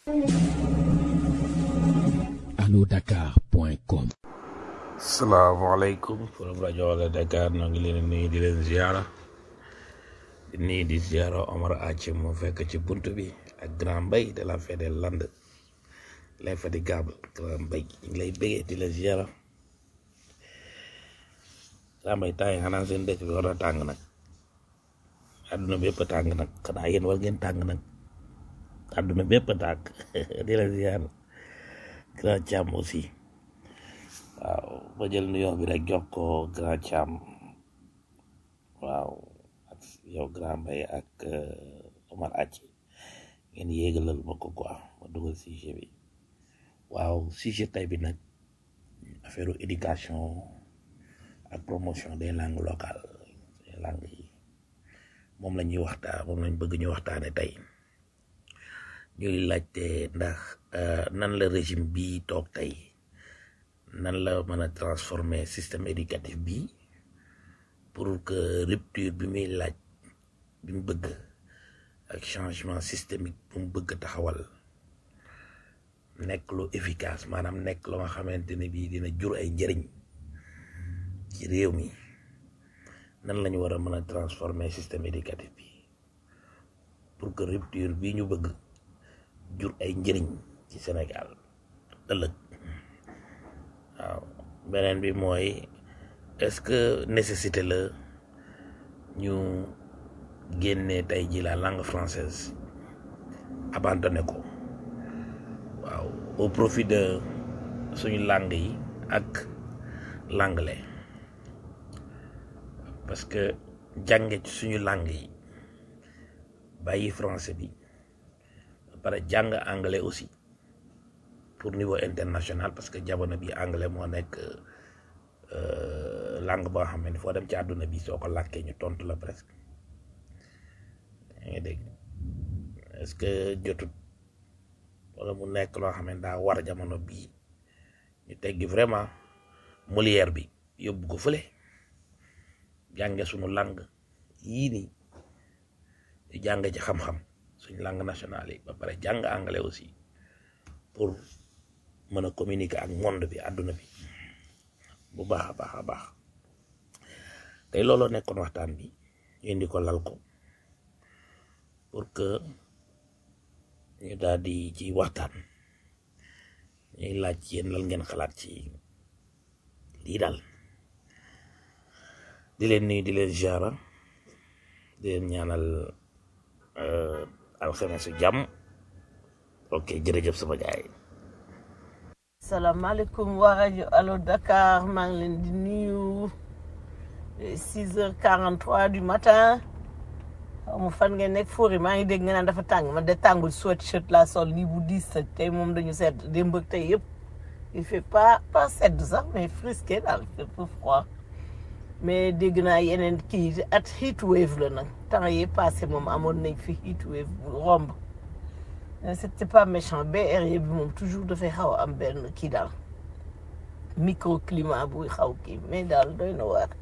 alodakar.com salaamaaleykum forum rajo Wala Dakar noo ngi leen di nuyu di leen ziara di nuyu di ziara Omar Ace mu fekk ci bunt bi ak grand mbay de la fête des Landes l'infatigable grand mbay ñu ngi lay bëggee di la ziara grand mbay temps yi xanaa seen dëkk bi war a tàng nag àdduna bépp a tàng nag xanaa yéen war ngeen tàng nag àdduna bépp a tàng di la ziara grand Thiam aussi waaw ba jël nuyoo bi rek jox ko grand Thiam waaw ak yow grand Mbaye ak euh, Omar Ace ngeen yéegalal ma ko quoi ma dugal sujet bi waaw sujet tay bi nag affaire éducation ak promotion des langues locales des langues yi moom la ñuy waxtaan moom lañ bëgg ñu waxtaane tey ñuy laajte ndax euh, nan la régime bi toog tey nan la mën a transformer système éducatif bi pour que rupture bi muy laaj bi mu bëgg ak changement systémique bu mu bëgg taxawal nekk lu efficace maanaam nekk lu nga xamante ne bii dina jur ay njëriñ ci réew mi nan la ñu war a mën a transformer système éducatif bi pour que rupture bi ñu bëgg jur ay njëriñ ci Sénégal ëllëg waaw beneen bi mooy est-ce que nécessité la ñu génne tey ji la langue française abandonné ko waaw au profit de suñu langue yi ak l'anglais parce que jànge ci suñu langue yi bàyyi français bi ba pare jàng anglais aussi pour niveau international parce que jamono bi anglais moo nekk euh, langue boo xam ne foo dem ci àdduna bi soo ko làkkee ñu tontu la presque yaa ngi dégg est-ce que jotut wala mu nekk loo xam ne daa war jamono bii ñu teggi vraiment Molière bi yóbbu ko fële jànge suñu langue yii nii ñu jàng ci xam-xam suñu langue nationale yi ba pare jàng anglais aussi pour mën a communiquer ak monde bi àdduna bi bu baax a baax a baax tey looloo nekkoon waxtaan bi ñu indi ko lal ko pour que ñu daal di ci waxtaan ñuy laaj ci yéen lan ngeen xalaat ci lii daal di leen nuyu di leen ziara di leen ñaanal euh, alxamesu jàmm ok jërëjëf sama gaay salaamaaleykum waa rajo Allo Dakar maa ngi leen di nuyu six heures quarante trois du matin xaw ma fan ngeen nekk fóori maa ngi dégg nga naan dafa tàng man de tàngul sweatshirt laa sol lii bu diis sa tey moom dañu sedd démb ak tey yëpp il fait pas pas sedd sax mais frisqué daal il fait peu froid mais dégg naa yeneen kii at heat wave la nag temps yi passé moom amoon nañ fi heat wave bu romb mais c'était pas méchant BR bi moom toujours dafay xaw a am benn kii daal microclimat buy xaw kii mais daal doy na waar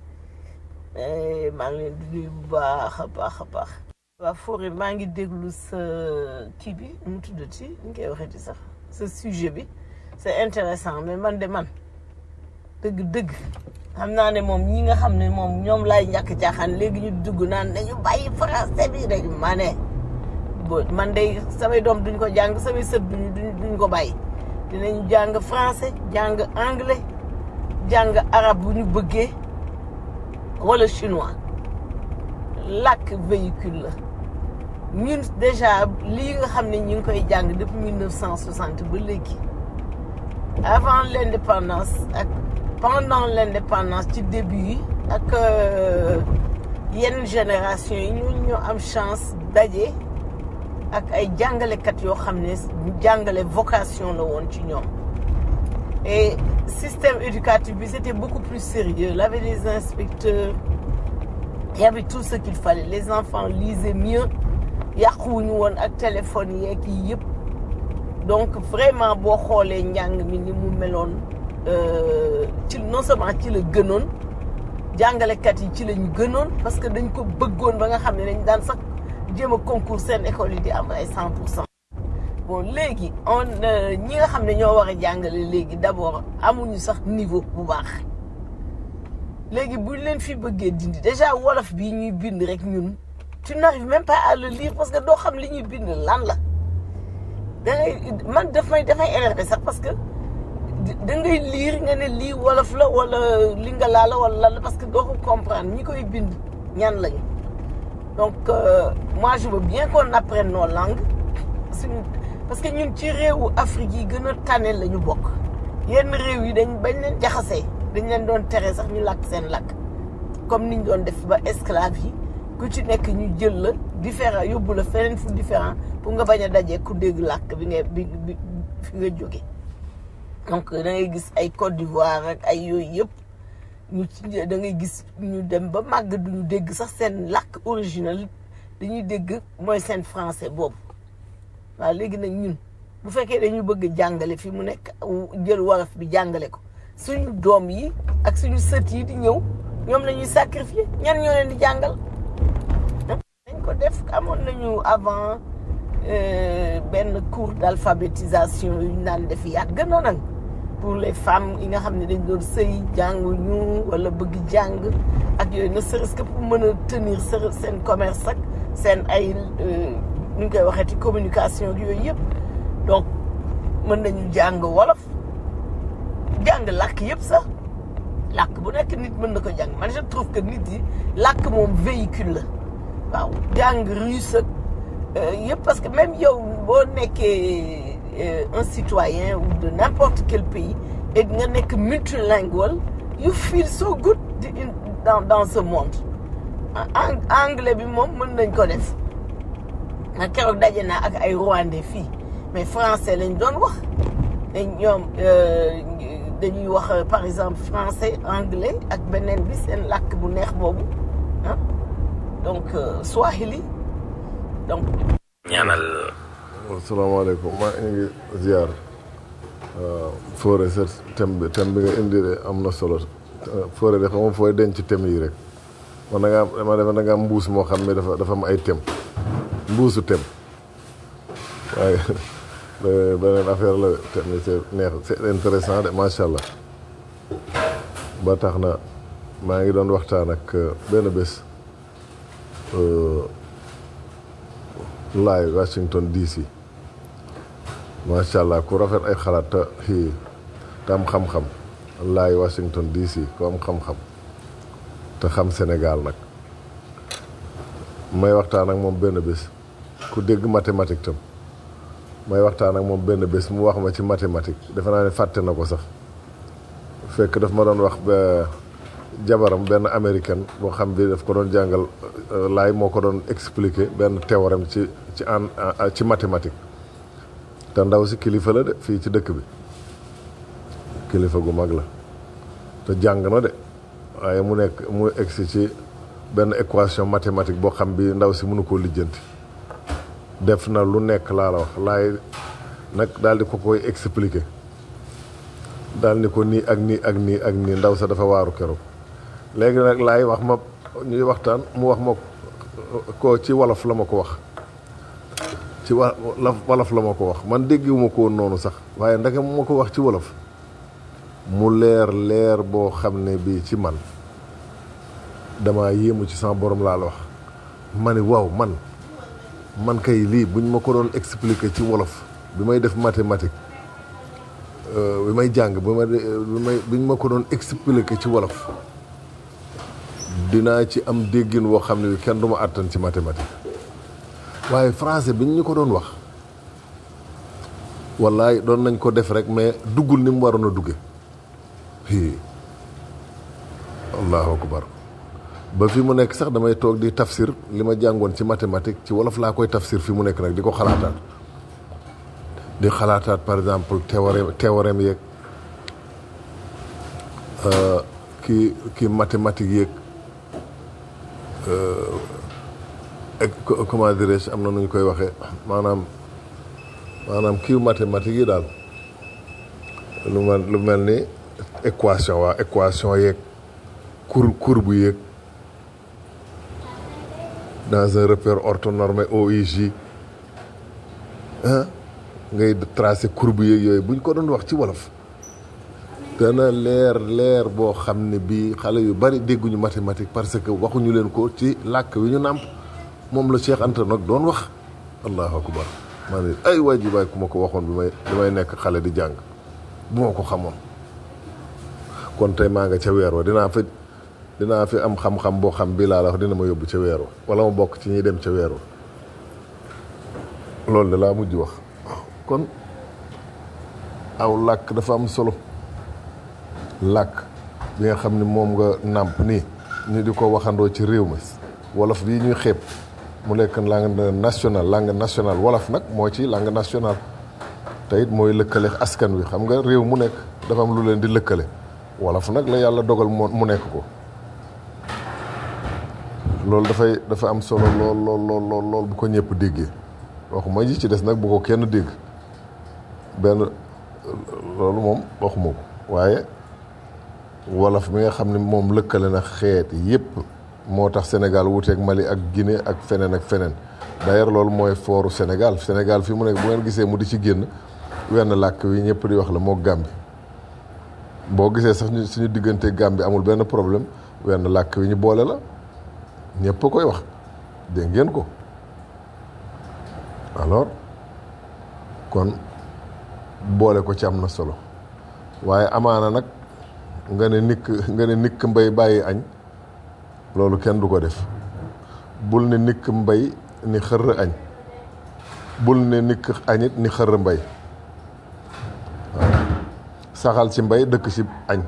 Eh, maa ngi leen di nuyu bu baax a baax a baax. waa Fodé maa ngi déglu sa kii bi nu mu tuddati ñu koy waxeeti sax sa sujet bi c'est intéressant mais man de man dëgg-dëgg xam naa ne moom ñi nga xam ne moom ñoom laay ñàkk caaxaan léegi ñu dugg naan nañu bàyyi français bi rek ma ne bo man de samay doom duñ ko jàng samay sët duñ duñ duñ ko bàyyi dinañ jàng français jàng anglais jàng arabe bu ñu bëggee wala chinois làkk véhicule la ñun déjà lii nga xam ne ñu ngi koy jàng depuis 1960 ba léegi avant l'indépendance ak pendant l'indépendance ci début yi ak euh, yenn génération yi ñun ñoo am chance daje ak ay jàngalekat yoo xam ne jàngale vocation la woon ci ñoom et système éducatif bi c'était beaucoup plus sérieux il y avait des inspecteurs il y avait tout ce qu'il fallait les enfants lisaient mieux yàquwuñu woon ak téléphone yeeg yi yëpp donc vraiment boo xoolee njàng mi ni mu meloon euh, ci non seulement ci la gënoon jàngalekat yi ci la ñu gënoon parce que dañ ko bëggoon ba nga xam ne dañ daan sax jéem a concours seen école yi di am ay 100 pour cent bon léegi on euh, ñi nga xam ne ñoo war a jàngale léegi d'abord amuñu sax niveau bu baax léegi buñ leen fi bëggee dindi déjà wolof bii ñuy bind rek ñun tu n'arrives même pas à le lire parce que doo xam li ñuy bind lan la da ngay man daf may dafay énervé sax parce que da ngay lire nga ne lii wolof la wala lingala la wala lan la parce que doo ko comprendre ñi koy bind ñan lañu donc euh, moi je veux bien qu'on apprenne nos langues suñu parce que ñun ci réewu Afrique yi gën a tane la ñu bokk yenn réew yi dañ bañ leen jaxasee dañ leen doon tere sax ñu làkk seen làkk comme niñ doon def ba esclave yi ku ci nekk ñu jël la différent yóbbu la feneen fu différent pour nga bañ a dajee ku dégg làkk bi nga bi bi fi nga jóge donc da ngay gis ay Côte d'Ivoire ak ay yooyu yëpp ñu ci da ngay gis ñu dem ba màgg duñu dégg sax seen làkk original dañuy dégg mooy seen français boobu waaw léegi nag ñun bu fekkee dañu bëgg jàngale fi mu nekk jël wolof bi jàngale ko suñu doom yi ak suñu sët yi di ñëw ñoom la ñuy sacrifier ñan ñoo leen di jàngal dañ ko def amoon nañu avant euh, benn cours d'alphabétisation yu ñu naan def yàgg na nag pour les femmes yi nga xam ne dañ doon sëy jànguñu wala bëgg jàng ak yooyu ne serait-ce que pour mën a tenir seen seen commerce ak seen ay euh, nu ñu koy waxee ci communication ak yooyu yëpp donc mën nañu jàng wolof jàng làkk yëpp sax làkk bu nekk nit mën na ko jàng man je trouve que nit yi làkk moom véhicule la waaw jàng russe ak euh, yëpp parce que même yow boo nekkee euh, un citoyen ou de n'importe quel pays et nga nekk multilingual you feel so good di- in- dans dans ce monde Ang- anglais bi moom mën nañ ko def man keroog daje naa ak ay rwandais fii mais français lañ doon wax te ñoom euh, dañuy wax euh, par exemple français anglais ak beneen bi seen làkk bu neex boobu ah donc euh, swahili donc ñaanal asalaamaaleykum maa ngi ziar Fodé sa thème bi thème bi nga indi de am na solo Fodé de xam nga fooy denc thème yi rek man da ngaa am dama defe da nga am mbuus moo xam ne dafa dafa am ay thème mbuusu thème waaye be- beneen affaire la thème yi c'est neex c'est intéressant de macha allah ba tax na maa ngi doon waxtaan ak benn bés laay Washington DC macha allah ku rafet ay xalaat te xii te am xam-xam laay Washington DC ku am xam-xam te xam Sénégal nag may waxtaan ak moom benn bés ku dégg mathématique tam may waxtaan ak moom benn bés mu wax ma ci mathématique defe naa ne fàtte na ko sax fekk daf ma doon wax ba jabaram benn américaine boo xam bi daf ko doon jàngal euh, laay moo ko doon expliquer benn théorème ci ci en en- ci mathématique te ndaw si kilifa la de fii ci dëkk bi kilifa gu mag la te jàng na de waaye mu nekk mu egsi ci benn équation mathématique boo xam bi ndaw si mënu koo lijjanti def na lu nekk laa la wax laay nag daal di ko koy expliquer daal ni ko nii ak nii ak nii ak nii ndaw sa dafa waaru keroog léegi nag laay wax ma ñuy waxtaan mu wax ma ko ci wolof la ma ko wax ci wa la wolof la ma ko wax man déggiwuma ko woon noonu sax waaye ndeke mu ma ko wax ci wolof mu leer leer boo xam ne bii ci man dama yéemu ci sama borom laa la wax ma ne waaw man man kay lii buñ ma ko doon expliquer ci wolof bi may def mathématique euh, bi may jàng bi ma bi may biñ ma ko doon expliquer ci wolof dinaa ci am déggin woo xam ne kenn du ma àttan ci mathématique waaye français biñ ñu ko doon wax wallaay doon nañ ko def rek mais duggul ni mu waroon a dugge hii allahu akbar ba fi mu nekk sax damay toog di tafsir li ma jàngoon ci mathématique ci wolof laa koy tafsir fi mu nekk nag di ko xalaataat di xalaataat par exemple théorème théorème yeeg euh, kii kii mathématique yeeg ak co- comment dirais-je am na nu ñu koy waxee maanaam maanaam kii mathématique yi daal lu mel lu mel ni équation waa équation yeeg cour courbe yeeg dans un repère orthonormé OIJ ah ngay tracé courbe yeeg yooyu buñ ko doon wax ci wolof dana leer leer boo xam ne bii xale yu bari dégguñu mathématique parce que waxuñu leen ko ci làkk wi ñu nàmp moom la Cheikh Anta nag doon wax allahu akbar maa ne ay waay ji baay ku ma ko waxoon bi may bi may nekk xale di jàng bu ma ko xamoon kon tey maa nga ca weer wa dinaa fi dinaa fi am xam-xam boo xam bii laa la wax dina ma yóbbu ca weer wa wala ma bokk ci ñuy dem ca weer wa loolu de laa mujj wax kon aw làkk dafa am solo làkk bi nga xam ne moom nga nàmp nii ñu di ko waxandoo ci réew mi wolof bii ñuy xeeb mu nekk langue nationale langue nationale wolof nag moo ci langue nationale te it mooy lëkkale askan wi xam nga réew mu nekk dafa am lu leen di lëkkale wolof nag la yàlla dogal mu nekk ko loolu dafay dafa am solo lool lool lool lool bu ko ñëpp déggee waxuma ji ci des nag bu ko kenn dégg benn loolu moom waxuma ko waaye wolof mi nga xam ne moom lëkkale na xeet yépp moo tax Sénégal wuuteeg Mali ak Guinée ak feneen ak feneen d'ailleurs loolu mooy fooru Sénégal Sénégal fi mu nekk bu ngeen gisee mu di ci génn wenn làkk wi ñëpp di wax la moo Gàmbi boo gisee sax ñu suñu diggante Gàmbi amul benn problème wenn làkk wi ñu boole la ñëpp a koy wax dégg ngeen ko alors kon boole ko ci am na solo waaye amaana nag nga ne nikk nga ne nikk mbay bàyyi añ loolu kenn du ko def bul ne nikk mbay ni xërr añ bul ne nikk añit ni xërr mbay waaw saxal ci mbay dëkk ci añ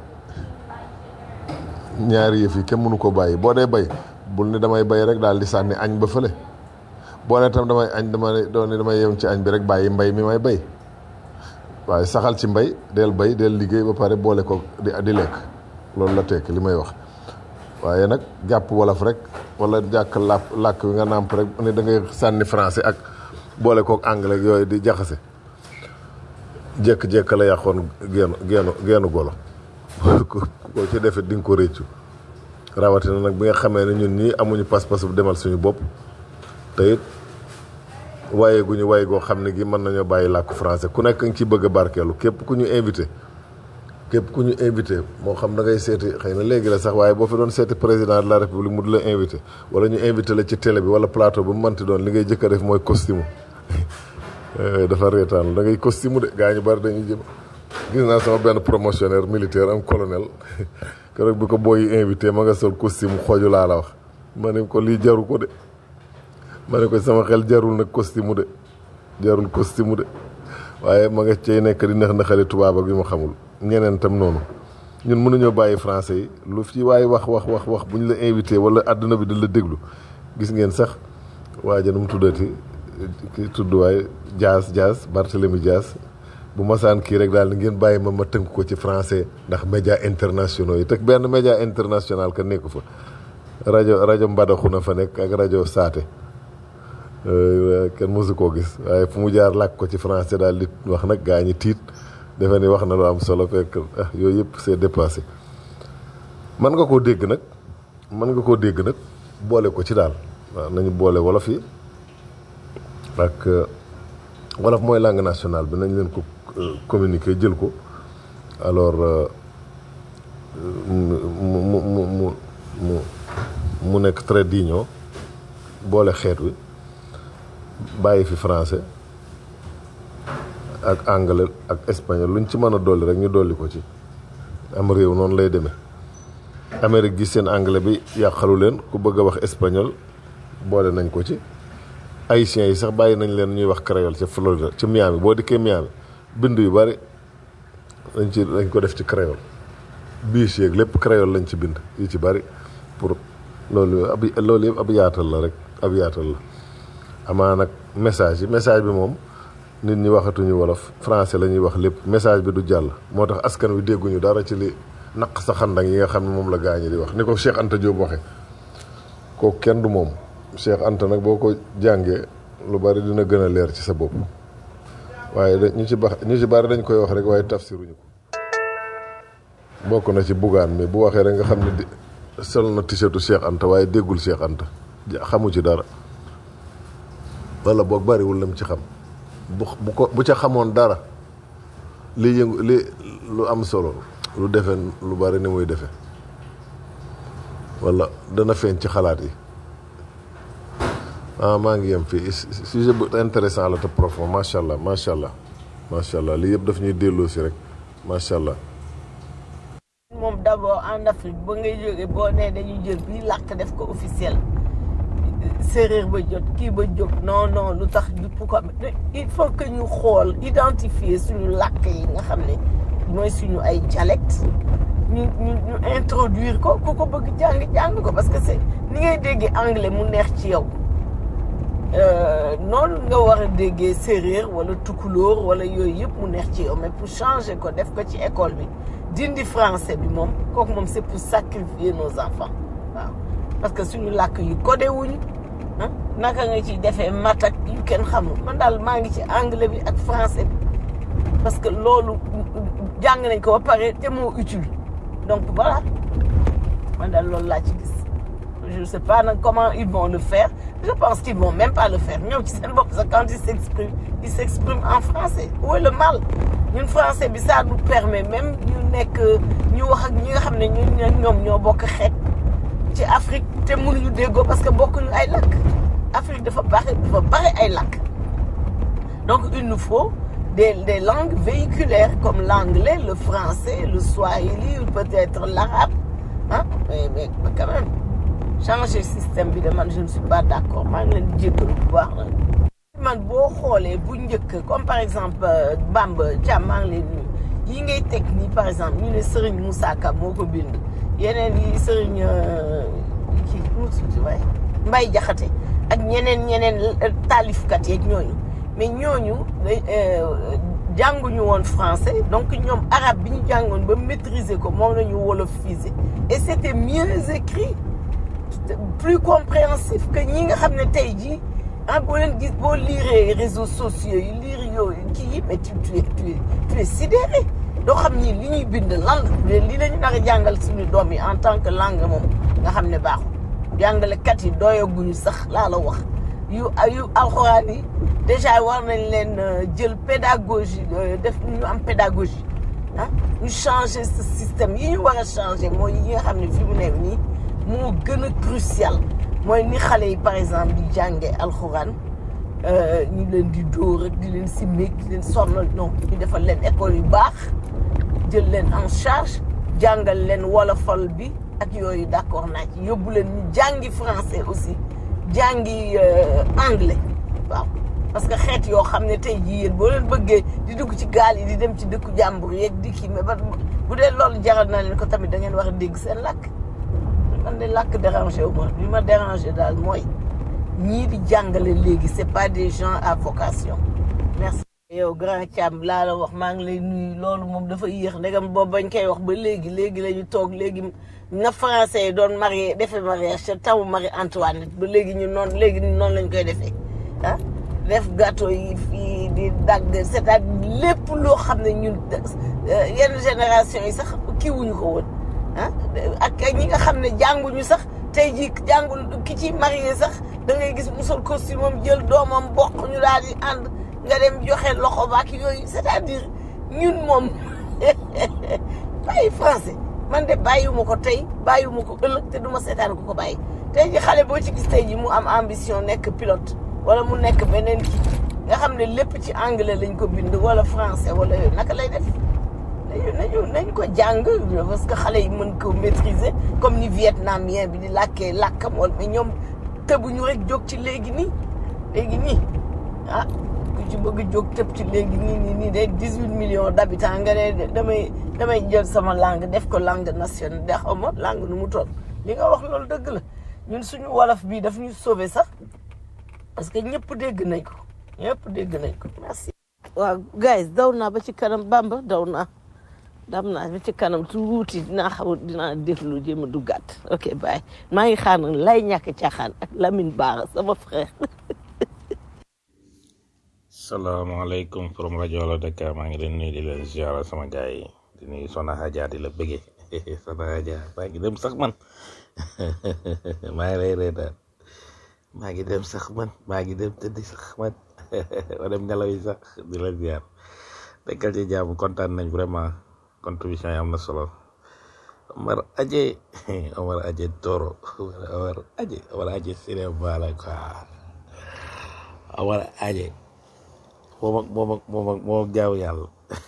ñaari yëf yi kenn mënu ko bàyyi boo dee bay bul ne damay bay rek daal di sànni añ ba fële boo ne tam damay añ dama ne doon ne damay yem ci añ bi rek bàyyi mbay mi may bay waaye saxal ci mbay del bay del liggéey ba pare boole ko di di lekk loolu la tekk li may wax waaye nag jàpp wolof rek wala jàkk làpp làkk wi nga nàmp rek ne da ngay sànni français ak boole kook anglais yooyu di jaxase jékk-jékk la yàqoon geenu geenu geenu golo ko ci defit di nga ko réccu rawatina nag bi nga xamee ne ñun ñii amuñu pas-pas bu demal suñu bopp te it waaye gu ñu waay goo xam ne gi mën nañoo bàyyi làkku français ku nekk nga ci bëgg a barkeelu képp ku ñu invité képp ku ñu invité moo xam da ngay seeti xëy na léegi la sax waaye boo fi doon seeti président de la république mu di la invité wala ñu invité la ci télé bi wala plateau bu mu mënti doon li ngay jëkk a def mooy costume dafa reetaan da ngay costume de gaa ñu bari dañuy jëm gis naa sama benn promotionnaire militaire am colonel keroog bi ko booy invité ma nga sol costume xooju laa la wax ma ne ko lii jaru ko de ma ne ko sama xel jarul nag costume de jarul costume de waaye ma nga cay nekk di neex naxali tubaab ak yu ma xamul ñeneen tam noonu ñun mënuñoo bàyyi français yi lu fi waaye wax wax wax wax bu ñu la invité wala àdduna bi di la déglu gis ngeen sax waaja nu mu tuddati ki tudd waaye Dias Dias Barthélemy Dias bu masaan kii rek daal ni ngeen bàyyi ma ma tënk ko ci français ndax média internationaux yi teg benn média international ka nekku fa rajo rajo Mbadaxu na fa nekk ak rajo Saate kenn mosu koo gis waaye fu mu jaar làkk ko ci français daal di wax nag gaa ñi tiit defe ni wax na lu am solo fekk ah yooyu yëpp c'est dépassé mën nga koo dégg nag mën nga koo dégg nag boole ko ci daal waaw nañu boole wolof yi ak wolof mooy langue nationale bi nañ leen ko communiquer jël ko alors mu mu mu mu mu mu nekk très digne boole xeet wi bàyyi fi français ak anglais ak espagnol luñ ci mën a dolli rek ñu dolli ko ci am réew noonu lay demee Amérique gi seen anglais bi yàqalu leen ku bëgg a wax espagnol boole nañ ko ci haïtiens yi sax bàyyi nañ leen ñuy wax créole ca Florida ci Miami boo dikkee Miami bind yu bari dañ ci dañ ko def ci créole biis yeeg lépp créole lañ ci bind yu ci bari pour loolu ab loolu yëpp ab yaatal la rek ab yaatal la amaa nag message yi message bi moom nit ñi waxatuñu wolof français la ñuy wax lépp message bi du jàll moo tax askan wi dégguñu dara ci li naq sa xandang yi nga xam ne moom la gaañi di wax ni ko Cheikh Anta Diop waxe kooku kenn du moom Cheikh Anta nag boo ko jàngee lu bari dina gën a leer ci sa bopp waaye da ñu ci bax ñu ci bari dañ koy wax rek waaye tafsiruñu ko bokk na ci bugaan mi bu waxee rek nga xam ne di sol na t-shirtu Cheikh Anta waaye déggul Cheikh Anta xamu ci dara wala boog bariwul lam ci xam bu bu ko bu ca xamoon dara li yëngu li lu am solo lu defe lu bari ni muy defe wala dana feeñ ci xalaat yi ah maa ngi yem fii sujet bu intéressant la te profond macha allah macha allah macha allah lii yëpp daf ñuy delloo si rek macha allah. moom d'abord en Afrique ba ngay jógee boo nee dañuy jël bii làkk def ko officiel séeréer ba jot kii ba jóg non non lu tax du pourquoi il faut que ñu xool identifier suñu làkk yi nga xam ne mooy suñu ay dialecte ñu ñu ñu introduire ko ku ko bëgg jàng jàng ko parce que c'est ni ngay déggee anglais mu neex ci yow noonu nga war a déggee séeréer wala tukulóor wala yooyu yëpp mu neex ci yow mais pour changer ko def ko ci école bi dindi français bi moom kooku moom c'est pour sacrifier nos enfants waaw parce que suñu làkk yu codé wuñu ah naka nga ciy defee mat ak yu kenn xamul man daal maa ngi ci anglais bi ak français bi parce que loolu jàng nañ ko ba pare te moo utile donc voilà man daal loolu laa ci gis je ne sais pas nag comment ils vont le faire je pense qu'ils vont même pas le faire ñoom ci seen bopp sax quand ils s'expriment ils s'expriment en français où est le mal ñun français bi ça nous permet même ñu nekk ñu wax ak ñi nga xam ne ñun ñoom ñoo bokk xeet ci Afrique te mënuñu déggoo parce que bokkuñu ay lakk Afrique dafa bari dafa bari ay lakk donc il nous faut des des langues véhiculaires comme l'anglais le français le swahili ou peut-être l'arabe ah mais mais quand même changer système bi de man je ne suis pas d'accord maa ngi leen di jéggalu bu baax nag man boo xoolee bu njëkk comme par exemple Bamba Thiam maa ngi leen nuyu yi ngay teg nii par exemple ñu ne Serigne Moussa Ka moo ko bind yeneen yi Serigne kii mu tudd waaye Mbaye Jaxate ak ñeneen ñeneen taalifkat yeeg ñooñu mais ñooñu jànguñu woon français donc ñoom arabe bi ñu jàngoon ba maîtriser ko moom la ñu wolofiser et c'était mieux écrit plus compréhensif que ñi nga xam ne tey jii ah boo leen gis boo liiree réseaux sociaux yi liir yooyu kii yi mais tu tu es tu es tu es sidéré doo xam ni li ñuy bind lan li la ñu nar a jàngal suñu doom yi en tant que langue moom nga xam ne baaxul jàngalekat yi doyaguñu sax laa la wax yu yu alxuraan yi déjà war nañ leen jël pédagogie def ñu am pédagogie ah ñu changer ce système yi ñu war a changer mooy yi nga xam ne fi mu ne nii moo gën a crucial mooy ni xale yi par exemple di jànge alxuraan ñu leen di dóor ak di leen simmeek di leen sonnal non ñu defal leen école yu baax jël leen en charge jàngal leen wolofal bi ak yooyu d'accord naa ci yóbbu leen ñu jàngi français aussi jàngi anglais waaw parce que xeet yoo xam ne tey jii yéen boo leen bëggee di dugg ci gaal yi di dem ci dëkku jàmbur yeeg di kii mais ba bu dee loolu jaral na leen ko tamit da ngeen war a dégg seen làkk man de làkk dérangé wu ma li ma dérangé daal mooy ñii di jàngale léegi c'est pas des gens à vocation merci. yow grand Thiam laa la wax maa ngi lay nuyu loolu moom dafa yéex ndegam boobu bañ koy wax ba léegi léegi la ñu toog léegi na français yi doon marié defee mariage ca tawu Marie Antoinette ba léegi ñu noonu léegi noonu lañ koy defee ah def gâteau yi fii di dagg c'est-à-dire lépp loo xam ne ñun yenn génération yi sax kii wuñu ko woon ah ak ñi nga xam ne jànguñu sax tey jii jàngul ki ci marié sax da ngay gis mu sol costume am jël doomam bokk ñu daal di ànd nga dem joxe loxo baak yooyu c'est-à-dire ñun moom bàyyi français man de bàyyiwuma ko tey bàyyiwuma ko ëllëg te duma seetaan ko ko bàyyi tey ji xale boo ci gis tey ji mu am ambition nekk pilote wala mu nekk beneen kii nga xam ne lépp ci anglais lañ ko bind wala français wala yooyu naka lay def nañu nañu nañ ko jàng parce que xale yi mën ko maîtriser comme ni vietnamien bi di làkkee làkkam wala mais ñoom tëbuñu rek jóg ci léegi nii léegi nii ah ku ci bëgg jóg tëb ci léegi nii nii nii de dix huit millions d'habitants nga ne damay damay jël sama langue def ko langue nationale de xaw ma langue nu mu toll li nga wax loolu dëgg la ñun suñu wolof bii daf ñu sauver sax parce que ñëpp dégg nañ ko ñëpp dégg nañ ko merci. waaw guys daw naa ba ci kanam Bamba daw naa dam naa ba ci kanam tuuti dinaa xaw dinaa déglu jéem a duggaat ok bye maa ngi xaar nag lay ñàkk caaxaan ak Lamine Bara sama frère. salaamaaleykum from rajo la Dakar maa ngi leen nuyu di leen ziara sama gars yi di nuyu Sona Hadja di la bëggee Sona Hadja maa ngi dem sax man maa ngi lay reetaan maa ngi dem sax man maa ngi dem tëddi sax man ma dem nelaw yi sax di la ziar nekkal ci jàmm kontaan nañ vraiment contribution yi am na solo Omar Aje Omar Aje Toro Omar Aje Omar Aje cinéma la quoi Omar Aje moom ak moom ak moom ak moom ak jaaw yàlla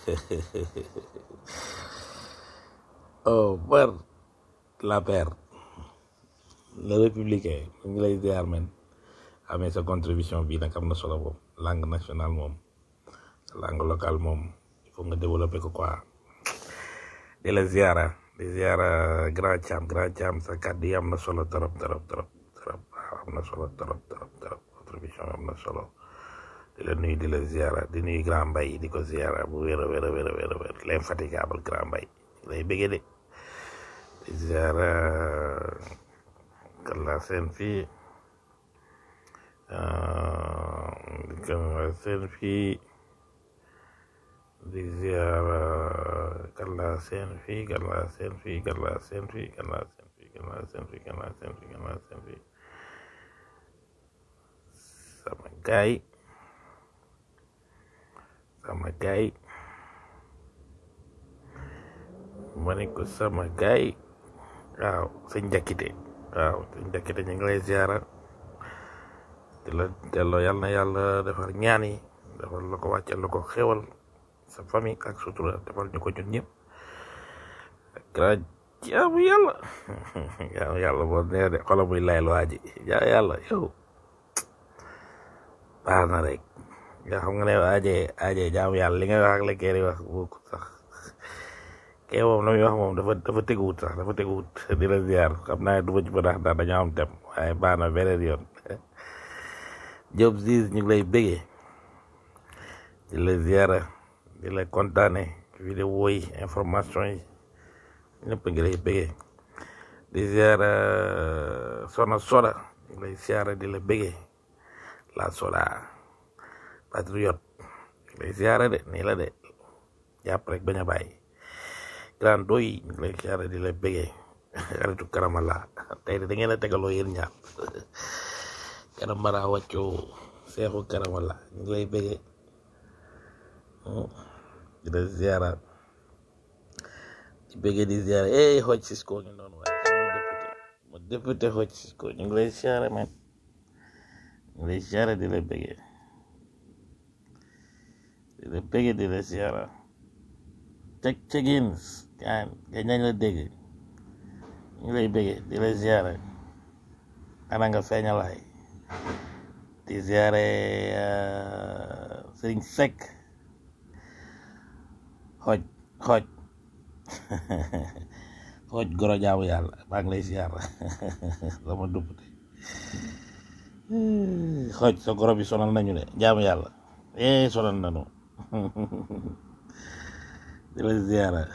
Omar la paire le républicain mu ngi lay ziar men amee sa contribution bi nag am na solo moom langue nationale moom langue locale moom il faut nga développer ko quoi di la ziara di ziara grand cham grand cham sa kàddu yi am na solo trop trop trop trop waaw am na solo trop trop trop contribution am na solo di la nuyu di la ziara di nuyu grand mbay di ko ziara bu wér a wér a wér a wér a wér l'infatigable grand mbay lay bëggee de di ziara kalla seen fii di kalla seen fii di ziara kalla seen fii kalla seen fii kalla seen fii kalla seen fii kalla seen fii kalla seen fii kalla seen fii sama gaay sama gaay ma ne ko sama gaay waaw sëñ njakkite waaw sëñ njakkite ñu ngi lay ziara di la delloo yàlla na yàlla defar ñaan yi defal la ko wàccal la ko xewal sa famille ak sutura defal ñu ko ñun ñëpp gra jaamu yàlla jaamu yàlla boo nee de xolam muy layal waa ji jaamu yàlla yow baax na rek nga xam nga ne aje aje jaamu yàlla li ngay wax ak la kee di wax bokku sax kee moom la muy wax moom dafa dafa teguwut sax dafa teguwut di la ziar xam naa du ma ci ba ndax ndax dañoo am dem waaye baax na beneen yoon Diop Ziz ñu ngi lay bëggee di la ziara di la kontaane vidéo yi information yi ñëpp ngi lay bëggee di ziara Sona Soda ñu ngi lay ziara di la bëggee la Soda patriote ñu ngi lay ziara de nii la de jàpp rek bañ a bàyyi grand doy ñu ngi lay ziara di la bëggee xaritu karamala tey de da ngeen a tegaloo yéen ñaar karamara wàccoo seexu karamala ñu ngi lay bëggee di la ziara di bëggee di ziara eh xooj Cisco ñu noonu waaye sama député ma député xooj Cisco ñu ngi lay ziara man ñu ngi lay ziara di la bëggee di la bëggee di la ziara cek cekins gaan nga ñañ la dégg ñu ngi lay bëggee di la ziara ana nga feeñalaay di ziare sëriñ Seck xooj xooj xooj goro jaamu yàlla maa ngi lay ziar sama duppute xooj sa goro bi sonal nañu de jaamu yàlla eh sonal nañu di la ziara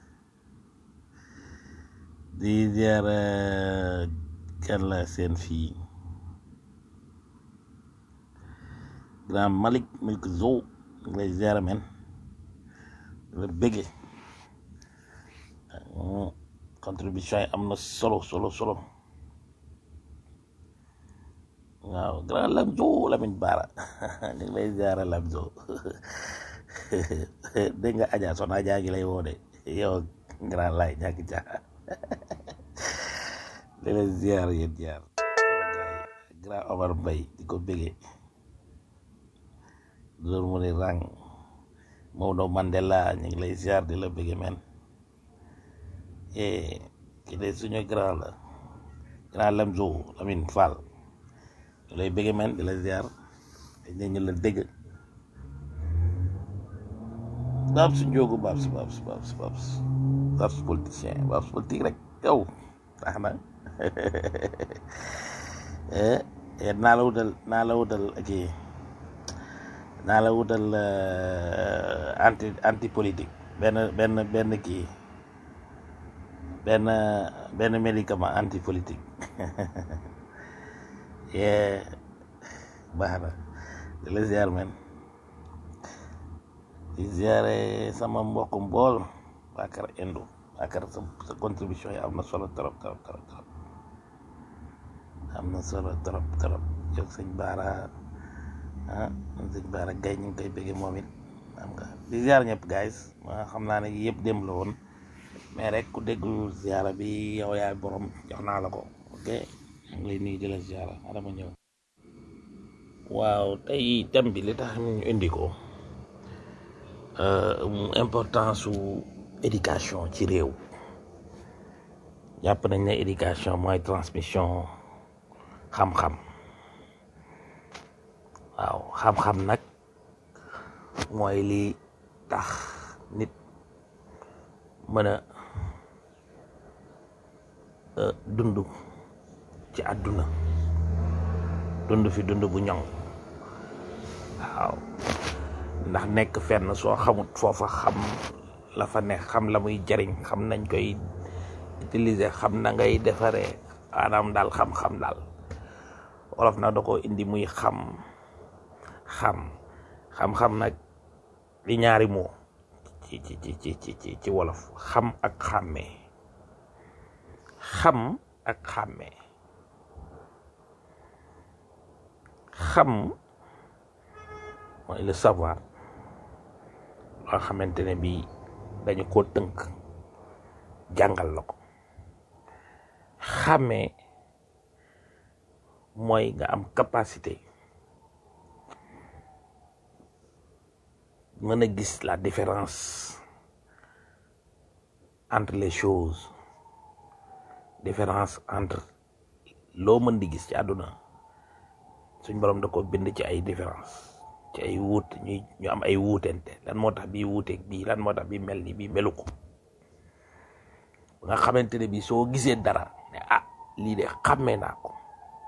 di ziara kan la seen fii grand Malik Milk Zo ngi lay ziara men la bëgge contribution yi am na solo solo solo waaw grand Lamzo Lamine Bara ñu ngi lay ziara Lamzo dégg nga Adja son Adja gi lay woo de yow grand lay ñàkk jaa di la ziar yéen ziar grand Omar Mbaye di ko bëgge loolu mu ne rang Maodo Mandela ñu ngi lay ziar di la bëgge men eh ki de suñu grand la grand Lamzo Lamine Fall ñu lay bëgge men di la ziar dañ ñu la dégg Babs Ndiogu Babs Babs Babs Babs Babs politicien Babs politique rek yow tax na eh naa la wutal naa la wutal kii naa la wutal anti anti politique benn benn benn kii benn benn médicament anti politique yee baax na di la ziar men di ziare sama mbokk mbool Bakar Endo Bakar sa sa contribution yi am na solo trop trop trop trop am na solo trop trop yow sëñ Baara ah sëñ Bara Gaye ñu ngi koy bëggee moom it xam nga di ziar ñëpp guys ma xam naa ne yëpp démb la woon mais rek ku déglu ziara bi yow yaay borom jox naa la ko ok mu ngi lay nuyu di la ziara adama ñëw waaw tey thème bi li tax ñu indi ko euh, importance su éducation ci réew jàpp nañ ne éducation mooy transmission xam-xam waaw xam-xam nag mooy li tax nit mën a euh, dund ci àdduna dund fi dund bu ñoŋ waaw ndax nekk fenn soo xamut foofa xam la fa nekk xam la muy jariñ xam nañ koy utiliser xam na ngay defaree maanaam daal xam-xam daal wolof nag da ko indi muy xam xam xam-xam nag di ñaari moo ci ci ci ci ci ci ci wolof xam ak xàmmee xam ak xàmmee xam mooy le savoir loo xamante ne bii dañu ko tënk jàngal la ko xàmmee mooy nga am capacité mën a gis la différence entre les choses différence entre loo mën di gis ci àdduna suñ borom da ko bind ci ay différence ci ay wuut ñuy ñu am ay wuutente lan moo tax bii wuuteeg bii lan moo tax bii mel ni bii melu ko nga xamante ne bii soo gisee dara ne ah lii de xàmmee naa ko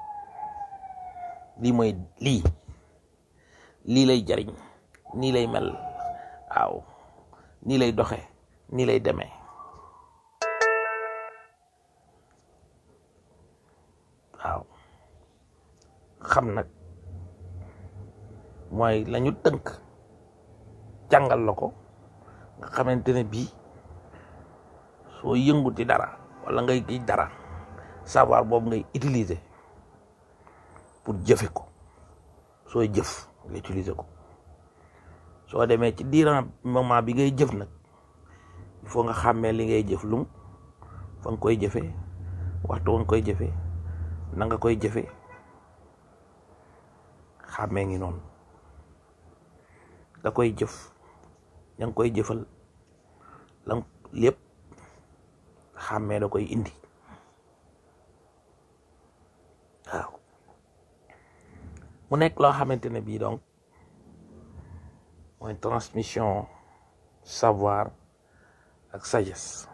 lii mooy lii lii lay jariñ nii lay mel waaw nii lay doxe nii lay demee waaw xam nag mooy lañu tënk jàngal la ko nga xamante ne bii soo yënguti dara wala ngay gi dara savoir boobu ngay utiliser pour jëfe ko sooy jëf nga utiliser ko soo demee ci diiran moment bi ngay jëf nag il faut nga xàmmee li ngay jëf lum fa nga koy jëfee waxtu wa nga koy jëfee na nga koy jëfee xàmmee ngi noonu da koy jëf ña ngi koy jëfal la lépp xàmmee da koy indi waaw mu nekk loo xamante ne bii donc mooy transmission savoir ak sagesse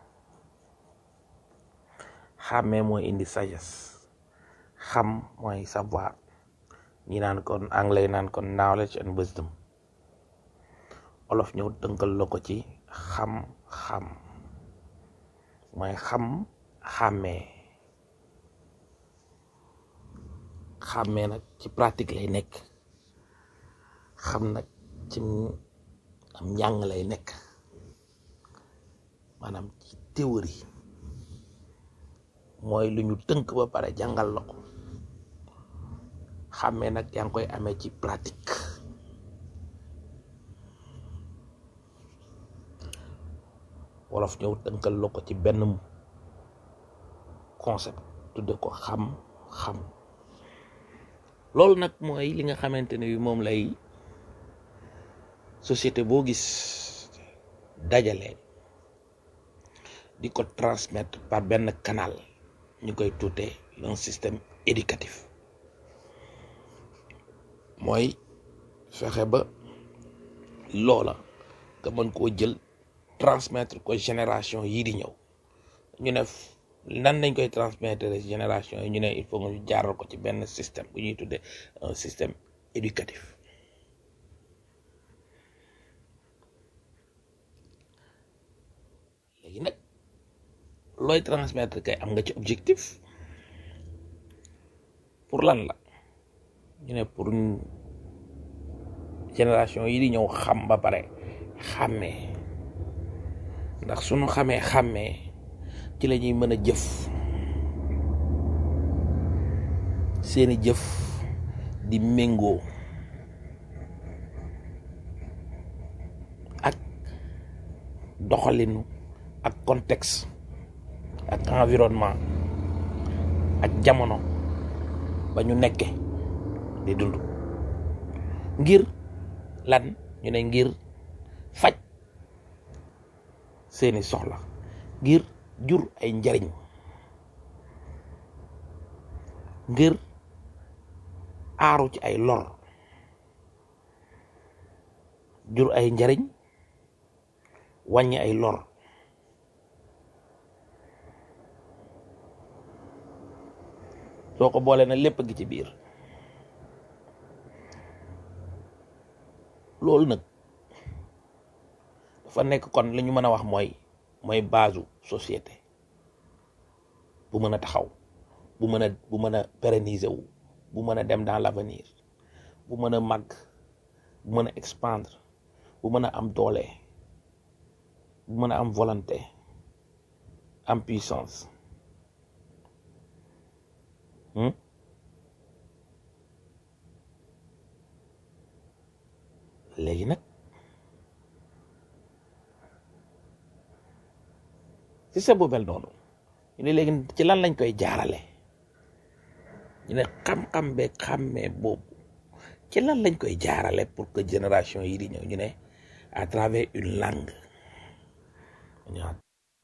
xàmmee mooy indi sagesse xam mooy savoir ñi naan kon anglais naan kon knowledge and wisdom olof ñëw tënkal la ko ci xam-xam mooy xam xàmmee xàmmee nag ci pratique lay nekk xam nag ci am njàng lay nekk maanaam ci théorie mooy lu ñu tënk ba pare jàngal la ko xàmmee nag yaa ngi koy amee ci pratique wolof ñëw tënkal la ko ci benn concept tudde ko xam-xam loolu nag mooy li nga xamante ne bi moom lay société boo gis dajale di ko transmettre par benn canal ñu koy tuute un système éducatif mooy fexe ba loola nga mën koo jël transmettre ko génération yii di ñëw ñu ne nan lañ koy transmettre génération yi ñu ne il faut nga ñu jaaral ko ci benn système bu ñuy tuddee un système éducatif léegi nag looy transmettre kay am nga ci objectif pour lan la ñu ne pour génération yi di ñëw xam ba pare xàmmee ndax suñu xamee xàmmee ci la ñuy mën a jëf seeni jëf di méngoo doxalinu ak contexte ak environnement ak jamono ba ñu nekke di dund ngir lan ñu ne ngir faj seeni soxla ngir jur ay njariñ ngir aaru ci ay lor jur ay njariñ wàññi ay lor soo ko boole na lépp gi ci biir loolu nag dafa nekk kon li ñu mën a wax mooy mooy base société bu mën a taxaw bu mën a bu mën a pérenniser wu bu mën a dem dans l'avenir bu mën a màgg bu mën a expandre bu mën a am doole bu mën a am volonté am puissance hmm? léegi nag système bu mel noonu ñu ne léegi ci lan lañ koy jaarale ñu ne xam-xam beeg xàmmee boobu ci lan lañ koy jaarale pour que génération yi di ñëw ñu ne à travers une langue ñaar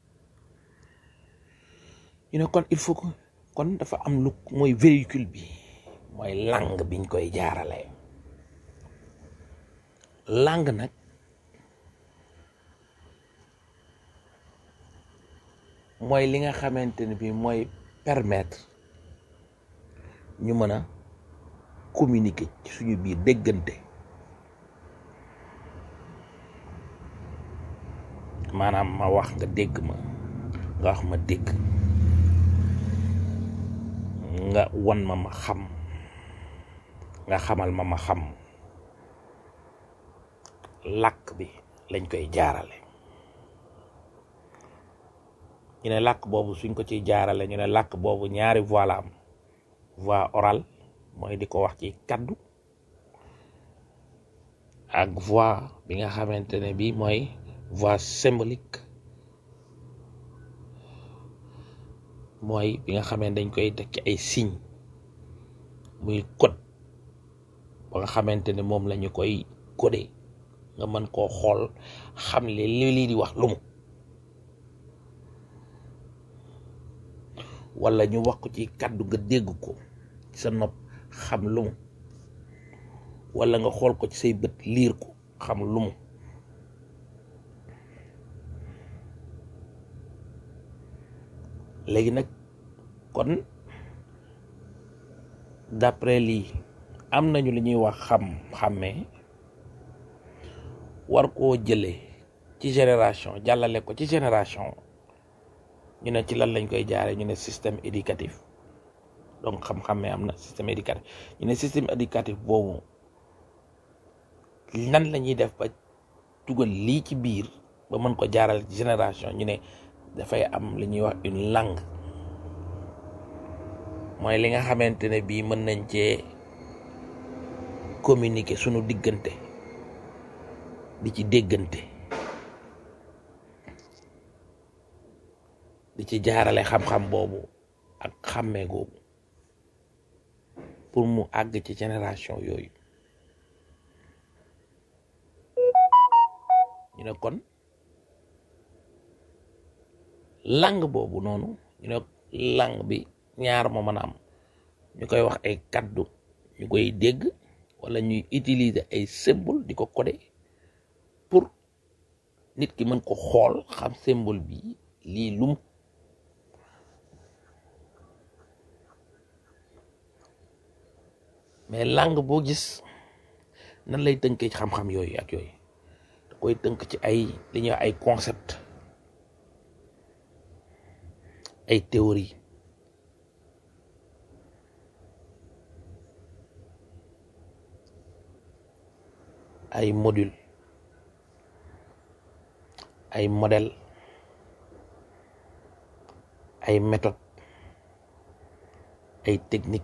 ñu ne kon il faut que kon dafa am lu mooy véhicule bi mooy langue biñ koy jaarale langue nag mooy li nga xamante ne bi mooy permettre ñu mën a communiquer ci suñu biir déggante maanaam ma wax nga dégg ma nga wax ma dégg nga won ma ma xam nga xamal ma ma xam làkk bi lañ koy jaarale ñu ne làkk boobu suñ ko ciy jaarale ñu ne làkk boobu ñaari voix la am voix orale mooy di ko wax ci kaddu ak voix bi nga xamante ne bi mooy voix symbolique mooy bi nga xamante dañ koy teg ci ay signe muy code ba nga xamante ne moom la ñu koy codé nga mën koo xool xam li li lii di wax lu mu wala ñu wax ko ci kàddu nga dégg ko ci sa nopp xam lu mu wala nga xool ko ci say bët liir ko xam lu mu léegi nag kon d'après lii am nañu li ñuy wax xam xàmmee war koo jëlee ci génération jàllale ko ci génération ñu ne ci lan lañ koy jaare ñu ne système éducatif donc xam-xamee am na système éducatif ñu ne système éducatif boobu nan la ñuy def ba dugal lii ci biir ba mën ko jaarale ci génération ñu ne dafay am li ñuy wax une langue mooy li nga xamante ne bii mën nañ cee communiquer sunu diggante di ci déggante di ci jaarale xam-xam boobu ak xàmmee googu pour mu àgg ci génération yooyu ñu ne kon langue boobu noonu ñu ne langue bi ñaar moo mën a am ñu koy wax ay kaddu ñu koy dégg wala ñuy utiliser ay symbole di ko codé pour nit ki mën ko xool xam symbole bi lii lum mais langue boo gis nan lay tënkee ci xam-xam yooyu ak yooyu da koy tënk ci ay li ñuy wax ay concept ay théorie ay module ay modèle ay méthode ay technique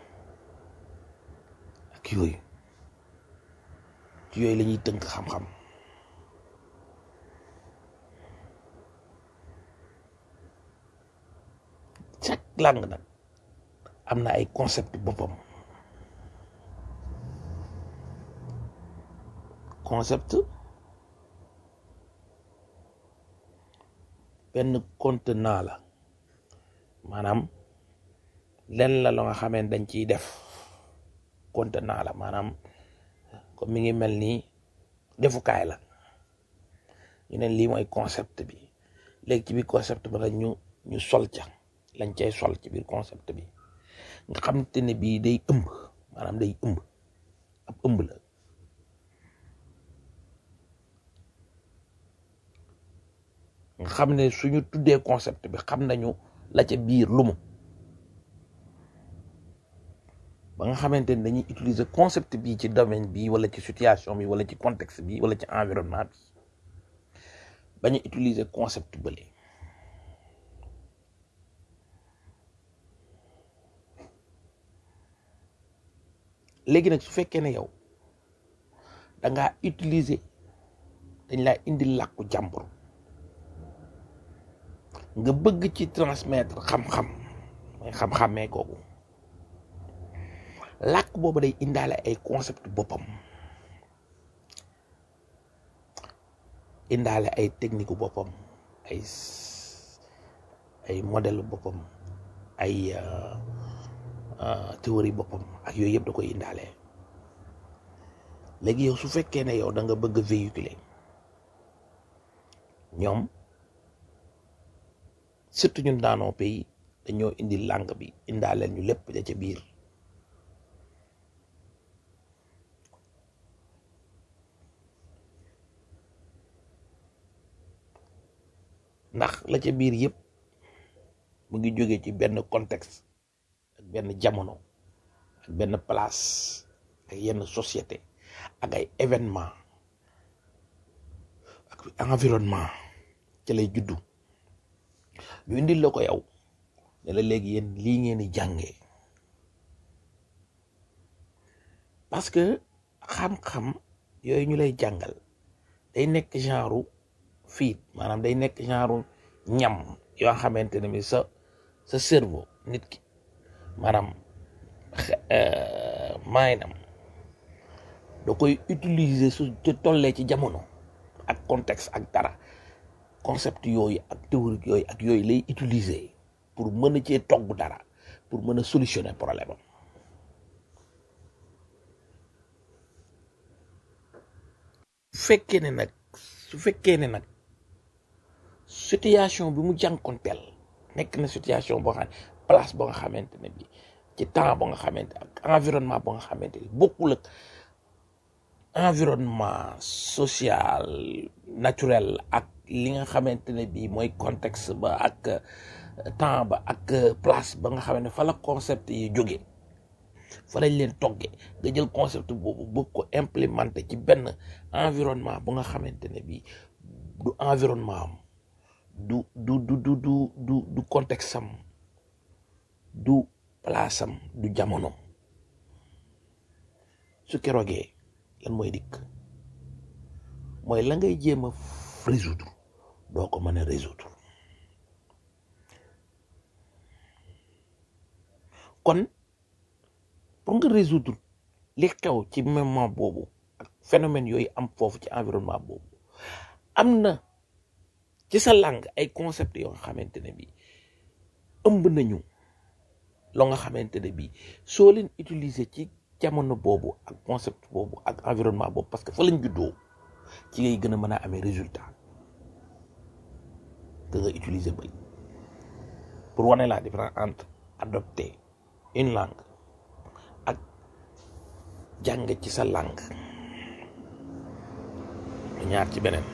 ak yooyu ci yooyu la ñuy tënk xam-xam langue nag am na ay concept boppam concept benn contenant la maanaam len la la nga xamee dañ ciy def contenant la maanaam comme mi ngi mel ni defukaay la ñu ne lii mooy concept bi léegi ci biir concept bi nag ñu ñu sol ca lañ cay sol ci biir concept bi nga xam te ne bii day ëmb maanaam day ëmb ab ëmb la nga xam ne suñu tuddee concept bi xam nañu la ca biir lu mu ba nga xamante ni dañuy utiliser concept bi ci domaine bi wala ci situation bi wala ci contexte bi wala ci environnement bi bañ a utiliser concept bële léegi nag su fekkee ne yow da ngaa utiliser dañ laa indi làkku jàmbur nga bëgg ci transmettre xam-xam mooy xam-xamee kooku làkk boobu day indaale ay concept boppam indaale ay technique boppam ay ay modèle boppam ay théorie boppam ak yooyu yëpp da koy indaale léegi yow su fekkee ne yow da nga bëgg véhiculer ñoom surtout ñun daanoo pays dañoo indi langue bi indaaleel ñu lépp da ca biir ndax la ca biir yëpp mu ngi jóge ci benn contexte ak benn jamono ak benn place ak yenn société ak ay événement ak environnement ca lay juddu ñu indil la ko yow ne la léegi yéen lii ngeen di jàngee parce que xam-xam yooyu ñu lay jàngal day nekk genre fiit maanaam day nekk genre ñam yoo xamante ne bi sa sa cerveau nit ki maanaam maanaam da koy utiliser su te tollee ci jamono ak contexte ak dara concept yooyu ak théorie yooyu ak yooyu lay utiliser pour mën a cee togg dara pour mën a solutionner problème am su fekkee ne nag su fekkee ne nag situation bi mu jànkonteel nekk na situation boo xam ne place boo nga xamante ne bi ci temps boo nga xamante ak environnement boo nga xamante ni bokkul ak environnement social naturel ak li nga xamante ne bii mooy contexte ba ak temps ba ak place ba nga xam ne fa la concept yi jóge fa lañ leen togge nga jël concept boobu bëgg ko implémenté ci benn environnement bu nga xamante ne bii du environnement am du du du du du du du contexte am du place am du jamono su keroogee lan mooy dikk mooy la ngay jéem a résoudre doo ko mën a résoudre kon pour nga résoudre li xew ci moment boobu ak phénomène yooyu am foofu ci environnement boobu am na ci sa langue ay concept yoo nga xamante ne bi ëmb nañu loo nga xamante ne bi soo leen utiliser ci jamono boobu ak concept boobu ak environnement boobu parce que fa lañ juddoo ci ngay gën a mën a amee résultat que nga utiliser bëri pour wane la différence entre adopter une langue ak jàng ci sa langue ñaar ci beneen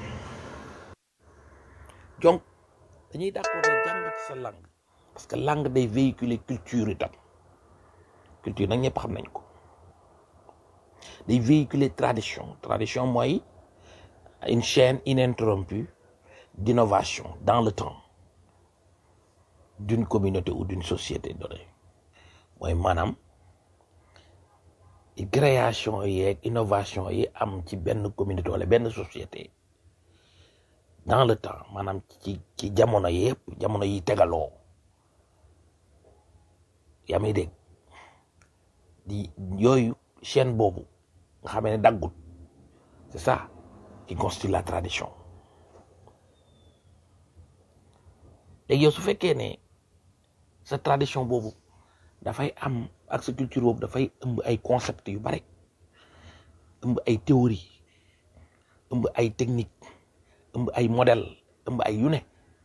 donc dañuy d'accord ne jàng ci sa langue parce que langue day véhiculer culture itam culture nag ñëpp xam nañ ko day véhiculer tradition tradition mooy une chaîne ininterrompue d'innovation dans le temps d'une communauté ou d'une société donnée mooy maanaam création yeeg innovation yi am ci benn communauté wala benn société dans le temps maanaam ci ci jamono yëpp jamono yi tegaloo yaa may dégg di yooyu chaîne boobu nga xamee ne daggut c'est ça qui constitue la tradition léegi yow su fekkee ne sa tradition boobu dafay am ak sa culture boobu dafay ëmb ay concept yu bare ëmb ay théorie ëmb ay technique ëmb ay modèle ëmb ay yu ne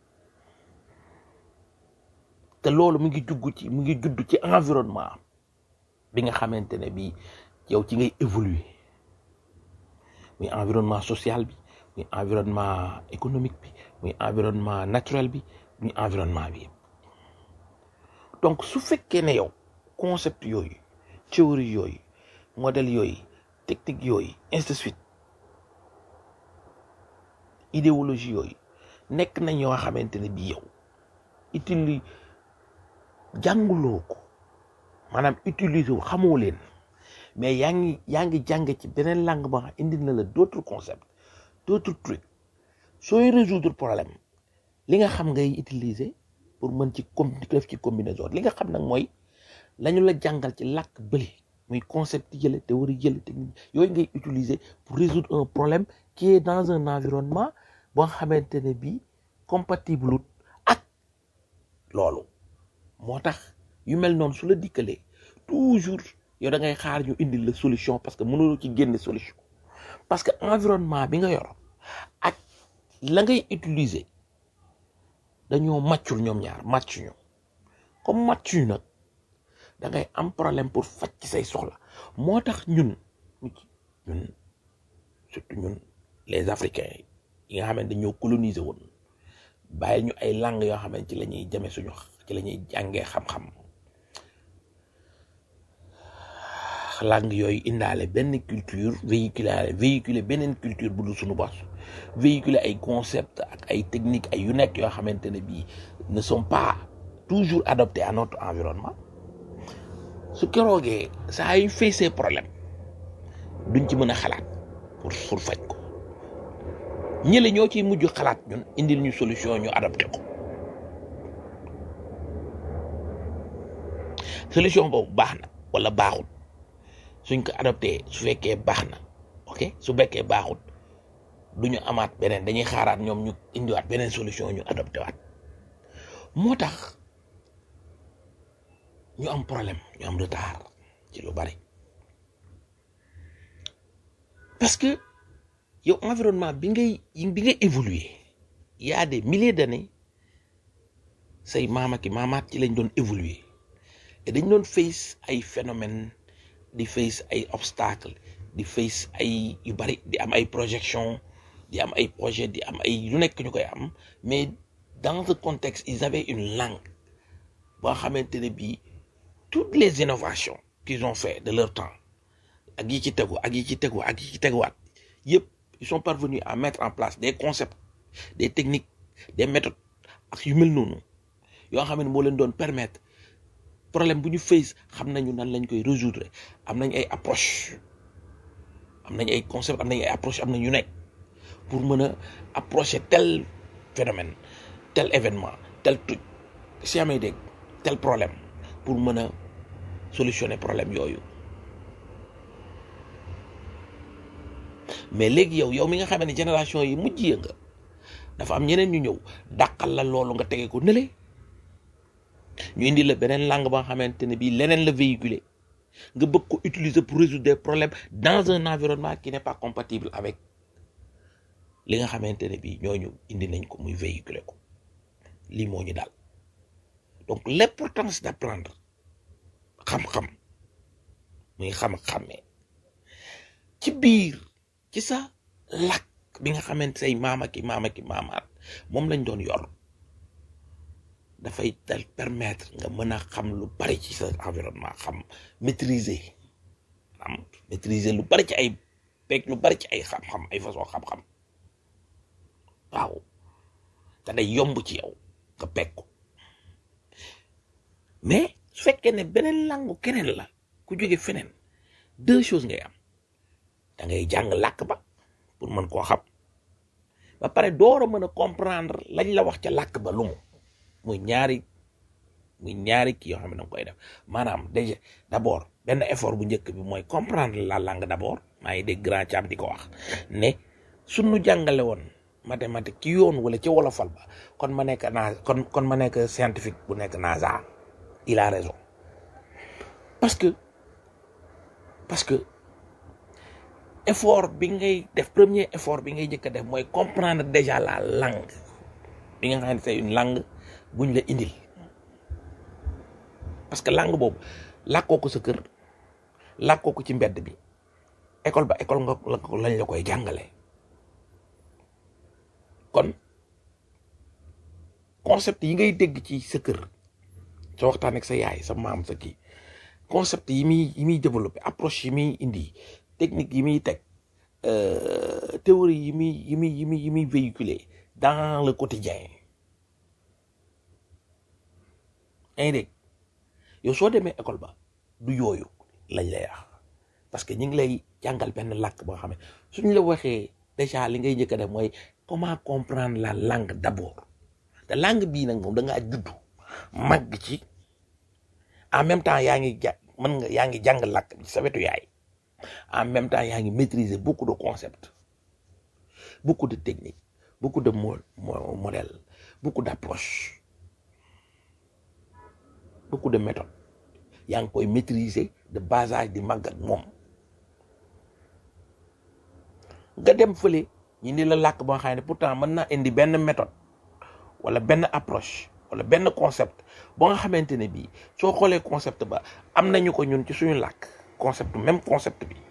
te loolu mu ngi jugg ci mu ngi judd ci environnement bi nga xamante ne bii yow ci ngay évoluer muy environnement social bi muy environnement économique bi muy environnement naturel bi muy environnement bi yëpp donc su fekkee ne yow concept yooyu théorie yooyu modèle yooyu technique yooyu ainsi de suite idéologie yooyu nekk nañ yoo xamante ne bii yow utili jànguloo ko maanaam utiliser wu xamoo leen mais yaa ngi yaa ngi jàng ci beneen langue boo xam indi na la d'autres concepts d'autres trucs sooy résoudre problème li nga xam ngay utiliser pour mën ci com def ci combinaison li nga xam nag mooy lañu la jàngal ci làkk bële muy concept yële théorie yële technique yooyu ngay utiliser pour résoudre un problème qui est dans un environnement boo xamante ne bii compatible ak loolu moo tax yu mel noonu su la dikkalee toujours yow da ngay xaar ñu indil la solution parce que mënuloo ci génne solution parce que environnement bi nga yor ak la ngay utiliser dañoo màccul ñoom ñaar màccuñu comme màccuñu nag da ngay am problème pour faj ci say soxla moo tax ñun ñun surtout ñun les africains yi nga xamante dañoo coloniser woon bàyyi ñu ay langues yoo xamante ci la ñuy jame suñu ci la ñuy jàngee xam-xam langue yooyu indaale benn culture véhiculer véhiculer beneen culture bu dul suñu bos véhiculer ay concept ak ay techniques ay yu nekk yoo xamante ne bii ne sont pas toujours adaptés à notre environnement su keroogee saa yu feesee problème duñ ci mën a xalaat pour pour faj ko ñële ñoo ciy mujj xalaat ñun indil ñu solution ñu adapté ko solution boobu baax na wala baaxul suñ ko adopté su fekkee baax na ok su fekkee baaxul du ñu amaat beneen dañuy xaaraat ñoom ñu indiwaat beneen solution ñu adopté waat moo tax ñu am problème ñu am retard ci lu bari parce que yow environnement bi ngay bi ngay évoluer y a des milliers d'années say maama ki maamaat ci lañ doon évoluer et dañ doon face ay phénomènes di face ay obstacles di face ay yu bari di am ay projection di am ay projet di am ay lu nekk ñu koy am mais dans ce contexte ils avaient une langue boo xamante ne bii toutes les innovations qu'ils ont fait de leur temps ak yi ci tegu ak yi ci tegu ak yi ci teguwaat yëpp ils sont parvenus à mettre en place des concepts des techniques des méthodes ak yu mel noonu yoo xam ne moo leen doon permettre problème bu ñu face xam nañu nan lañ koy résoudre am nañ ay approche am nañ ay concept am nañ ay approche am nañ yu nekk pour mën a approcher tel phénomène tel événement tel truc si amee dégg tel problème pour mën a solutionner problème yooyu mais léegi yow yow mi nga xamee ne génération yi mujj ya nga dafa am ñeneen ñu ñëw dàqal la loolu nga tege ko nële ñu indi la beneen langue ba nga xamante ne bii leneen la véhiculer nga bëgg ko utiliser pour résoudre des problèmes dans un environnement qui n'est pas compatible avec li nga xamante ne bii ñooñu indi nañ ko muy véhiculer ko lii moo ñu daal donc l'importance d'apprendre xam-xam muy xam-xamee ci biir ci sa làkk bi nga xamante say maama ki maama ki maamaat moom lañ doon yor dafay dal permettre nga mën a xam lu bari ci sa environnement xam maîtriser am maîtriser lu bari ci ay peeg lu bari ci ay xam-xam ay façon xam-xam waaw te day yomb ci yow nga peeg ko mais su fekkee ne beneen langue keneen la ku jóge feneen deux choses ngay am da ngay jàng làkk ba pour mën koo xam ba pare door a mën a comprendre lañ la wax ca làkk ba lu mu muy ñaari muy ñaari kii yoo xam ne da nga koy def maanaam déjà d'abord benn effort bu njëkk bi mooy comprendre la langue d'abord maa ngi dégg grand Thiam di ko wax ne suñu jàngale woon mathématique ci yoon wala ci wolofal ba kon ma nekk na kon kon ma nekk scientifique bu nekk NASA il a raison parce que parce que effort bi ngay def premier effort bi ngay njëkk a def mooy comprendre déjà la langue bi nga xam ne c'est une langue bu ñu la indil parce que langue boobu làkkoo ko sa kër làkkoo ko ci mbedd bi école ba école nga la ko lañ la koy jàngale kon concept yi ngay dégg ci sa kër sa waxtaan ak sa yaay sa maam sa kii concept yi muy yi muy développé approche yi muy indi technique yi muy teg euh, théorie yi muy yi muy yi muy yi muy véhiculer dans le quotidien yaa ngi dégg yow soo demee école ba du yooyu lañ lay wax parce que ñu ngi lay jàngal benn làkk boo xam ne suñ la waxee déjà li ngay njëkk a def mooy comment comprendre la langue d'abord te langue bii nag moom da ngaa juddu màgg ci en même temps yaa ngi ja mën nga yaa ngi jàng làkk bi ci sa wetu yaay en même temps yaa ngi maîtriser beaucoup de concepts beaucoup de techniques beaucoup de mo mo- modèles beaucoup d'approches beaucoup de méthodes yaa ngi koy maîtriser de bas âge di màgg ak moom nga dem fële ñu ni la làkk boo xam ne pourtant mën naa indi benn méthode wala benn approche wala benn concept boo nga xamante ne bii soo xoolee concept ba am nañu ko ñun ci suñu làkk concept même concept bi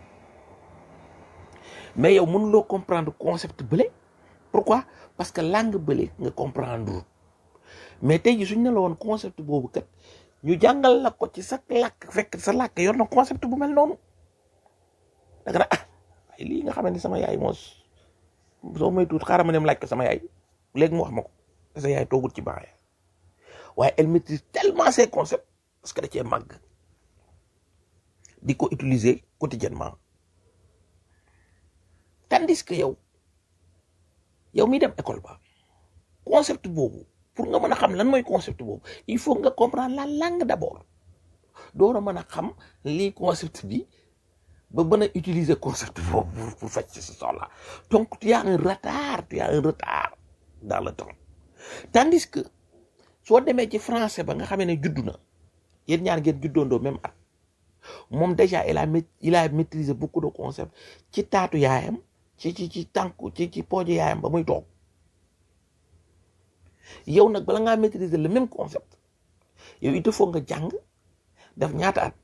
mais yow mënuloo comprendre concept bële pourquoi parce que langue bële nga comprendre mais tey ji suñ ne la woon concept boobu kat ñu jàngal la ko ci sa làkk fekk sa làkk yor na concept bu mel noonu da nga ne ah ay lii nga xamante ni sama yaay moos soo may tuut xaaral ma dem laaj ko sama yaay léegi mu wax ma ko sa yaay toogut ci baax waaye elle maîtrise tellement ces concepts parce que da cee màgg di ko utiliser quotidiennement tandis que yow yow mi dem école ba concept boobu pour nga mën a xam lan mooy concept boobu il faut nga comprendre la langue d'abord door a mën a xam lii concept bi ba mën a utiliser concept boobu pour pour faj ci sa soxla donc tu as un retard tu as un retard dans le temps tandis que soo demee ci français ba nga xamee ne juddu na yéen ñaar ngeen juddoondoo même at moom déjà il a maît- il a maîtrisé beaucoup de concepts ci taatu yaayam ci ci ci tànku ci ci pooju yaayam ba muy toog yow nag bala ngaa maîtriser le même concept yow il te faut nga jàng def ñaata at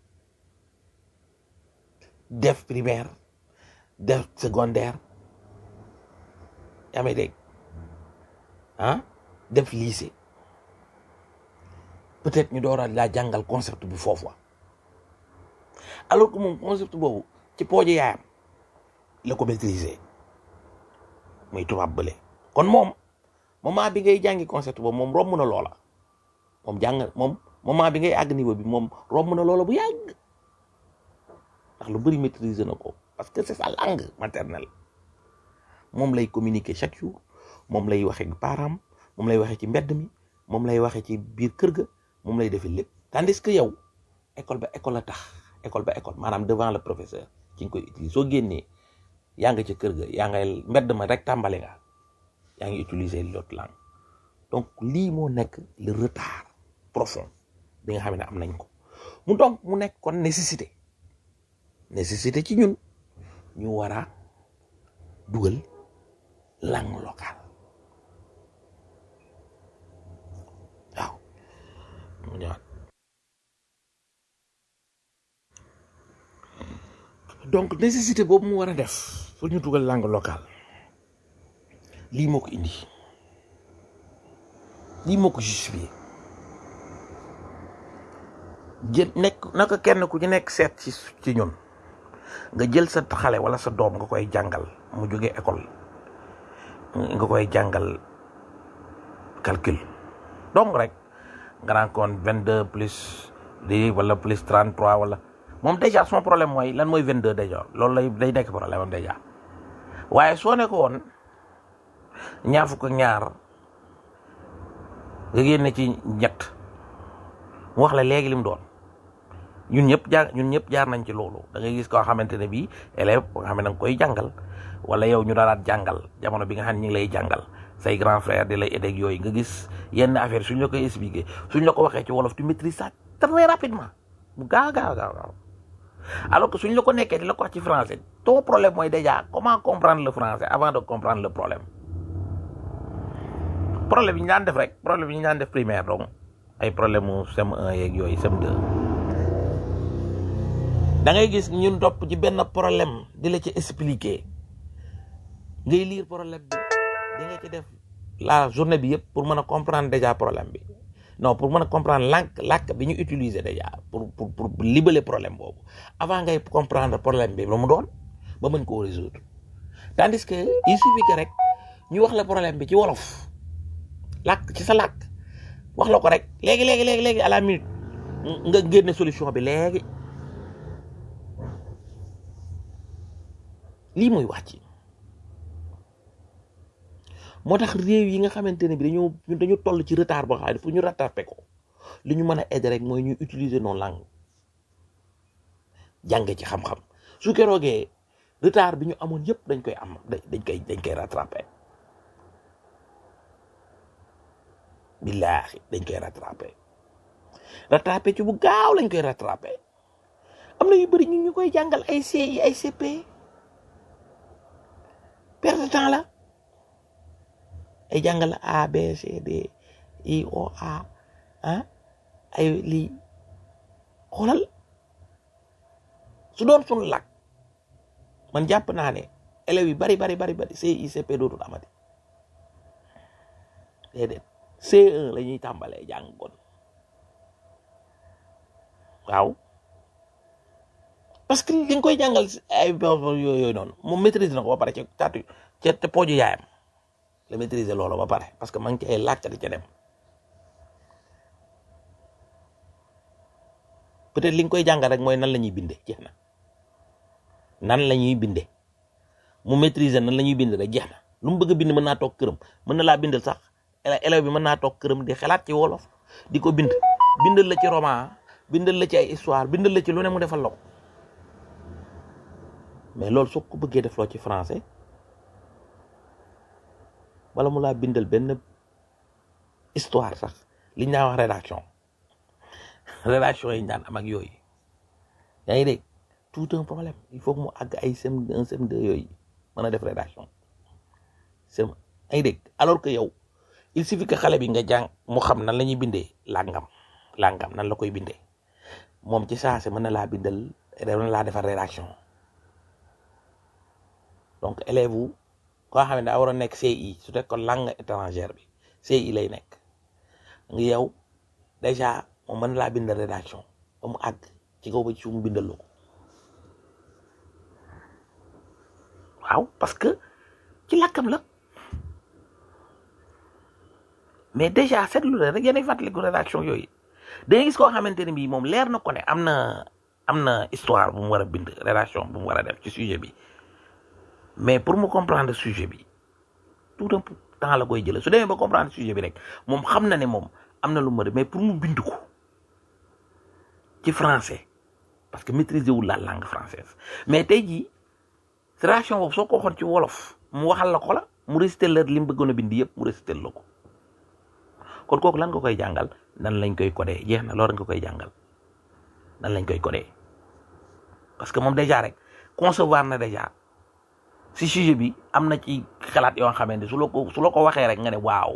def primaire def secondaire yaa may dégg ah def lycée peut-être ñu door a laa jàngal concept bi foofu wa alors que moom concept boobu ci pooju yaayam la ko maîtriser muy tubaab bële kon moom moment bi ngay jàngi concept boobu moom romb na loola moom jàng moom moment bi ngay àgg niveau bi moom romb na loola bu yàgg ndax lu bëri maîtriser na ko parce que c'est sa langue maternelle moom lay communiquer chaque jour moom lay waxee ak parents moom lay waxee ci mbedd mi moom lay waxee ci biir kër ga moom lay defee lépp tandis que yow école ba école la tax école ba école maanaam devant le professeur ci nga koy utiliser soo génnee yaa nga ca kër ga yaa ngay mbedd ma rek tàmbale nga yaa ngi utiliser l'autre langue donc lii moo nekk le retard profond bi nga xam ne am nañ ko mu donc mu nekk kon nécessité nécessité ci ñun ñu war a dugal langue locale waaw mu ñëwaat donc nécessité boobu mu war a def pour ñu dugal langue locale lii moo ko indi lii moo ko justifié jël nekk naka kenn ku ci nekk seet ci ci ñun nga jël sa xale wala sa doom nga koy jàngal mu jógee école nga koy jàngal calcul donc rek nga naan kon vingt deux plus lii wala plus trente trois wala moom déjà son problème mooy lan mooy vingt deux déjà loolu lay day nekk problème am déjà waaye soo ne ko woon ñaar fukk ak ñaar nga génne ci ñett mu wax la léegi li mu doon ñun ñëpp jaar ñun ñëpp jaar nañ ci loolu da ngay gis koo xamante ne bii élève ba nga xam ne da nga koy jàngal wala yow ñu daalaat jàngal jamono bi nga xam ne ñu ngi lay jàngal say grand frère di lay aider ak yooyu nga gis yenn affaire suñ la koy expliquer suñ la ko waxee ci wolof tu maîtrises ça très rapidement mu gaaw gaaw gaaw gaaw alors que suñ la ko nekkee di la ko wax ci français ton problème mooy déjà comment comprendre le français avant de comprendre le problème problème yi ñu daan def rek problème yi ñu daan def primaire donc ay problème mu CM1 yeeg yooyu CM2 da ngay gis ñun topp ci benn problème di la ci expliquer ngay lire problème bi di nga ci def la journée bi yëpp pour mën a comprendre déjà problème bi non pour mën a comprendre làkk làkk bi ñu utiliser déjà pour pour pour libaler problème boobu avant ngay comprendre problème bi lu mu doon ba mën koo résoudre tandis que il suffit que rek ñu wax la problème bi ci wolof làkk ci sa làkk wax la ko rek léegi léegi léegi léegi à la minute nga génne solution bi léegi lii mooy wax ci moo tax réew yi nga xamante ne bi dañoo ñun dañu toll ci retard boo xam ne pour ñu rattraper ko li ñu mën a aider rek mooy ñu utiliser nos langues jànge ci xam-xam su keroogee retard bi ñu amoon yëpp dañ koy am dañ koy dañ koy rattraper billaahi dañ koy rattraper rattraper ci bu gaaw lañ koy rattraper am na yu bëri ñu ñu koy jàngal ay CI ay CP perte de temps la ay jàngal A B C D I O A ah ay lii xoolal su doon sunu làkk man jàpp naa ne élèves yi bari bari bari bari CICP dootul amati déedéet C1 la ñuy tàmbalee jàng kon waaw parce que li nga koy jàngal ay yooyu noonu moom maîtrise na ko ba pare ca taatu ca te pooju yaayam la maîtriser loolu ba pare parce que ma ngi ci ay laajte di ca dem peut-être li nga koy jàngal rek mooy nan la ñuy binde jeex na nan la ñuy binde mu maîtriser nan la ñuy binde rek jeex na lu mu bëgg a bind mën naa toog këram mën na laa bindal sax élève bi mën naa toog këram di xalaat ci wolof di ko bind bindal la ci roman bindal la ci ay histoire bindal la ci lu ne mu defal la ko mais loolu soo ko bëggee def loo ci français wala mu laa bindal benn histoire sax liñ naa wax rédaction rédaction yi ñu daan am ak yooyu yaa ngi dégg tout un problème il faut que mu àgg ay CM1 CM2 yooyu mën a def rédaction CM yaa ngi dégg alors que yow il suffit que xale bi nga jàng mu xam nan la ñuy bindee làngam làngam nan la koy bindee moom ci saase mën na laa bindal mën na laa defar rédaction donc élève wu koo xam ne daa war a nekk CI su fekkoon langue étrangère bi CI lay nekk nga yow déjà moom mën laa bindal rédaction ba mu àgg ci kaw ba ci mu bindal la ko waaw parce que ci làkkam la mais déjà seetlu la rek yéenay fàttaliku rédaction yooyu da ngay gis koo xamante ne bii moom leer na ko ne am na am na histoire bu mu war a bind rédaction bu mu war a def ci sujet bi mais pour mu comprendre sujet bi tout un temps la koy jëlee su demee ba comprendre sujet bi rek moom xam na ne moom am na lu mu mais pour mu bind ko ci français parce que maîtriser wul la langue française mais tey jii rédaction boobu soo ko waxoon ci wolof mu waxal la ko la mu réciter la li mu bëggoon a bind yëpp mu réciter la ko kon kooku lan nga koy jàngal nan lañ koy codé jeex na loolu nga koy jàngal nan lañ koy codé parce que moom déjà rek concevoir na déjà si sujet bi am na ci xalaat yoo xamante su la ko su la ko waxee rek nga ne waaw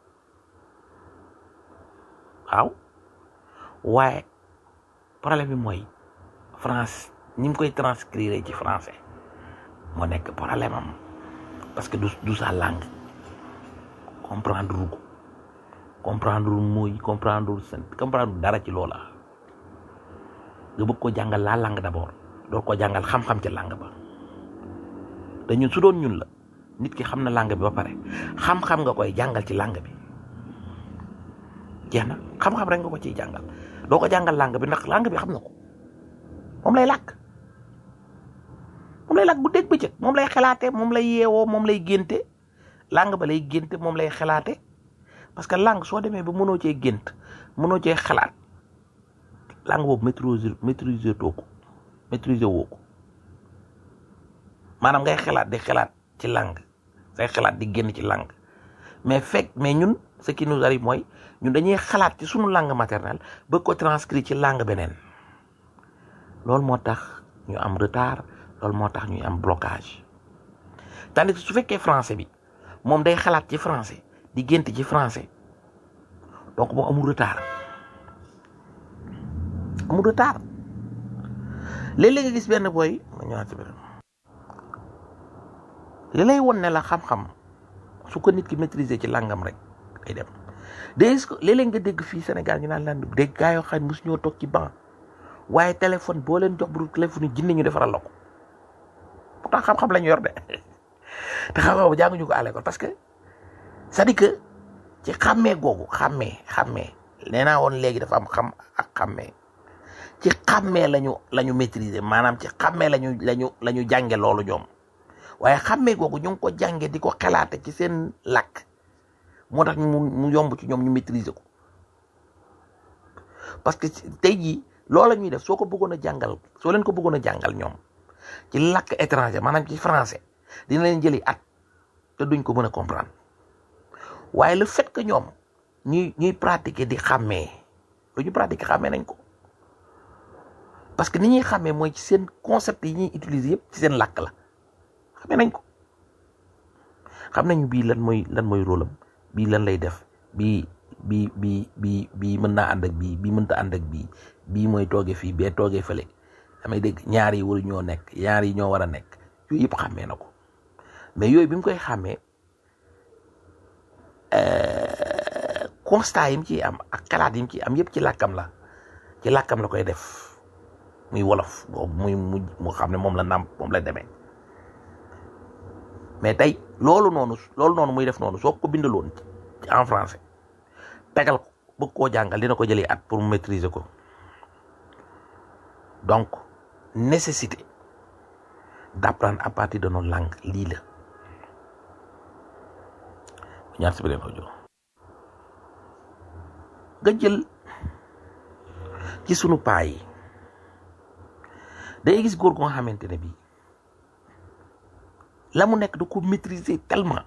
waaw waaye problème bi mooy France ñi ngi koy transcrire ci français moo nekk problème am parce que du du sa langue comprendre ru ko comprendre ru mooy comprendre ru seen comprendre dara ci loola nga bëgg ko jàngal la langue d'abord door ko jàngal xam-xam ci langue ba te ñun su doon ñun la nit ki xam na langue bi ba pare xam-xam nga koy jàngal ci langue bi jeex na xam-xam rek nga ko ciy jàngal doo ko jàngal langue bi ndax langue bi xam na ko moom lay làkk moom lay làkk bu dégg bëccëg moom lay xalaate moom lay yeewoo moom lay génte langue ba lay génte moom lay xalaate parce que langue soo demee ba mënoo cee gént mënoo cee xalaat langue boobu maîtriser maîtriser too ko maîtriser woo ko maanaam ngay xalaat di xalaat ci langue say xalaat di génn ci langue mais fekk mais ñun ce qui nous arrive mooy ñun dañuy xalaat ci sunu langue maternelle bëgg ko transcrire ci langue beneen loolu moo tax ñu am retard loolu moo tax ñuy am blocage tandis que su fekkee français bi moom day xalaat ci français di gént ci français donc moom amul retard amul retard léeg-léeg nga gis benn booy ma ñëwaat ci benn li lay won ne la xam-xam su ko nit ki maîtriser ci langam rek day dem day ko léeg-léeg nga dégg fii Sénégal ñu naan lan dégg gaa yoo xam ne mosu ñoo toog ci banc waaye téléphone boo leen jox bu téléphone yi jinne ñu defaral la ko pourtant xam-xam la ñu yor de te xam-xam jànguñu ko à l'école parce que c'est-à-dire que ci xàmmee googu xàmmee xàmmee nee naa woon léegi dafa am xam ak xàmmee ci xàmmee lañu la ñu maîtriser maanaam ci xàmmee lañu lañu la ñu jànge loolu ñoom waaye xàmmee googu ñu ngi ko jànge di ko xalaate ci seen làkk moo tax mu mu yomb ci ñoom ñu maîtriser ko parce que tey jii loola ñuy def soo ko bëggoon a jàngal soo leen ko bëggoon a jàngal ñoom ci làkk étranger maanaam ci français dina leen jëli at te duñ ko mën a comprendre waaye le fait que ñoom ñuy ñuy pratiquer di xàmmee lu ñu pratiquer xàmmee nañ ko parce que ni ñuy xàmmee mooy ci seen concept yi ñuy utiliser yëpp ci seen làkk la xàmmee nañ ko xam nañu bii lan mooy lan mooy rôle am bii lan lay def bii bii bii bii bii mën naa ànd ak bii bii mënta ànd ak bii bii mooy tooge fii bee tooge fële damay dégg ñaar yi waru ñoo nekk ñaar yi ñoo war a nekk yooyu yëpp xàmmee na ko mais yooyu bi mu koy xàmmee constat yi mu ciy am ak xalaat yi mu ciy am yëpp ci làkkam la ci làkkam la koy def muy wolof boobu muy mu mu xam ne moom la nàmp moom la demee mais tey loolu noonu loolu noonu muy def noonu soo ko bindaloon ci en français tegal ko bëgg koo jàngal dina ko jëlee at pour mu maîtriser ko donc nécessité d'apprendre à partir de nos langues lii la ñaar si beneen audio nga jël ci sunu paa yi day gis góor gu nga xamante ne bii la mu nekk da ko maîtriser tellement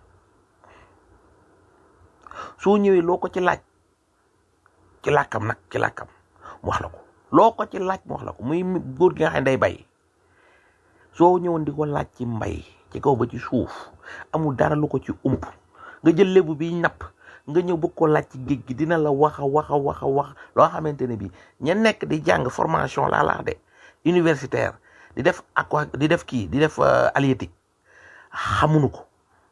soo ñëwee loo ko ci laaj ci làkkam nag ci làkkam mu wax la ko loo ko ci laaj mu wax la ko muy góor gi nga xam ne day bay soo ñëwoon di ko laaj ci mbay ci kaw ba ci suuf amul dara lu ko ci ump nga jël lébu bi napp nga ñëw bëgg ko laaj ci géej gi dina la wax a wax a wax a wax loo xamante ne bii ña nekk di jàng formation laa laa de universitaire di def aqua di def kii di def halieutique xamuñu ko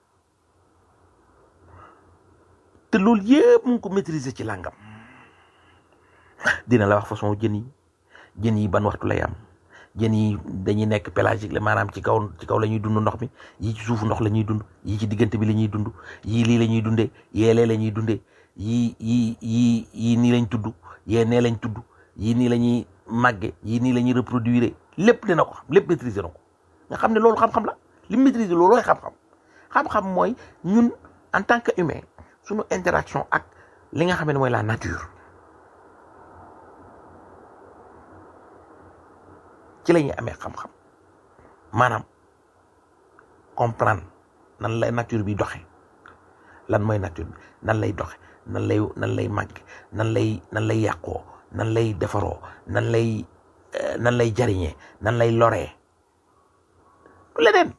te loolu yëpp mu ngi ko maîtriser ci làngam dina la wax façon jën yi jën yi ban waxtu lay am jën yi dañuy nekk pélagique la maanaam ci kaw ci kaw la ñuy dund ndox mi yii ci suufu ndox la ñuy dund yii ci diggante bi la ñuy dund yii lii la ñuy dundee yee lee la ñuy dundee yii yii yii yii nii lañ tudd yee nee lañ tudd yii nii la ñuy màgge yii nii la ñuy reproduire lépp dina ko xam lépp maîtriser na ko nga xam ne loolu xam-xam la li maîtriser loolu looy xam-xam xam-xam mooy ñun en tant que humain suñu interaction ak li nga xam ne mooy la nature ci la ñuy amee xam-xam maanaam comprendre nan lay nature bi doxe lan mooy nature bi nan lay doxe nan lay nan lay màgg nan lay nan lay yàqoo nan lay defaroo nan lay nan lay jariñee nan lay loree du leneen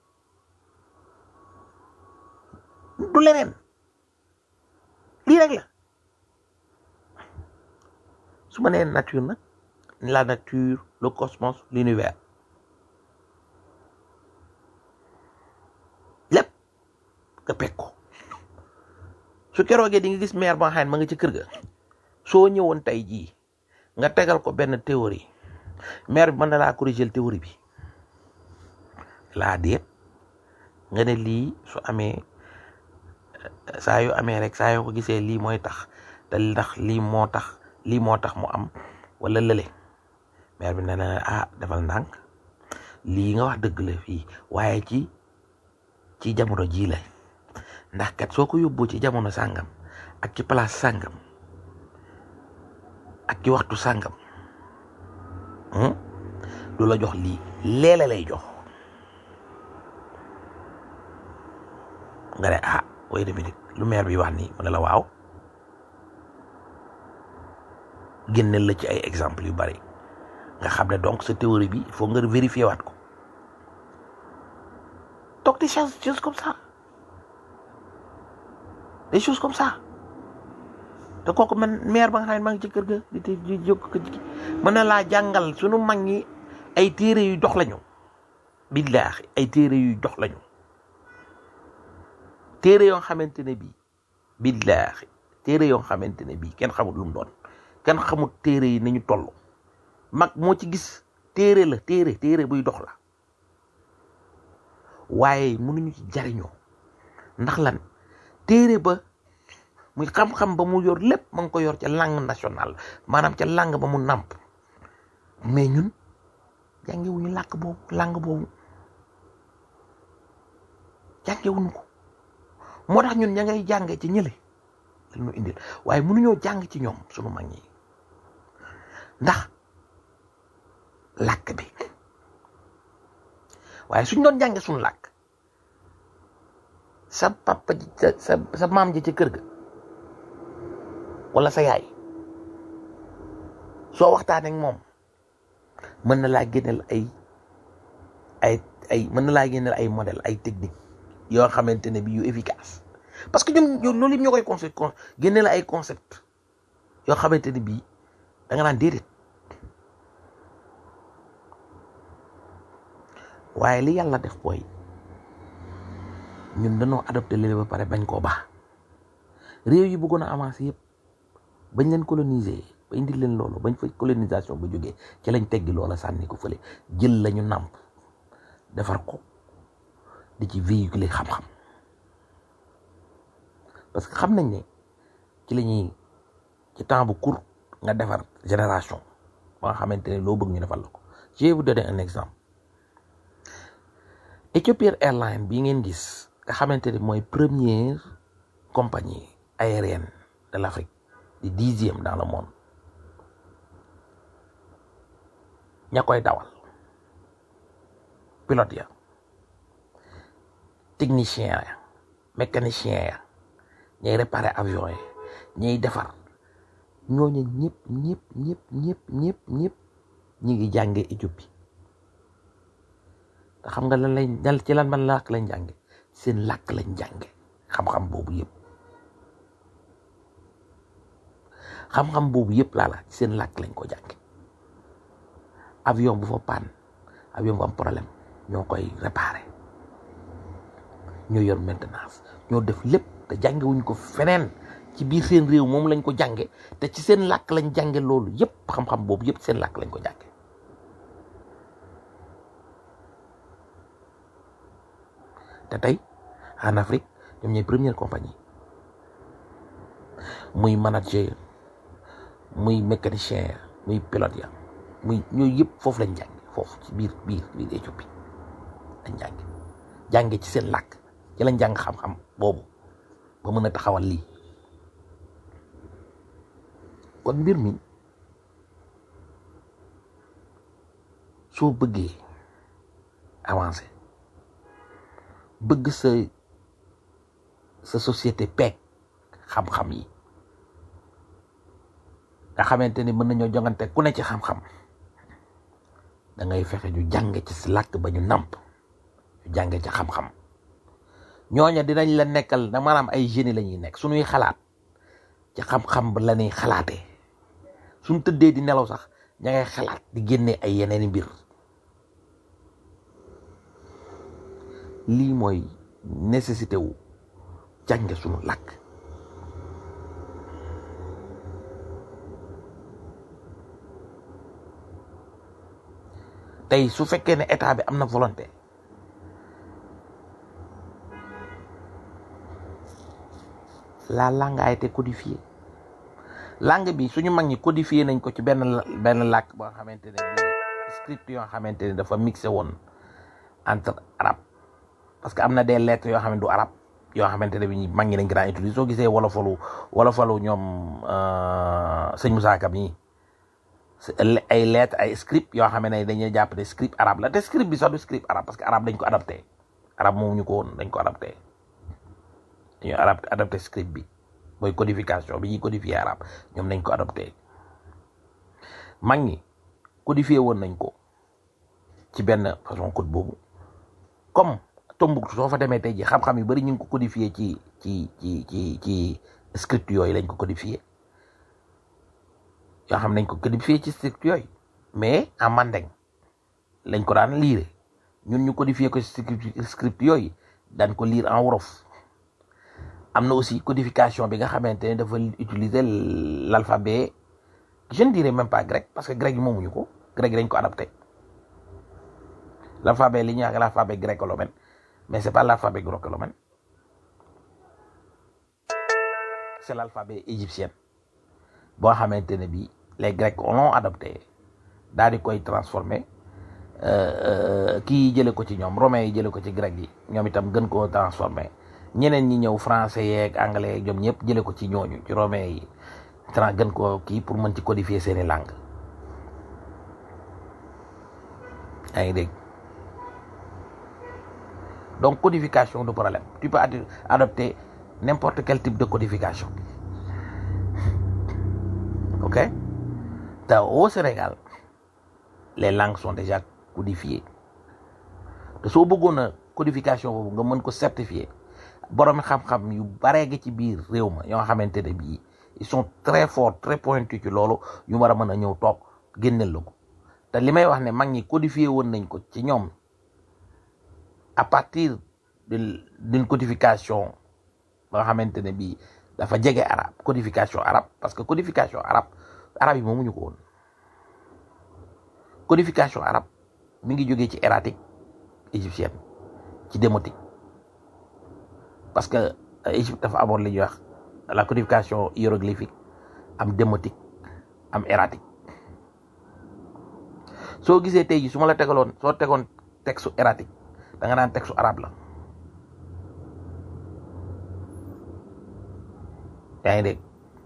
du leneen lii rek la su ma nee nature nag la nature le cosmos l'univers lépp nga peg ko su keroogee di nga gis maire ba nga xam ne ma nga ci kër ga soo ñëwoon tey jii nga tegal ko benn théorie maire bi mën na laa corriger théorie bi laa déet nga ne lii su amee saa yu amee rek saa yoo ko gisee lii mooy tax te ndax lii moo tax lii moo tax mu am wala lële maire bi ne na ah defal ndànk lii nga wax dëgg la fii waaye ci ci jamono jii la ndax kat soo ko yóbboo ci jamono sàngam ak ci place sàngam ak ci waxtu sàngam hmm? du la jox lii leele lay jox nga ne ah wait a minute lu maire bi wax nii mu ne la waaw génneel la ci ay exemple yu bari nga xam ne donc sa théorie bi il faut nga vérifier waat ko donc des choses choses comme ça des choses comme ça te kooku man maire ba nga xam ne maa ngi ci kër ga di di di jóg ko ci mën na laa jàngal sunu mag ñi ay téere yu dox lañu billaahi ay téere yu dox lañu téere yoo xamante ne bii billaahi téere yoo xamante ne bii kenn xamul lu mu doon kenn xamul téere yi nañu toll mag moo ci gis téere la téere téere buy dox la waaye mënuñu ci jariñoo ndax lan téere ba muy xam-xam ba mu yor lépp ma ngi ko yor ca langue nationale maanaam ca langue ba mu nàmp mais ñun jàngewuñu làkk boobu langue boobu jàngewuñu ko moo tax ñun ña ngay jànge ci ñële la ñu indil waaye mënuñoo jàng ci ñoom sunu mag ñi ndax làkk bi waaye suñ doon jànge suñu làkk sa papa ji sa sa sa maam ji ci kër ga wala sa yaay soo waxtaanee ak moom mën na laa génneel ay ay ay mën na laa génneel ay modèle ay technique yoo xamante ne bi yu efficace parce que ñun ñun loolu yëpp ñoo koy concept con génneel ay concept yoo xamante ne bii da nga naan déedéet waaye li yàlla def booy ñun dañoo adopté léegi ba pare bañ koo baax réew yi bëggoon a avancé yëpp bañ leen coloniser ba indil leen loolu bañ fa colonisation ba jógee ci lañ teggi loola sànni ko fële jël lañu nàmp defar ko di ci véhiculer xam-xam parce que xam nañ ne ci la ñuy ci temps bu court nga defar génération ba nga xamante ne loo bëgg ñu defal la ko je vais vous donner un exemple Ethiopian Airlines bii ngeen gis nga xamante ne mooy première compagnie aérienne de l'Afrique di dixième dans le monde ña koy dawal pilote ya technicien ya mécanicien ya ñay réparer avion yi ñay defar ñooñu ñëpp ñëpp ñëpp ñëpp ñëpp ñëpp ñi ngi jàngee Éthiopie te xam nga lan lañ dal ci lan ban làkk lañ jànge seen làkk lañ jànge xam-xam boobu yëpp xam-xam boobu yëpp laa la seen làkk lañ ko jànge avion bu fa panne avion bu am problème ñoo koy réparer ñoo yor maintenance ñoo def lépp te jànge wuñ ko feneen ci biir seen réew moom lañ ko jànge te ci seen làkk lañ jànge loolu yëpp xam-xam boobu yëpp seen làkk lañ ko jànge te tey en Afrique ñoom ñooy première compagnie muy manager muy mécanicien ya muy pilote ya muy ñooyu yëpp foofu lañ jànge foofu ci biir biir biir Éthiopie lañ jànge jànge ci seen làkk ci lañ jàng xam-xam boobu ba mën a taxawal lii kon mbir mi soo bëggee avancer bëgg sa sa société peeg xam-xam yi nga xamante ni mën nañoo jongante ku ne ci xam-xam da ngay fexe ñu jànge ci si làkk ba ñu nàmp ñu jànge ci xam-xam ñooña dinañ la nekkal na maanaam ay génie la ñuy nekk suñuy xalaat ci xam-xam ba la ñuy xalaatee suñ tëddee di nelaw sax ña ngay xalaat di génne ay yeneeni mbir lii mooy nécessité wu jànge suñu làkk tey su fekkee ne état bi am na volonté la langue a été codifiée langue bi suñu mag ñi codifié nañ ko ci benn benn làkk boo xamante ne bii script yoo xamante ne dafa mixé woon entre arabe parce que am na des lettres yoo xam ne du arabe yoo xamante ne bi mag ñi dañ ko daan utiliser soo gisee wolofalu wolofalu ñoom sëñ Moussa Ka mi ay lettres ay script yoo xam ne dañuy jàpp ne script arabe la te script bi sax du script arabe parce que arabe dañ ko adapté arabe moomu ñu ko woon dañ ko adapté dañu arabe adapté script bi mooy codification bi ñuy codifier arabe ñoom nañ ko adapté mag ñi codifié woon nañ ko ci benn façon code boobu comme Tombouctou soo fa demee tey ji xam-xam yu bari ñu ngi ko codifié ci ci ci ci ci script yooyu lañ ko codifié yoo xam nañ ko codifié ci script yooyu mais en mandeng lañ ko daan liire ñun ñu codifié ko ci script yooyu daan ko lire en wolof am na aussi codification bi nga xamante ne dafa utiliser l'alphabet je ne dirais même pas grec parce que grec yi moomuñu ko grec yi dañ ko adapté l'alphabet li ñuy wax l'alphabet gréco-romain mais c'est pas l'alphabet gréco-romain c'est l'alphabet égyptien boo xamante ne bi les grecs l'ont adopté daal di koy transformé kii jële ko ci ñoom romains yi jële ko ci grec yi ñoom itam gën koo transformé ñeneen ñi ñëw français yeeg anglais yeeg ñoom ñëpp jële ko ci ñooñu ci romains yi trans gën koo kii pour mën ci codifier seeni langue yaa ngi dégg donc codification du problème tu peux adopter n'importe quel type de codification ok te au Sénégal les langues sont déjà codifiées te soo bëggoon a codification boobu nga mën ko certifier borom xam-xam yu baree gi ci biir réew ma yoo xamante ne bii ils sont très forts très pointus ci loolu yu war a mën a ñëw toog génneel la ko te li may wax ne mag ñi codifié woon nañ ko ci ñoom à partir de d'une codification ba nga xamante ne bii dafa jege arabe codification arabe parce que codification arabe arabe yi moomuñu ko woon codification arabe mi ngi jógee ci hiératique égyptienne ci démotique parce que Égypte dafa amoon li ñuy wax la codification hiéroglyphique am démotique am hiératique soo gisee tey ji su ma la tegaloon soo tegoon texte hiératique da nga naan texte arabe la yaa ngi dégg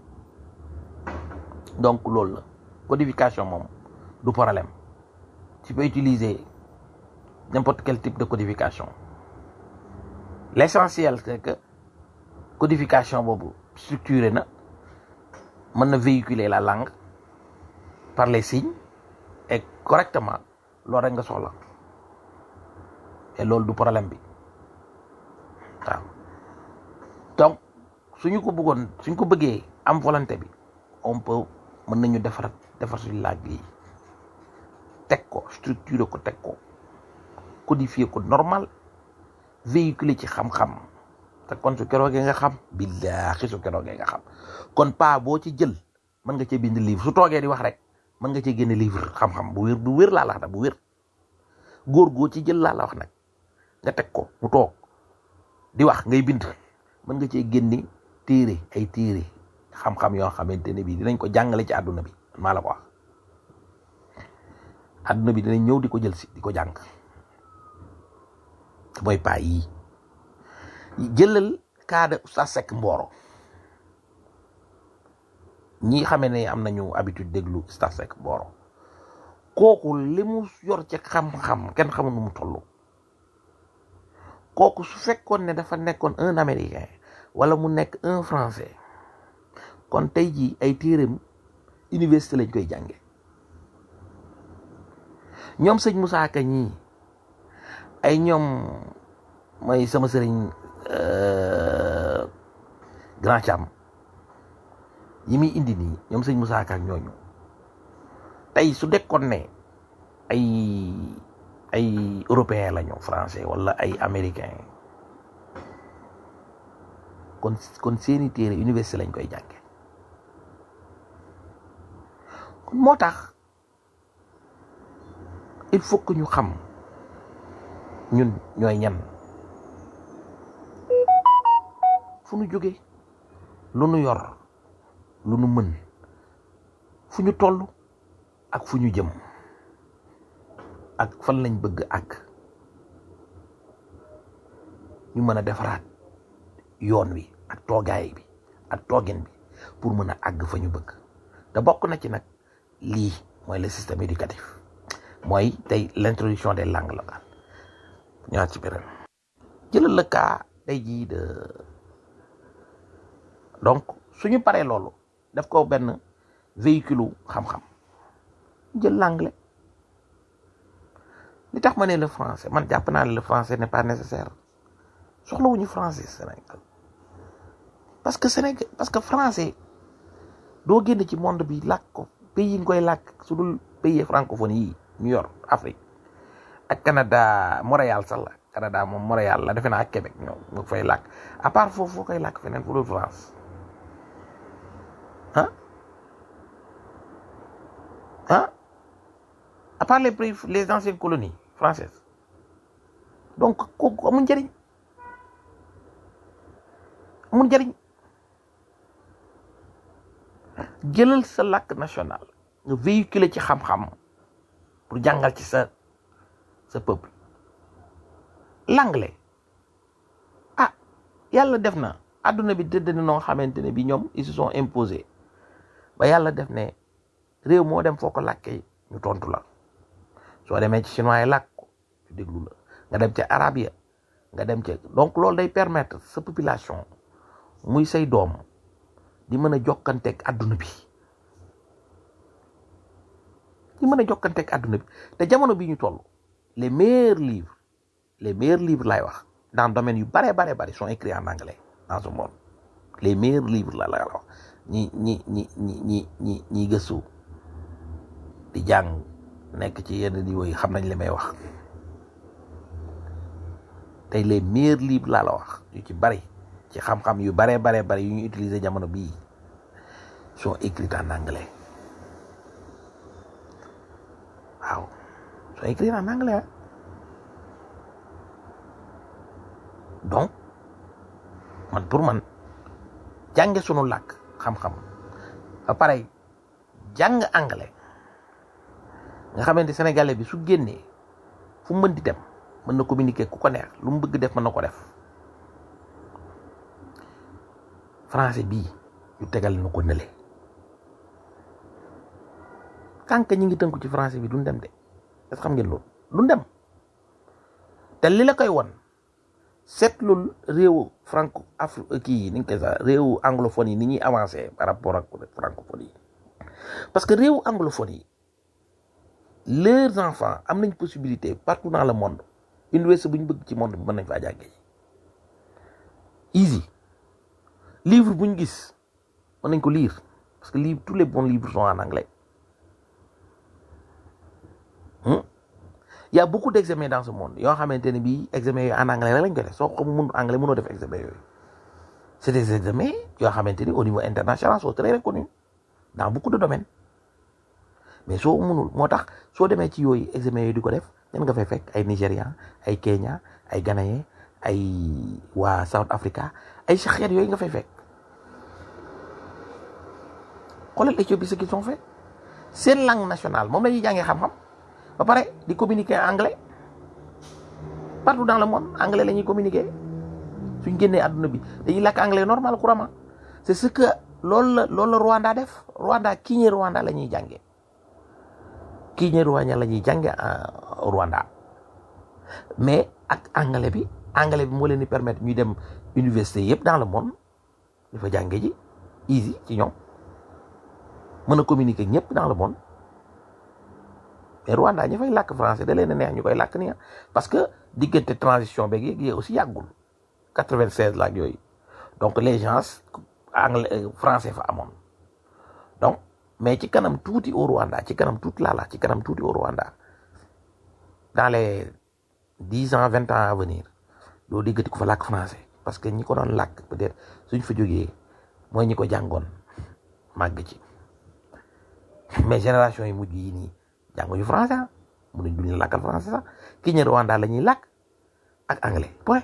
donc loolu la codification moom du problème tu peux utiliser n'importe quel type de codification l'essentiel c'est que codification boobu structuré na mën na véhiculer la langue par les signes et correctement loolu rek nga soxla et loolu du problème bi waaw donc suñu ko bëggoon suñ ko bëggee am volonté bi on peut mën nañu defar defar suñu langue yi teg ko structuré ko teg ko codifié ko normal véhiculé ci xam-xam te kon su keroogee nga xam billaahi su keroogee nga xam kon pa boo ci jël mën nga cee bind livre su toogee di wax rek mën nga cee génne livre xam-xam bu wér bu wér laa la wax nag bu wér góor goo ci jël laa la wax nag nga teg ko mu toog di wax ngay bind mën nga cee génne téere ay téere xam-xam yoo xamante ne bii dinañ ko jàngale ci àdduna bi maa la ko wax àdduna bi dinañ ñëw di ko jël si di ko jàng mooy paa yii jëlal kaada Oustaz Seck Mboro ñi xamee ne am nañu habitude déglu Oustaz Seck Mboro kooku li mu yor ci xam-xam kenn xamul nu mu toll kooku su fekkoon ne dafa nekkoon un américain wala mu nekk un français kon tey jii ay téereem université lañ koy jànge ñoom sëñ Moussa Ka ñii ay ñoom mooy sama sëriñ Grand Cham yi muy indi nii ñoom sëñ Moussa Ka ak ñooñu tey su dekkoon ne ay ay européen la ñu français wala ay américain kon kon seeni téere université lañ koy jànge kon moo tax il faut que ñu xam ñun ñooy ñan fu ñu jóge lu nu yor lu nu mën fu ñu toll ak fu ñu jëm ak fan lañ bëgg ak ñu mën a defaraat yoon wi ak toogaay bi ak toogin bi pour mën a àgg fa ñu bëgg te bokk na ci nag lii mooy le système éducatif mooy tey l'introduction des langues locales ñëwaat ci beneen jëlal le cas tey jii de donc suñu paree loolu def ko benn véhicule xam-xam jël l'anglais li tax ma ne le français man jàpp naa ne le français n'est pas nécessaire soxlawuñu français Sénégal parce que Sénégal parce que français doo génn ci monde bi làkk ko pays yi nga koy làkk su dul pays francophone yi New York Afrique ak Canada Montréal sax la Canada moom Montréal la defe naa ak Québec ñoom nga fay làkk à part foofu foo koy làkk feneen fu dul France ah ah à part les pays les anciennes colonies françaises donc kooku amul njëriñ amul njëriñ jëlal sa làkk national nga véhiculer ci xam-xam pour jàngal ci sa sa peuple l'anglais ah yàlla def na àdduna bi tëdd na noo xamante ne bi ñoom ils se sont imposés ba yàlla def ne réew moo dem foo ko làkkee ñu tontu la soo demee ci chinois yi làkk ko ñu déglu la nga dem ca arabe ya nga dem ca donc loolu day permettre sa population muy say doom di mën a jokkanteeg àdduna bi di mën a jokkanteeg àdduna bi te jamono bi ñu toll les meilleurs livres les meilleurs livres laay wax dans domaine yu bare bare bare sont écrits en anglais dans ce monde les meilleurs livres la la wax ñi ñi ñi ñi ñi ñi ñi gëstu di jàng nekk ci yenn niveau yi xam nañ li may wax tey les meilleurs livres laa la wax yu ci bari ci xam-xam yu bare bare bare yu ñu utiliser jamono bii sont écrits en anglais waaw sont écrits en anglais donc man pour man jànge sunu làkk xam-xam ba pare jàng anglais nga xamante sénégalais bi su génnee fu mu mën di dem mën na communiquer ku ko neex lu mu bëgg def mën na ko def français bii ñu tegal na ko nële kànk ñi ngi tënku ci français bi duñ dem de est-ce xam ngeen loolu duñ dem te li la koy won seetlul réewu franco afri kii yi ni nga koy sax réewu anglophone yi ni ñuy avancé par rapport ak francophone yi parce que réewu anglophone yi leurs enfants am nañ possibilité partout dans le monde université bu ñu bëgg ci monde bi mën nañ faa jàngee easy livre bu ñu gis mën nañ ko lire parce que livre tous les bons livres sont en anglais hmm? y a beaucoup d'examens dans ce monde yoo xamante ne bii examen yooyu en anglais rek lañ ko def soo xamul mun anglais mënoo def examen yooyu c'est des examens yoo xamante ni au niveau international sont très reconnus dans beaucoup de domaines mais soo mënul moo tax soo demee ci yooyu examen yooyu di ko def ñan nga fay fekk ay Nigérian ay Kenya ay Ghanéen ay waa South Africa ay sa xeet yooyu nga fay fekk xoolal Éthiopie ce qu'ils ont fait seen langue nationale moom la ñuy jàngee xam-xam ba pare di communiquer en anglais partout dans le monde anglais la ñuy communiquer suñ génnee àdduna bi dañuy làkk anglais normal couramment c'est ce que loolu la loolu la Rwanda def Rwanda Kinyarwanda Rwanda la ñuy jàngee Kinyarwanda la ñuy jàngee Rwanda mais ak anglais bi anglais bi moo leen di permettre ñuy dem université yëpp dans le monde di fa jànge ji easy ci ñoom mën a communiquer ak ñëpp dans le monde mais Rwanda ñi fay làkk français da leen a neex ñu koy làkk nii parce que diggante transition beeg yeeg aussi yàggul quatre-vingt-seize la ak yooyu donc les gens anglais français fa amoon donc mais ci kanam tuuti au Rwanda ci kanam tuuti laa la ci kanam tuuti au Rwanda dans les dix ans vingt ans à venir doo déggati ko fa làkk français parce que ñi ko doon làkk peut-être suñ fa jógee mooy ñi ko jàngoon màgg ci mais génération yi mujj yi nii jànguñu français ah mënuñ duñu làkkal français sax ki ñe Rwanda la ñuy làkk ak anglais point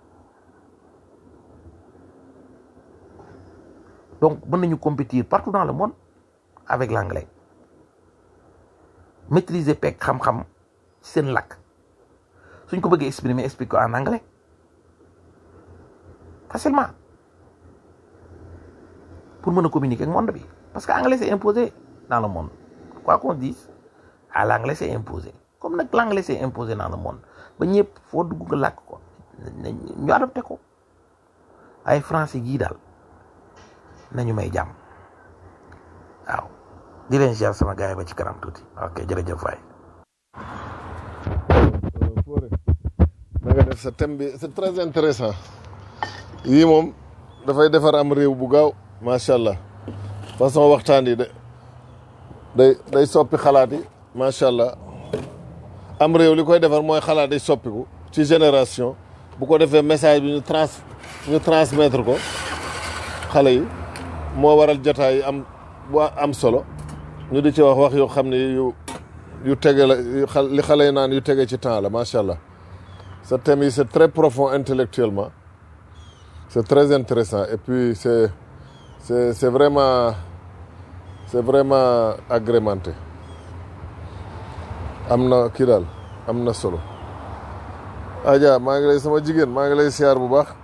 donc mën nañu compétir partout dans le monde avec l'anglais maîtriser pek xam-xam ci seen làkk suñ ko bëggee exprimer explique ko en anglais facilement pour mën a communiquer ak monde bi parce que anglais c'est imposé dans le monde quoi qu'on dise à l'anglais c'est imposé comme nag l'anglais c'est imposé dans le monde ba ñëpp foo dugg nga làkk ko ñu adopté ko ay français gii daal nañu may jàmm waaw di leen ziar sama gars yi ba ci kanam tuuti ok jërëjëf waay Fodé na nga def sa thème bi c'est très intéressant yii moom dafay defar am réew bu gaaw macha allah façon waxtaan yi de day day soppi xalaat yi macha allah am réew li koy defar mooy xalaat day soppiku ci génération bu ko defee message bi ñu trans ñu transmettre ko xale yi moo waral jotaay yi am bu am solo ñu di ci wax wax yoo xam ne yu yu tege la yu xal li xale yi naan yu tege ci temps la macha allah ce thème yi c'est très profond intellectuellement c'est très intéressant et puis c'est c'est c'est vraiment c'est vraiment agrémenté am na kii daal am na solo Adja maa ngi lay sama jigéen maa ngi lay siyaar bu baax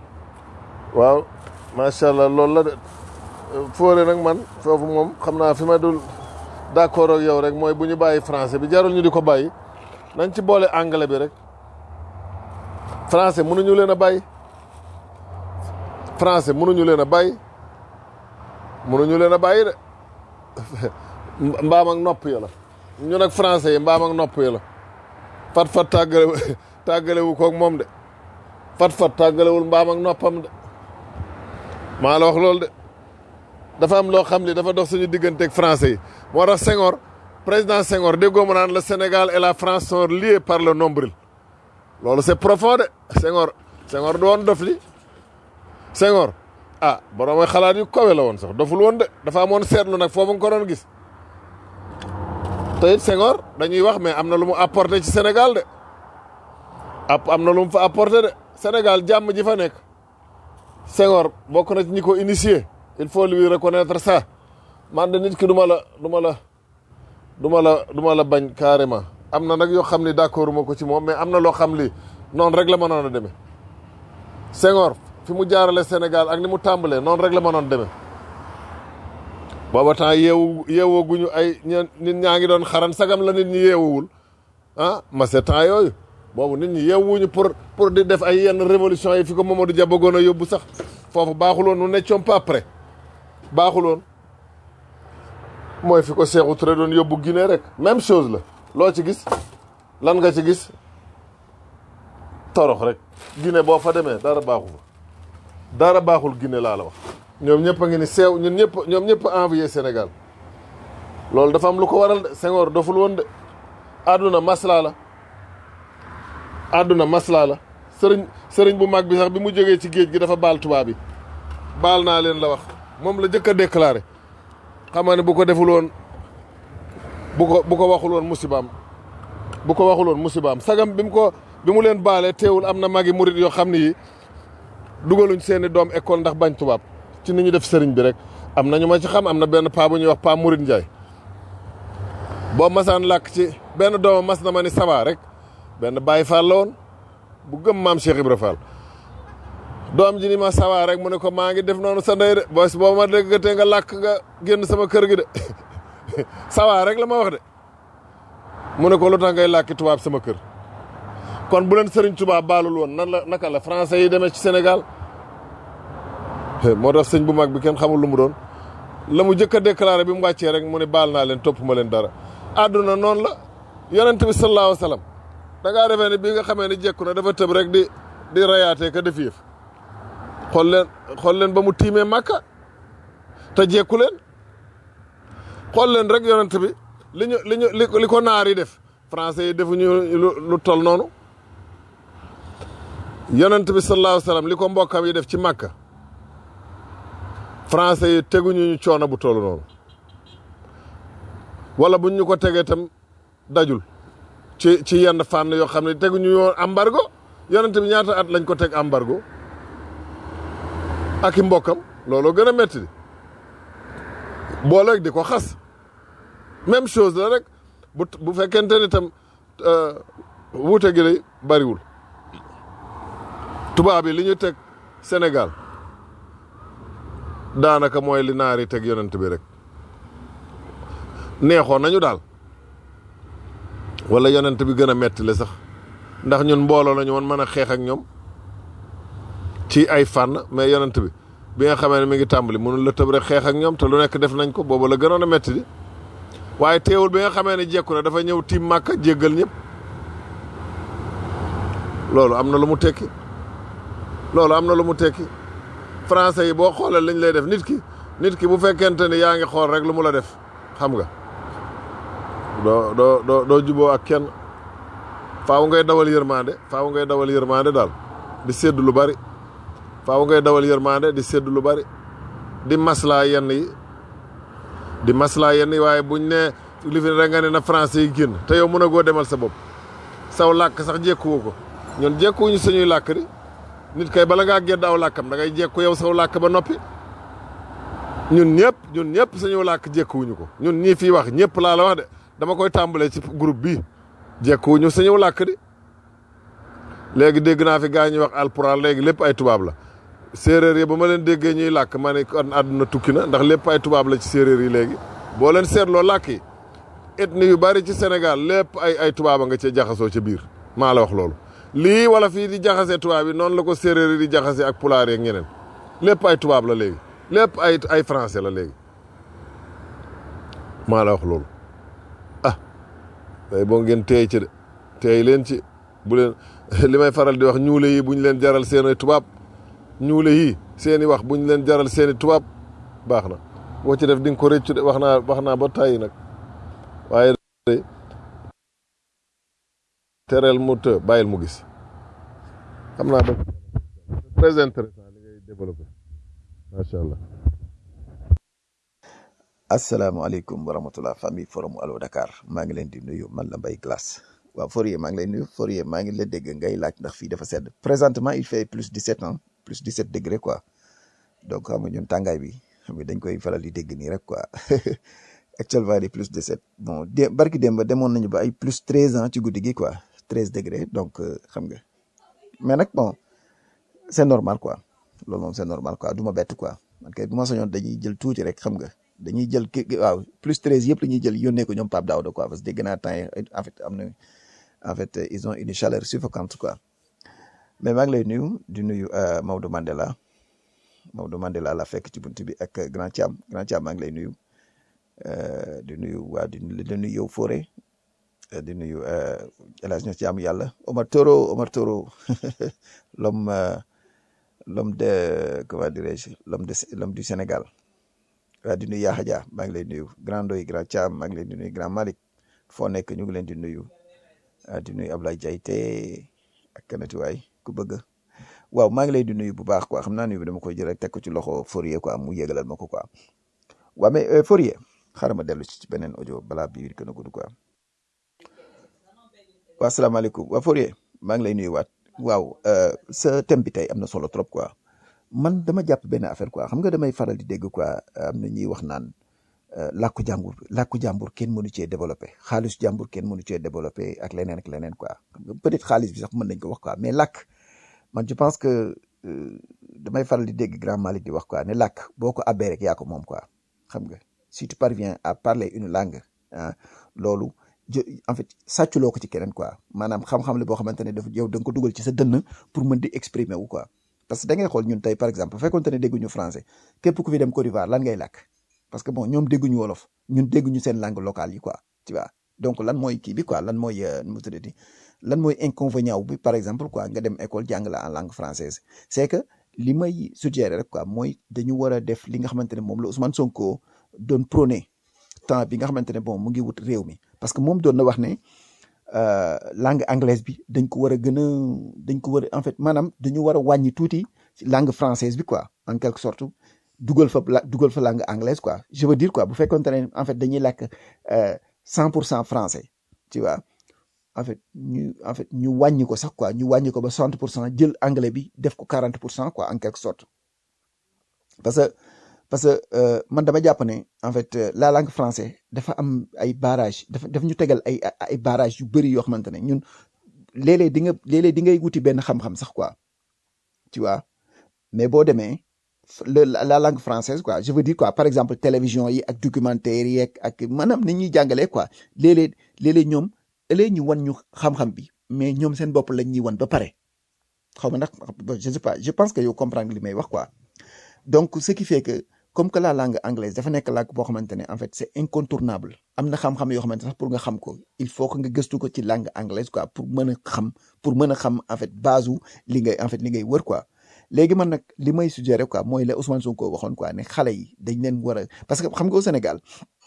waaw macha allah loolu la de Fodé nag man foofu moom xam naa fi ma dul d'accord ak yow rek mooy bu ñu bàyyi français bi jarul ñu di ko bàyyi nañ ci boole anglais bi rek français mënuñu leen a bàyyi français mënuñu leen a bàyyi mënuñu leen a bàyyi de mbaam ak nopp ya la ñun ak français yi mbaam ak nopp ya la fat fat tàggale tàggalewu koog moom de fat fat tàggalewul mbaam ak noppam de maa la wax loolu de dafa am loo xam ni dafa dox suñu digganteeg français yi moo tax Senghor président Senghor déggoo ma naan le Sénégal et la France sont liés par le nombril loolu c'est profond de Senghor Senghor du woon dof li Senghor ah borom xalaat yu kawe la woon sax doful woon de dafa amoon seetlu nag foofu nga ko doon gis te it Senghor dañuy wax mais am na lu mu apporté ci Sénégal de ap am na lu mu fa apporté de Sénégal jàmm ji fa nekk Senghor bokk na ci ñi ko initié il faut lui reconnaître ça man de nit ki du ma la du ma la du ma la du ma la bañ carrément am na nag yoo xam ni d'accord ma ko ci moom mais am na loo xam li noonu rek la mënoon a demee Senghor fi mu jaarale Sénégal ak ni mu tàmbalee noonu rek la mënoon demee booba temps yeewu yeewoo guñu ay ñeen nit ñaa ngi doon xaran sagam la nit ñi yeewuwul ah ma c'est temps yooyu boobu nit ñi yeewuñu pour pour di def ay yenn révolution yi fi ko Mamadou Dia bëggoon a yóbbu sax foofu baaxuloon nous n'étions pas prêts baaxuloon mooy fi ko Sékou Touré doon yóbbu Guinée rek même chose la loo ci gis lan nga ci gis torox rek Guinée boo fa demee dara baaxu fa dara baaxul Guinée laa la wax ñoom ñëpp a ngi ni seew ñun ñëpp ñoom ñëpp a envoyé Sénégal loolu dafa am lu ko waral de Senghor doful woon de àdduna maslaa la àdduna maslaa la sëriñ sëriñ bu mag bi sax bi mu jógee ci géej gi dafa baal tubaab bi baal naa leen la wax moom la jëkk a déclaré xam nga ne bu ko deful woon bu ko bu ko waxul woon musibaam bu ko waxul woon musibaam sagam bi mu ko bi mu leen baalee teewul am na magi murit yoo xam ne yi dugaluñ seeni doom école ndax bañ tubaab ci ni ñu def sëriñ bi rek am na ñu ma ci xam am na benn paa bu ñuy wax paa Murit Njaay boo masaan làkk ci benn doomam mas na ma ni sawa rek benn Baay Faal la woon bu gëm maam Cheikh Ibra Fall doom ji ni ma sawa rek mu ne ko maa ngi def noonu sa ndey de boo boo ma déggatee nga làkk nga génn sama kër gi de sawa rek la ma wax de mu ne ko lu tax ngay làkki tubaab sama kër kon bu leen sëriñ tubaab baalul woon nan la naka la français yi demee ci Sénégal moo tax sëñ bu mag bi kenn xamul lu mu doon la mu jëkk a déclaré bi mu wàccee rek mu ne baal naa leen topp ma leen dara àdduna noonu la yonent bi sallallahu alayhi wa sallam da ngaa defee ne bii nga xamee ne jekku na dafa tëb rek di di rayaatee ka def yëf xool leen xool leen ba mu tiimee màkka te jekku leen xool leen rek yonent bi li ñu li ñu li ko naar yi def français yi defuñu lu tol noonu yonent bi sallallahu alayhi wa sallam li ko mbokkam yi def ci màkka français yi teguñu ñu coono bu toll noonu wala buñ ñu ko tegee itam dajul ci ci yenn fànn yoo xam ne teguñu yoon embargo yonent bi ñaata at lañ ko teg embargo ak i mbokkam looloo gën a métti di booleeg di ko xas même chose la rek bu bu fekkente ni tam wuute gi day bariwul tubaab yi li ñu teg Sénégal daanaka mooy li naar yi teg yonent bi rek neexoon nañu daal wala yonent bi gën a metti le sax ndax ñun mbooloo la ñu woon mën a xeex ak ñoom ci ay fànn mais yonent bi bi nga xamee ne mi ngi tàmbali mënul la tëb rek xeex ak ñoom te lu nekk def nañ ko boobu la gënoon a metti di waaye teewul bi nga xamee ne jekku na dafa ñëw tiim màkka jéggal ñëpp loolu am na lu mu tekki loolu am na lu mu tekki français yi boo xoolee lañ lay def nit ki nit ki bu fekkente ni yaa ngi xool rek lu mu la def xam nga doo doo doo doo juboo ak kenn faaw ngay dawal yërmande faaw ngay dawal yërmande daal di sédd lu bari faaw ngay dawal yërmande di sédd lu bari di maslaa yenn yi di maslaa yenn yi waaye buñ ne li fi rek nga ne na français yi génn te yow mën a goo demal sa bopp saw làkk sax jekkuwu ko ñun jekkuwuñu suñuy làkk di nit kay bala ngaa gedd aw làkkam da ngay jekku yow saw làkk ba noppi ñun ñëpp ñun ñëpp suñu làkk jekkuwuñu ko ñun ñii fii wax ñëpp laa la wax de dama koy tàmbalee ci groupe bii jekkuwuñu suñu làkk di léegi dégg naa fi gaa ñuy wax alpulaar léegi lépp ay tubaab la séeréer yi ba ma leen déggee ñuy làkk ma ne kon àdduna tukki na ndax lépp ay tubaab la ci séeréer yi léegi boo leen seetloo làkk yi ethnie yu bari ci Sénégal lépp ay ay tubaaba nga cee jaxasoo ca biir maa la wax loolu lii wala fii di jaxasee tubaab yi noonu la ko séeréer yi di jaxasee ak pulaar yeeg ñeneen lépp ay tubaab la léegi lépp ay ay français la léegi maa la wax loolu ah day boo ngeen teey ci de teey leen ci bu leen li may faral di wax ñuule yi bu ñu leen jaral seen ay tubaab ñuule yi seen i wax bu ñu leen jaral seen i tubaab baax na boo ci def di nga ko rëccu de wax naa wax naa ba tàyyi nag waaye de tereel mu të bàyyil mu gis xam naa ba très intéressant li ngay développé macha allah asalaamaaleykum wa rahmatulah famille forum Allo Dakar maa ngi leen di nuyu man la Mbaye Glace waaw Fourier maa ngi lay nuyu Fourier maa ngi la dégg ngay laaj ndax fii dafa sedd présentement il fait plus 17 ans plus 17 degré quoi donc xam nga ñun tàngaay bi xam nga dañ koy faral di dégg nii rek quoi actuellement il est plus 17 bon dé barki démb demoon nañu ba ay plus 13 ans ci guddi gi quoi 13 degré donc xam nga mais nag bon c'est normal quoi loolu moom c'est normal quoi du ma bett quoi man kay bu ma soñoon dañuy jël tuuti rek xam nga. dañuy jël ki waaw plus treize yëpp la ñuy jël yónnee ko ñoom Pape Daouda quoi parce que dégg naa temps yi en fait am na en fait ils ont une chaleur suffocante quoi mais maa ngi lay nuyu di nuyu Maodo Mandela Maodo Mandela la fekk ci buntu bi ak Grand Thiam Grand Thiam maa ngi lay nuyu di nuyu waa di nuyu yow Fore di nuyu El Hadj Thiam yàlla Omar Toro Omar Toro l'homme l'homme de comment dirais-je l'homme de l'homme du Sénégal waa di nuyu Yaxa Dia maa ngi lay nuyu grand doy grand Thiam maa ngi leen di nuyu grand Malick foo nekk ñu ngi leen di nuyu di nuyu Ablaye Diayte ak kanati waay ku bëgg waaw maa ngi lay di nuyu bu baax quoi xam naa nuyu bi dama koy jël rek teg ko ci loxo Fourier quoi mu yégalal ma ko quoi waaw mais Fourier xaaral ma dellu ci beneen audio balaa bii gën a gudd quoi waaw asalaamaaleykum waa Fourier maa ngi lay nuyu waat waaw sa thème bi tey am na solo trop quoi. man dama jàpp benn affaire quoi xam nga damay faral di dégg quoi am na ñuy wax naan làkku jàmbur làkku jàmbur kenn mënu cee développé xaalis jàmbur kenn mënu cee développé ak leneen ak leneen quoi xam nga peut-être xaalis bi sax mën nañ ko wax quoi mais làkk man je pense que damay faral di dégg grand Malick di wax quoi ne làkk boo ko abbee rek yaa ko moom quoi xam nga si tu parviens à parler une langue ah loolu en fait sàcculoo ko ci keneen quoi maanaam xam-xam la boo xamante ne dafa yow da nga ko dugal ci sa dënn pour mën di exprimer wu quoi. parce que da ngay xool ñun tey par exemple bu fekkoonte ne dégguñu français képp ku fi dem Côte d'Ivoire lan ngay làkk parce que bon ñoom dégguñu wolof ñun dégguñu seen langue locale yi quoi tu vois donc lan mooy kii bi quoi lan mooy nu mu tuddati lan mooy inconvénient bi par exemple quoi nga dem école jàng la en langue française c'est que li may suggérer rek quoi mooy dañu war a def li nga xamante ne moom la Ousmane Sonko doon prôné temps bi nga xamante ne bon mu ngi wut réew mi parce que moom doon na wax ne. langue anglaise bi dañ ko war a gën a dañ ko war a en fait maanaam dañu war a wàññi tuuti langue française bi quoi en quelque sorte dugal fa dugal fa langue anglaise quoi je veux dire quoi bu fekkoonte ne en fait dañuy làkk cent pour cent français tu vois en fait ñu en fait ñu wàññi ko sax quoi ñu wàññi ko ba soixante pour cent jël anglais bi def ko quarante pour cent quoi en quelque sorte parce que parce que man dama jàpp ne en fait la langue français dafa am ay barrage dafa daf ñu tegal ay ay barrage yu bëri yoo xamante ne ñun léeg-léeg di nga léeg-léeg di ngay wuti benn xam-xam sax quoi tu vois mais boo demee la langue française quoi je veux dire quoi par exemple télévision yi ak documentaire yi ak maanaam ni ñuy jàngalee quoi léeg-léeg léeg-léeg ñoom ëllëg ñu wan ñu xam-xam bi mais ñoom seen bopp lañ ñuy wan ba pare xaw ma ndax je sais pas je pense que yow comprendre li may wax quoi donc ce qui fait que comme que la langue anglaise dafa nekk langue boo xamante ne en fait c'est incontournable am na xam-xam yoo xamante ne sax pour nga xam ko il faut que nga gëstu ko ci langue anglaise quoi pour mën a xam pour mën a xam en fait base u li ngay en fait li ngay wër quoi léegi man nag li may suggérer quoi mooy la Ousmane Sonko waxoon quoi ne xale yi dañ leen war a parce que xam nga au Sénégal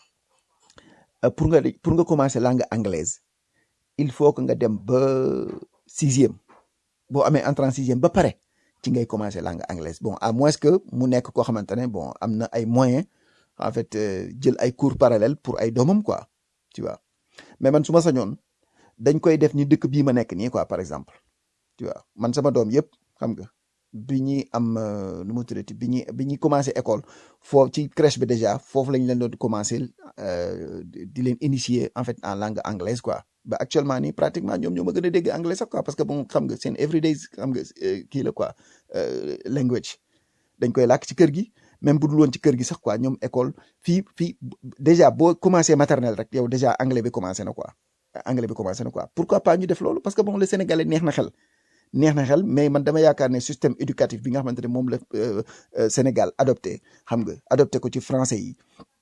euh, pour nga pour nga commencer langue anglaise il faut que nga dem ba sixième boo amee entrée en sixième ba pare ci ngay commencer langue anglaise bon à moins que mu nekk koo xamante ne bon am na ay moyens en fait euh, jël ay cours parallèles pour ay doomam quoi tu vois mais man su ma sañoon dañ koy def ni dëkk bii ma nekk nii quoi par exemple tu vois man sama doom yëpp xam nga bi ñuy am euh, nu mu tuddati bi ñuy bi ñuy commencer école foofu ci crèche bi déjà foofu lañ leen doon commencer euh, di di leen initier en fait en langue anglaise quoi ba actuellement nii pratiquement ñoom ñoo ma gën a dégg anglais sax quoi parce que bon xam nga seen everyday xam nga euh, kii la quoi euh, language dañ koy làkk ci kër gi même bu dul woon ci kër gi sax quoi ñoom école fii fii déjà boo commencé maternelle rek yow déjà anglais bi commencé na quoi anglais bi commencé na quoi pourquoi pas ñu def loolu parce que bon le sénégalais neex na xel neex na xel mais man dama yaakaar ne système éducatif bi nga xamante ne moom la euh, euh, Sénégal adopté xam nga adopté ko ci français yi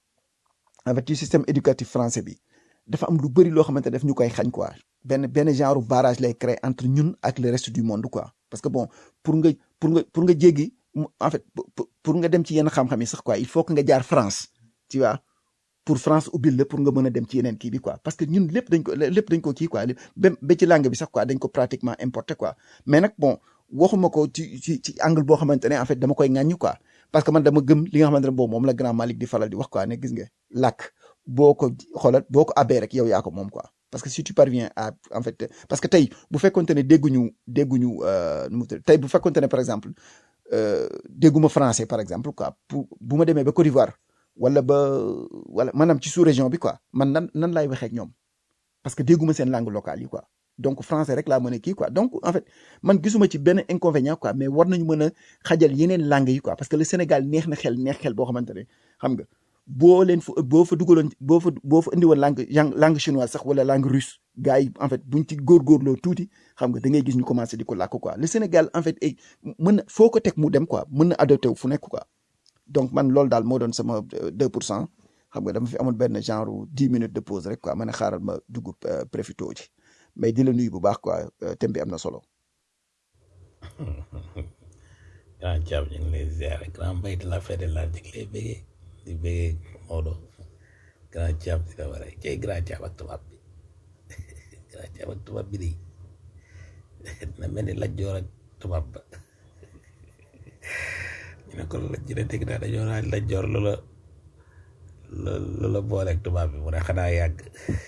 en fait ci système éducatif français bi dafa am lu bëri loo xamante ne daf ñu koy xañ quoi benn benn genre barrage lay créer entre ñun ak le reste du monde quoi parce que bon pour nga pour nga pour nga jéggi mu- en fait pour pour- pour nga dem ci yenn xam-xam yi sax quoi il faut que nga jaar France tu vois pour France ubbil la pour nga mën a dem ci yeneen kii bi quoi parce que ñun lépp dañ ko lépp dañ ko kii quoi lépp ba ba ci langue bi sax quoi dañ ko pratiquement importé quoi mais nag bon waxuma ko ci ci ci angle boo xamante ne en fait dama koy ŋàññi quoi parce que man dama gëm li nga xamante ne boobu moom la grand Malick di faral di wax quoi ne gis nga làkk boo ko xoolal boo ko abbee rek yow yaa ko moom quoi parce que si tu parviens à en fait parce que tey bu fekkonte ne dégguñu dégguñu euh, nu mu tudd tey bu fekkonte ne par exemple euh, dégguma français par exemple quoi pour bu ma demee ba Côte d'Ivoire wala ba wala maanaam ci sous région bi quoi man nan nan laay waxee ak ñoom parce que dégguma seen langue locale yi quoi donc français rek laa mën a kii quoi donc en fait man gisuma ci benn inconvénient quoi mais war nañu mën a xajal yeneen langue yi quoi parce que le Sénégal neex na xel neex xel boo xamante ne xam nga boo leen fa boo fa dugaloon boo fa boo fa indi woon langue yang- langue chinoise sax wala langue russe gars yi en fait buñ ci góorgóorloo tuuti xam nga da ngay gis ñu commencé di ko làkk quoi le Sénégal en fait ay mën na foo ko teg mu dem quoi mën na adopté wu fu nekk quoi donc man loolu daal moo doon sama euh, 2 pour cent xam nga dama fi amoon benn genre 10 minutes de pause rek quoi ma ne xaaral ma dugg euh, profito ci mais di la nuyu bu baax quoi euh, thème bi am na solo. grand Thiam ñu ngi lay ziare grand mbay de la fête de la ñu ngi lay bëggee di bëggee Maodo grand Thiam di la war a cay grand Thiam ak tubaab bi grand Thiam ak tubaab bi de na mel ni laj joor ak tubaab ba ñu ne ko laj ji de dégg naa dañoo naan laj joor lu la lu lu la booleeg tubaab bi mu ne xanaa yàgg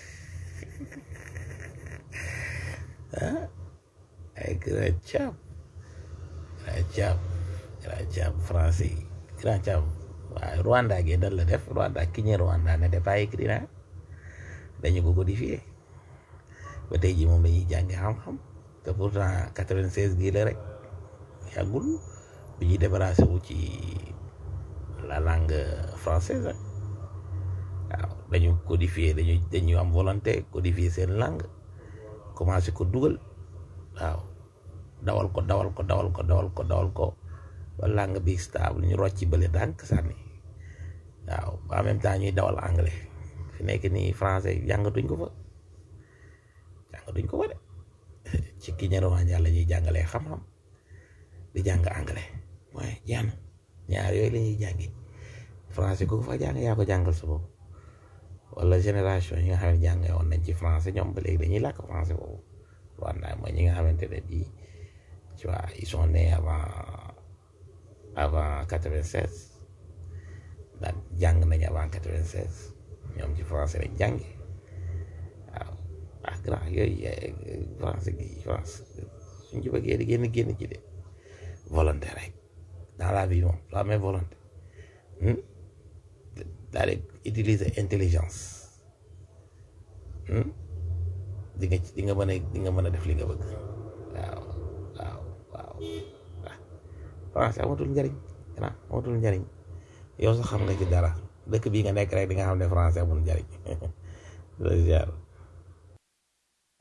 ah ay grand Thiam grand Thiam grand Thiam français yi grand Thiam waaye Rwanda gi dal la def Rwanda ki ñe Rwanda ne pas écrit na dañu ko codifié ba tey ji moom dañuy jàngi xam-xam te pourtant 96 gii la rek yàggul bi ñuy débarrassé wu ci la langue française ah. waaw dañu codifié dañu dañu am volonté codifier seen langue commencé ko dugal waaw dawal ko dawal ko dawal ko dawal ko dawal ko ba langue bi stable ñu rocci bële dànk sànni waaw ba en même temps ñuy dawal anglais fi nekk nii français jàngatuñ ko fa jàngatuñ ko fa de ci ki ñeneen la ñuy jàngalee xam-xam di jàng anglais mooy jeex na ñaar yooyu la ñuy jàngi français ku ko fa jàng yaa ko jàngal sa bopp wala génération yi nga xam ne jàng woon nañ ci français ñoom ba léegi dañuy làkk français boobu Rwanda mooy ñi nga xamante ne bii tu vois ils sont nés avant avant quatre-vingt-seize daan jàng nañ avant quatre-vingt-seize ñoom ci français lañ jànge waaw ah grand yooyu eh, français gi France suñ ci bëggee di génn génn ci de volonté rek dans la vie moom soo amee volonté hmm? daal di utiliser intelligence hmm? di nga di nga mën a di nga mën a def li nga bëgg waaw waaw waaw ah français amatul njariñ ah amatul njariñ yow sax xam nga ci dara dëkk bii nga nekk rek di nga xam ne français amul njariñ loolu ziar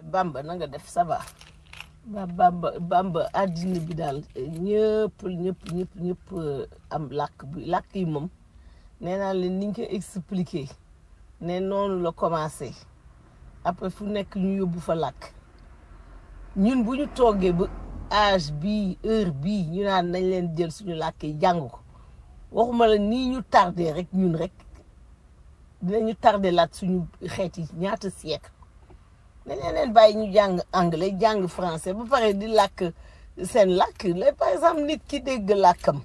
Bamba na nga def ça va ba Bamba Bamba àddina bi daal ñëpp ñëpp ñëpp ñëpp euh, am làkk bi làkk yi moom nee naa leen ni ñu ko expliqué ne noonu la commencé après fu nekk ñu yóbbu fa làkk ñun bu ñu toogee ba âge bii heure bii ñu naan nañ leen jël suñu làkk yi jàng ko waxuma la nii ñu tardé rek ñun rek dinañu tardé laat suñu xeet yi ñaata siècle dañ leen bàyyi ñu jàng anglais jàng français ba pare di làkk seen làkk la par exemple nit ki dégg làkkam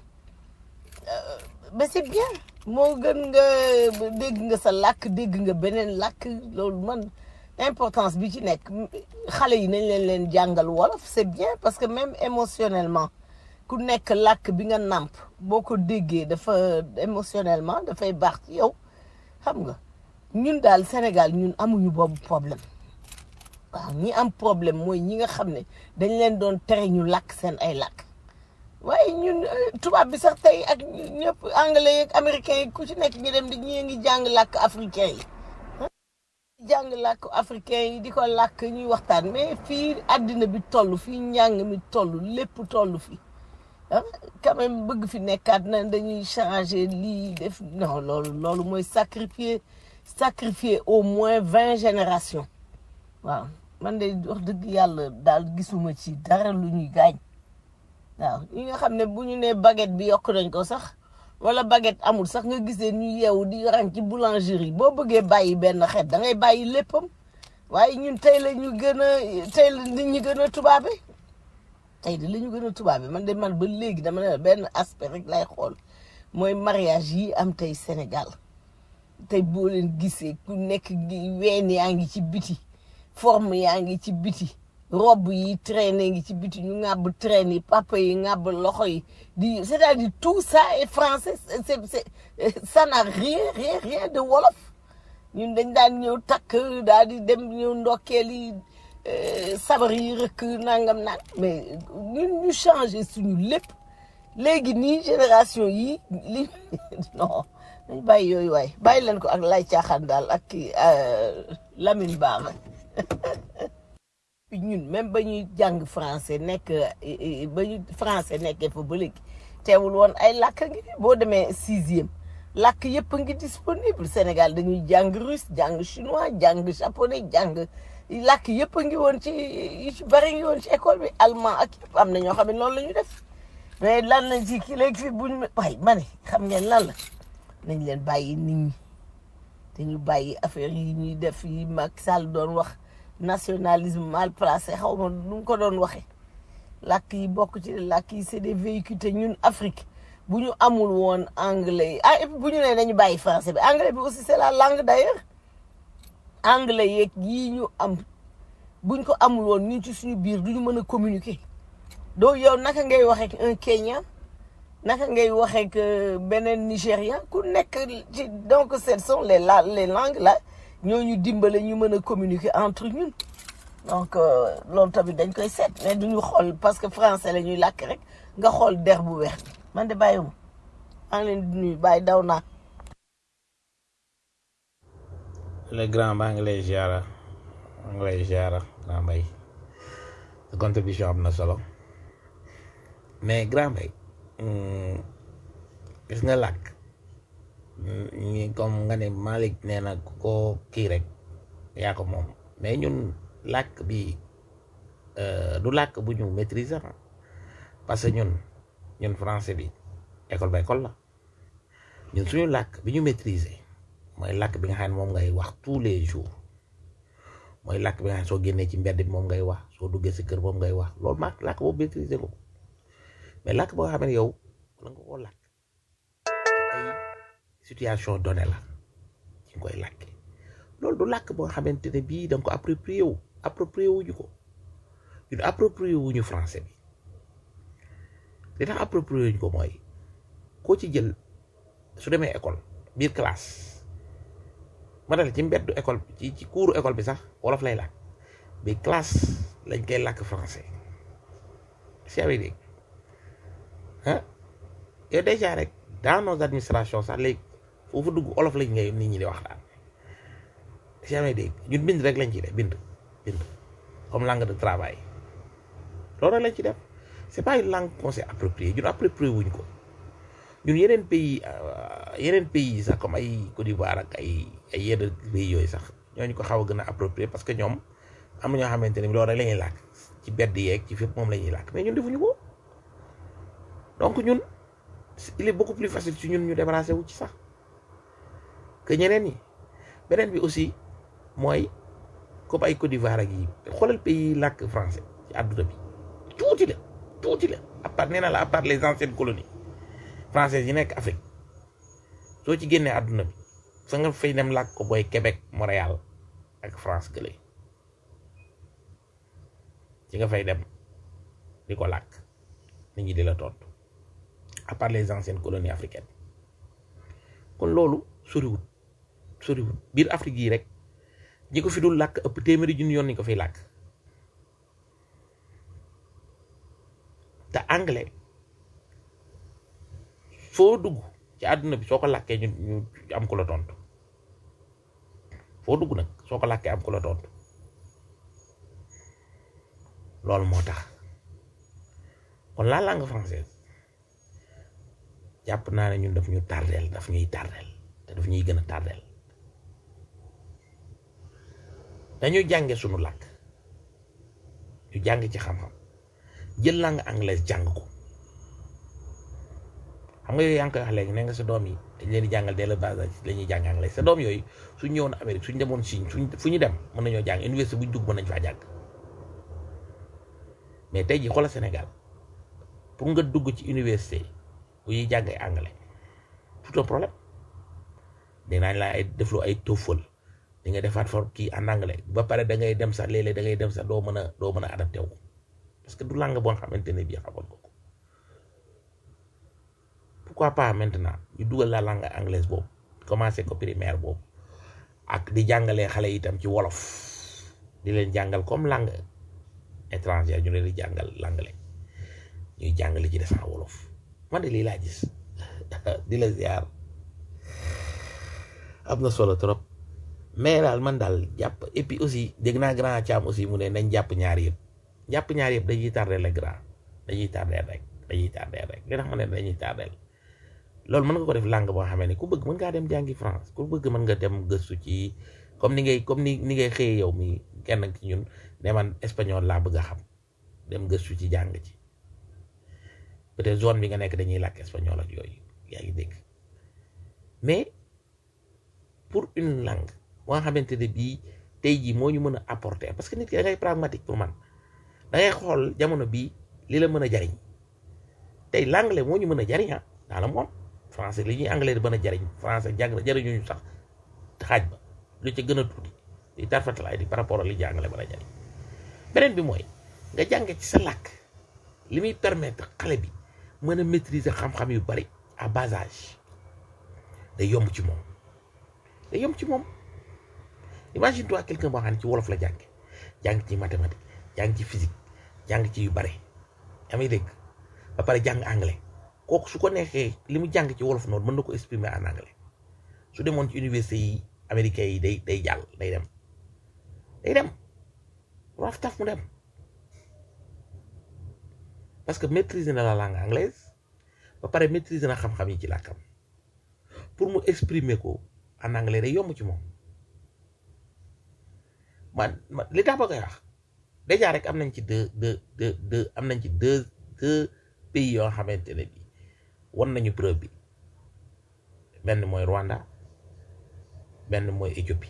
mais c'est bien moo gën nga dégg nga sa làkk dégg nga beneen làkk loolu man importance bi ci nekk xale yi nañ leen leen jàngal wolof c'est bien parce que même émotionnellement ku nekk làkk bi nga nàmp boo ko déggee dafa émotionnellement dafay baax ci yow xam nga ñun daal Sénégal ñun amuñu boobu problème waaw ñi am problème mooy ñi nga xam ne dañ leen doon tere ñu làkk seen ay làkk waaye ñun euh, tubaab bi sax tey ak ñëpp anglais yeeg américain yi ku ci nekk ñu dem di ñii ngi jàng làkk africain yi jàng làkk africain yi di ko làkk ñuy waxtaan mais fii àddina bi toll fii njàng mi toll lépp toll fi ah quand même bëgg fi nekkaat na dañuy changer lii def non loolu loolu mooy sacrifier sacrifier au moins vingt générations waaw man de wax dëgg yàlla daal gisuma ci dara lu ñuy gaañ waaw ñi nga xam ne bu ñu nee baguette bi yokk nañ ko sax wala baguette amul sax nga gisee ñu yeewu di rang ci boulangerie boo bëggee bàyyi benn xeet da ngay bàyyi léppam waaye ñun tey la ñu gën a tey la nit ñi gën a tubaabe tey de la ñu gën a tubaabe man de man ba léegi dama ne la benn aspect rek lay xool mooy mariage yi am tey Sénégal tey boo leen gisee ku nekk gi ween yaa ngi ci biti forme yaa ngi ci biti robe yi traîné ngi ci biti ñu ŋàbb traîne yi papa yi ŋàbb loxo yi di c'est-à-dire tout ça est français c'est c'est c'est- ça n'a rien rien rien de wolof ñun dañ daan ñëw takk daal di dem ñëw ndokkeel yi euh, sabar yi rëkk nangam nang mais ñun ñu changé suñu lépp léegi nii génération yi li non dañ bàyyi yooyu waay bàyyi leen ko ak lay caaxaan daal ak kii euh, Lamine Ba puis ñun même ba ñuy jàng français nekk eh, eh, ba ñu français nekkee fa ba léegi teewul woon ay làkk ngi fi boo demee sixième làkk yëpp a ngi disponible Sénégal dañuy jàng russe jàng chinois jàng japonais jàng làkk yëpp a ngi woon ci yu ci bari ngi woon ci école bi allemand ak yëpp am na ñoo xam ne noonu la ñu def mais lan lañ ci kii léegi fi buñ waay ma ne xam ngeen lan la nañ leen bàyyi nit ñi te ñu bàyyi affaire yi ñuy def yi Macky Sall doon wax nationalisme mal placé xaw ma nu mu ko doon waxee làkk yi bokk ci làkk yi c'est des véhicules te ñun Afrique bu ñu amul woon anglais yi ah et puis bu ñu nee nañu bàyyi français bi anglais bi aussi c'est la langue d'ailleurs anglais yeeg yii ñu am buñ ko amul woon ñun ci suñu biir du ñu mën a communiquer doo yow naka ngay waxee ak un Kenya naka ngay waxee ak euh, beneen Nigérian ku nekk ci donc ce sont les la les langues là ñoo ñu dimbale ñu mën a communiquer entre ñun donc euh, loolu tamit dañ koy seet mais duñu xool parce que français la ñuy làkk rek nga xool der bu weex bi man de bàyyiwuma maa ngi leen di nuyu bàyyi daw naa le grand maa ngi lay ziara maa ngi lay ziara grand mbay sa contribution am na solo mais grand mbay hum, gis nga làkk hum, ñi comme nga ne Malick nee na ku ko kii rek yaa ko moom mais ñun làkk bi euh, du làkk bu ñu maîtriser ah. parce que ñun ñun français bi école ba école la ñun suñu làkk bi ñu maîtriser mooy làkk bi nga xam ne moom ngay wax tous les jours mooy làkk bi nga xam ne soo génnee ci mbedd bi moom ngay wax soo duggee si kër moom ngay wax loolu maag làkk boobu maîtriser ko mais làkk boo xam ne yow la nga koo làkk ay situation donnée la ci nga koy làkkee loolu du làkk boo xamante ne bii da nga ko approprié wu approprié wuñu ko ñun approprié wuñu français bi li tax approprié wuñu ko mooy koo ci jël su demee école biir classe ma dal ci mbeddu école bi ci ci kuuru école bi sax wolof lay làkk bi classe lañ koy làkk français si avec dégg ah yow déjà rek dans nos administrations sax léegi foofu dugg olof lañ ngay nit ñi di wax daal si amee dégg ñun bind rek lañ ci def bind bind comme langue de travail loolu lañ ci def c'est pas une langue qu'on s'est appropriée ñun approprié wuñ ko ñun yeneen pays yeneen pays yi sax comme ay Côte d'Ivoire ak ay ay yenn pays yooyu sax ñooñu ko xaw a gën a approprié parce que ñoom am na ñoo xamante ne loolu rek la ñuy làkk ci bedd yeeg ci fépp moom la ñuy làkk mais ñun defuñu ko donc ñun il est beaucoup plus facile ci ñun ñu débarrassé wu ci sax que ñeneen ñi beneen bi aussi mooy comme ay Côte d'Ivoire ak yi xoolal pays yi làkk français ci àdduna bi tuuti la tuuti la à part nee na la à part les anciennes colonies françaises yi nekk Afrique soo ci génnee àdduna bi fa nga fay dem làkk ko booy Québec Montréal ak France gële ci nga fay dem di ko làkk nit ñi di la tontu à part les anciennes colonies africaines kon loolu soriwut soriwut biir Afrique yi rek ñi ko fi dul làkk ëpp téeméeri junni yoon ni ko fiy làkk te anglais foo dugg ci àdduna bi soo ko làkkee ñu ñu am ko la tontu foo dugg nag soo ko làkkee am ko la tontu loolu moo tax kon la langue française jàpp naa ne ñun daf ñu tardeel daf ñuy tardeel te daf ñuy gën a tardeel dañuy jànge sunu làkk ñu jàng ci xam-xam jël langue anglaise jàng ko xam nga yooyu yaa ngi koy wax léegi ne nga sa doom yi dañ leen di jàngal dès le bas âge la ñuy jàng anglais sa doom yooyu suñ ñëwoon Amérique suñ demoon Chine suñ fu ñu dem mën nañoo jàng université bu ñu dugg mën nañ faa jàng mais tey jii xoolal Sénégal pour nga dugg ci université bu ñuy jàng ay anglais tout un problème dinaañ la ay defloo ay TOEFL di nga defaat for kii en anglais ba pare da ngay dem sax léeg-léeg da ngay dem sax doo mën a doo mën a adapté wu parce que du langue boo xamante ne bii xamoon ko ko pourquoi pas maintenant ñu dugal la langue anglaise boobu commencé ko primaire boobu ak di jàngalee xale itam ci wolof di leen jàngal comme langue étrangère ñu leen di jàngal l'anglais ñuy jàngale ci des en wolof man de lii laa gis di la ziar am na solo trop mais daal man daal jàpp et puis aussi dégg naa grand Thiam aussi mu ne nañ jàpp ñaar yëpp jàpp ñaar yëpp dañuy tardé le grand dañuy tardé rek dañuy tardé rek li tax ma ne dañuy tardé loolu mën nga ko def langue boo xamee ne ku bëgg mën ngaa dem jàngi France ku bëgg mën nga dem gëstu ci comme ni ngay comme ni ni ngay xëyee yow mi kenn ci ñun ne man espagnol laa bëgg a xam dem gëstu ci jàng ci peut-être zone bi nga nekk dañuy làkk espagnol ak yooyu yaa ngi dégg mais pour une langue boo nga xamante ne bii tey jii moo ñu mën a apporter parce que nit ki da ngay pragmatique pour man da ngay xool jamono bii li la mën a jariñ tey l'anglais moo ñu mën a jariñ ah dans le monde français li ñuy anglais di mën a jariñ français jàng na jariñuñu sax xaaj ba lu ca gën a tuuti di tarfatalaay di par rapport ak li jàngale mën a jariñ beneen bi mooy nga jànge ci sa làkk li muy permettre xale bi mën a maîtriser xam-xam yu bari à bas âge day yomb ci moom day yomb ci moom imagine toi quelqu'un boo xam ne ci wolof la jànge jàng ci mathématique jàng ci physique jàng ci yu bari yaa may dégg ba pare jàng anglais kooku su ko neexee li mu jàng ci wolof noonu mën na ko exprimer en anglais su demoon ci université yi américains yi day day jàll day dem day dem raaf taf mu dem parce que maîtriser na la langue anglaise ba pare maîtriser na xam-xam yi ci làkkam pour mu exprimer ko en anglais day yomb ci moom man man li tax ba koy wax déjà rek am nañ ci deux deux deux deux am nañ ci deux deux pays yoo xamante ne bi wan nañu preuve bi benn mooy Rwanda benn mooy Éthiopie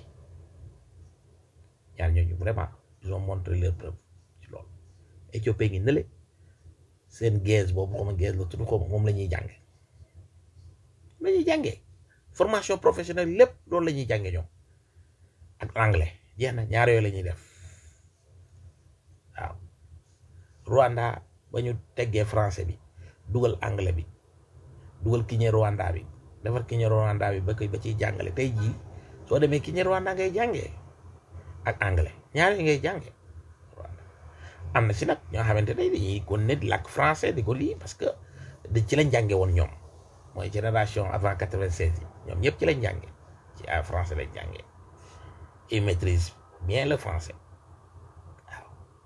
ñaar ñooñu vraiment ils ont montré leur preuve ci loolu Éthiopie ngi nële seen gaz boobu xaw ma gaz la tudd ko moom la ñuy jànge la ñuy jàngee formation professionnelle lépp loolu la ñuy jànge ñoom ak anglais jeex na ñaar yooyu la ñuy def waaw Rwanda ba ñu teggee français bi dugal anglais bi dugal kiñe Rwanda bi defar kiñe Rwanda bi ba koy ba ciy jàngale tey jii soo demee kiñe Rwanda ngay jàngee ak anglais ñaar yi ngay jàngee Rwanda am na si nag ñoo xamante ne dañuy kon ne di làkk français di ko lii parce que da ci lañ jànge woon ñoom mooy génération avant quatre-vingt-seize yi ñoom ñëpp ci lañ jànge ci ay français lañ jàngee ils maîtrisent bien le français waaw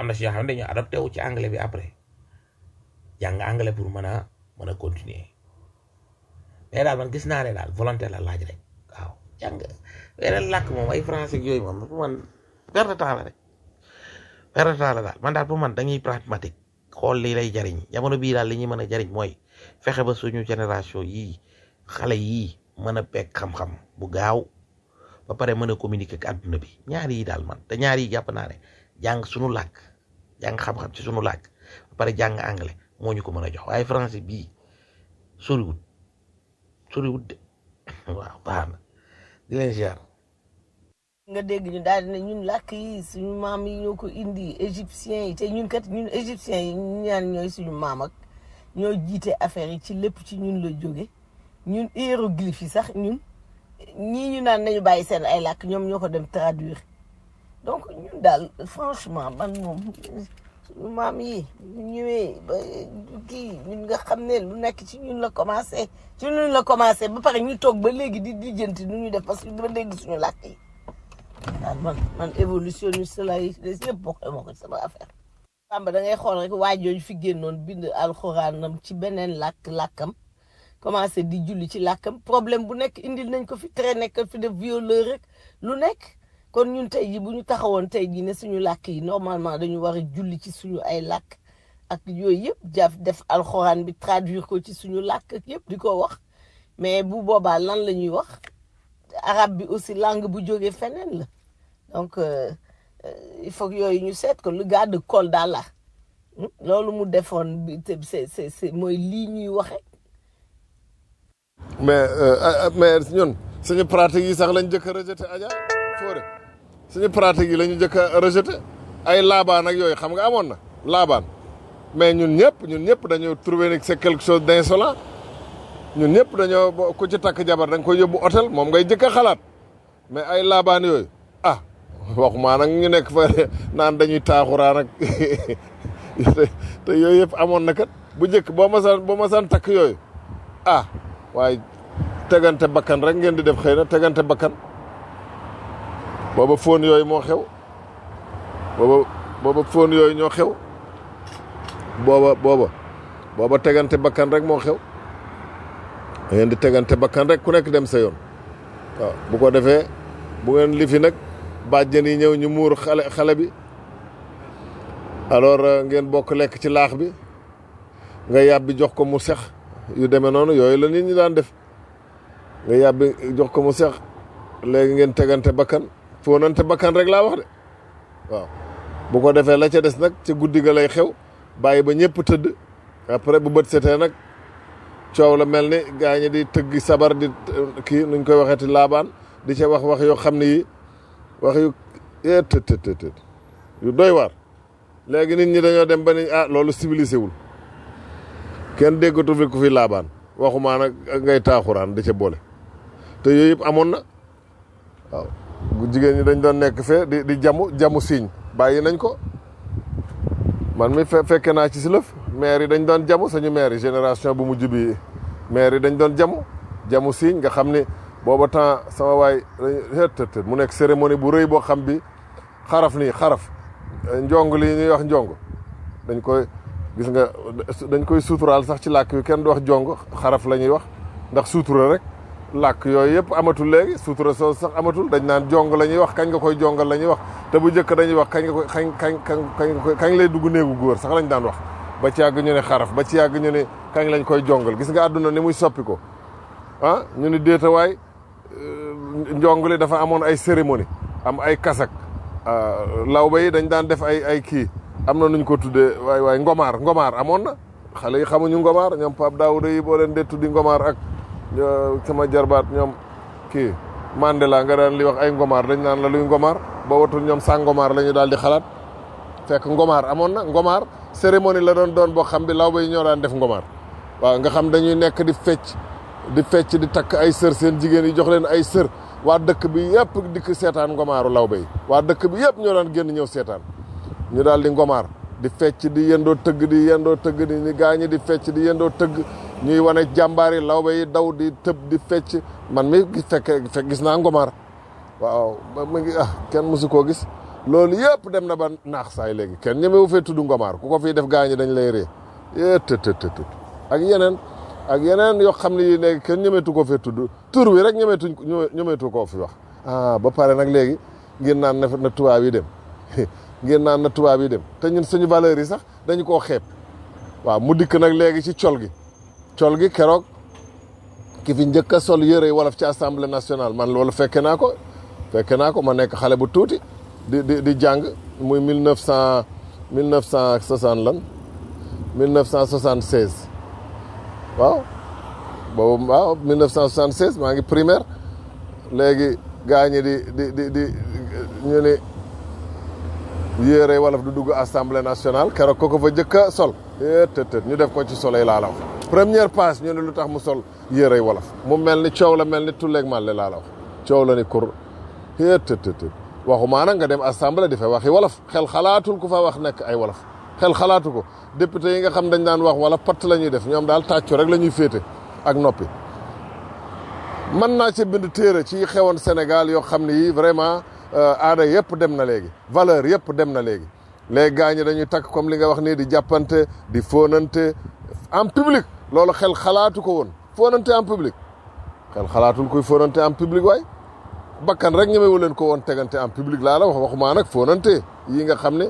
am na si ñoo xam ne dañoo adopté wu ci anglais bi après jàng anglais pour mën a mën a continuer mais daal man gis naa ne daal volonté la laaj rek waaw jàng weneen làkk moom ay français ak yooyu moom pour man perte de temps la rek perte de temps la daal man daal pour man dañuy pragmatique xool lii lay jariñ jamono bii daal li ñuy mën a jariñ mooy fexe ba suñu génération yii xale yii mën a pegg xam-xam bu gaaw ba pare mën a communiquer ak àdduna bi ñaar yi daal man te ñaar yi jàpp naa ne jàng suñu làkk jàng xam-xam ci suñu làkk ba pare jàng anglais moo ñu ko mën a jox waaye français bii soriwut soriwut de waaw baax na di leen ziar nga dégg ñu daal di ne ñun làkk yi suñu maam yi ñoo ko indi égyptiens yi te ñun kat ñun égyptiens yi ñu ñaan ñooy suñu maam ak ñoo jiite affaire yi ci lépp ci ñun la jóge ñun hiéroglyphe yi sax ñun ñii ñu naan nañu bàyyi seen ay làkk ñoom ñoo ko dem traduire donc ñun daal franchement man moom suñu maam yi ñu ñëwee ba kii ñun nga xam ne lu nekk ci ñun la commencé ci ñun la commencé ba pare ñu toog ba léegi di lijjanti nu ñu def parce que ba léegi suñu làkk yi waaw man man évolutionniste la yi des yëpp bokk moo ko sama affaire Bamba da ngay xool rek waa jooju fi génnoon bind alxuraanam ci beneen làkk làkkam commencé di julli ci làkkam problème bu nekk indil nañ ko fi tere nekk fi def violeur rek lu nekk kon ñun tey ji bu ñu taxawoon tey ji ne suñu làkk yi normalement dañu war a julli ci suñu ay làkk ak yooyu yëpp jaf def alxuraan bi traduire ko ci suñu làkk ak yëpp di ko wax mais bu boobaa lan la ñuy wax arabe bi aussi langue bu jógee feneen la donc euh, euh, il faut que yooyu ñu seet ko le gars de Kolda la hmm, loolu mu defoon bi te c'est c'est c'est mooy lii ñuy waxe mais euh, mais ñun suñu pratique yi sax lañ jëkk a rejeté Adja Fodé suñu pratique yi la ñu jëkk a rejeté ay laabaan ak yooyu xam nga amoon na laabaan mais ñun ñëpp ñun ñëpp dañoo trouvé ni c'est quelque chose d'insolent ñun ñëpp dañoo bo- ku ci takk jabar da nga koy yóbbu hôtel moom ngay jëkk a xalaat mais ay laabaan yooyu ah waxumaa nag ñu nekk fa naan dañuy taaxuraan ak te te yooyu yëpp amoon na kat bu njëkk boo masaan boo masaan takk yooyu ah waaye tegante bakkan rek ngeen di def xëy na tegante bakkan booba fóon yooyu moo xew booba booba fóon yooyu ñoo xew booba booba booba tegante bakkan rek moo xew da ngeen di tegante bakkan rek ku nekk dem sa yoon waaw bu ko defee bu ngeen lifi nag bàjjen yi ñëw ñu muur xale xale bi alors euh, ngeen bokk lekk ci laax bi nga yàbbi jox ko mu sex yu demee noonu yooyu la nit ñi daan def nga yàbbi jox ko mu sex léegi ngeen tegante bakkan fóonante bakkan rek laa wax de waaw bu ko defee la ca des nag ca guddi ga lay xew bàyyi ba ñëpp tëdd après bu bët setee nag coow la mel ni gaa ñi di tëggi sabar di kii nuñ koy waxeeti laabaan di ca wax wax yoo xam ne yi wax yu yee tët tët tët tët yu doy waar léegi nit ñi dañoo dem ba ni ah loolu civilisé wul kenn déggatu fi ku fi laabaan waxumaa nag ngay taaxuraan di ca boole te yooyu yëpp amoon na waaw jigéen ñi dañ doon nekk fee di di jamu jamu siiñ bàyyi nañ ko man mi fe fekke naa ci si lëf maire yi dañ doon jamu sañu maire yi génération bu mujj bi maire yi dañ doon jamu jamu siiñ nga xam ni booba temps sama waay tët mu nekk cérémonie bu rëy boo xam bi xaraf nii xaraf njong li ñuy wax njong dañ koy gis nga dañ koy suuturaal sax ci làkk yu kenn du wax jong xaraf la ñuy wax ndax suutura rek làkk yooyu yëpp amatul léegi suutura soo sax amatul dañ naan jong la ñuy wax kañ nga koy jongal la ñuy wax te bu njëkk dañuy wax kañ nga koy kañ kañ kañ kañ nga koy kañ lay dugg néegu góor sax lañ daan wax ba ci yàgg ñu ne xaraf ba ci yàgg ñu ne kañ lañ koy jongal gis nga àdduna ni muy soppi ko ah ñu ni déetawaay njong li dafa amoon ay cérémonie am ay kasak lawba yi dañ daan def ay ay kii am na nuñ ko tuddee waay waay ngomaar ngomaar amoon na xale yi xamuñu ngomaar ñoom Pape Daouda yi boo leen dee tuddi ngomaar ak sama jarbaat ñoom kii Mandela nga daan li wax ay ngomaar dañ naan la luy ngomaar ba watul ñoom sa ngomaar la ñu daal di xalaat fekk ngomaar amoon na ngomaar cérémonie la doon doon boo xam bi lawba yi ñoo daan def ngomaar waaw nga xam dañuy nekk di fecc di fecc di takk ay sër seen jigéen yi jox leen ay sër waa dëkk bi yëpp dikk seetaan ngomaaru lawbe yi waa dëkk bi yëpp ñoo daan génn ñëw seetaan ñu daal di ngomaar di fecc di yendoo tëgg di yendoo tëgg di ni gaañi di fecc di yendoo tëgg ñuy wane jàmbaar yi lawbe yi daw di tëb di fecc man mi fekk fekk gis naa ngomaar waaw mu ngi ah kenn mosu koo gis loolu yëpp dem na ba naax saay léegi kenn ñemewu fee tudd ngomaar ku ko fii def gaañi dañ lay ree yee tët tët tët ak yeneen ak yeneen yoo xam ne yi léegi kenn ñemetu ko fee tudd tur wi rek ñemetuñ ñemetu koo fi wax ah ba pare nag léegi ngir naan na na tubaab yi dem ngir naan na tubaab yi dem te ñun suñu valeurs yi sax dañu koo xeeb waaw mu dikk nag léegi ci col gi col gi keroog ki fi njëkk a sol yëre wolof ci assemblée nationale man loolu fekke naa ko fekke naa ko ma nekk xale bu tuuti di di di jàng muy mille neuf cent mille neuf cent soixante lan mille neuf cent soixante seize waaw boobu waaw mille neuf cent soixante seize maa ngi primaire léegi gaa ñi di di di di ñu ni yére wolof du dugg assemblée nationale keroog ko ko fa jëkk a sol tët tët ñu def ko ci soleil laa la wax première passe ñu ne lu tax mu sol yére wolof mu mel ni coow la mel ni tulleeg màlle laa la wax coow la ni kur tët tët tët waxumaa nag nga dem assemblée di fa waxi wolof xel xalaatul ku fa wax nekk ay wolof xel xalaatu ko député yi nga xam dañ daan wax wala patt la ñuy def ñoom daal tàccu rek la ñuy féete ak noppi mën naa ci bind téere ci xewoon Sénégal yoo xam ne yi vraiment aada yëpp dem na léegi valeur yëpp dem na léegi léegi gaa ñi dañuy takk comme li nga wax nii di jàppante di fóonante en public loolu xel xalaatu ko woon fóonante en public xel xalaatul kuy fóonante en public waay bakkan rek ñemewu leen ko woon tegante en public laa la wax waxumaa nag fóonante yi nga xam ne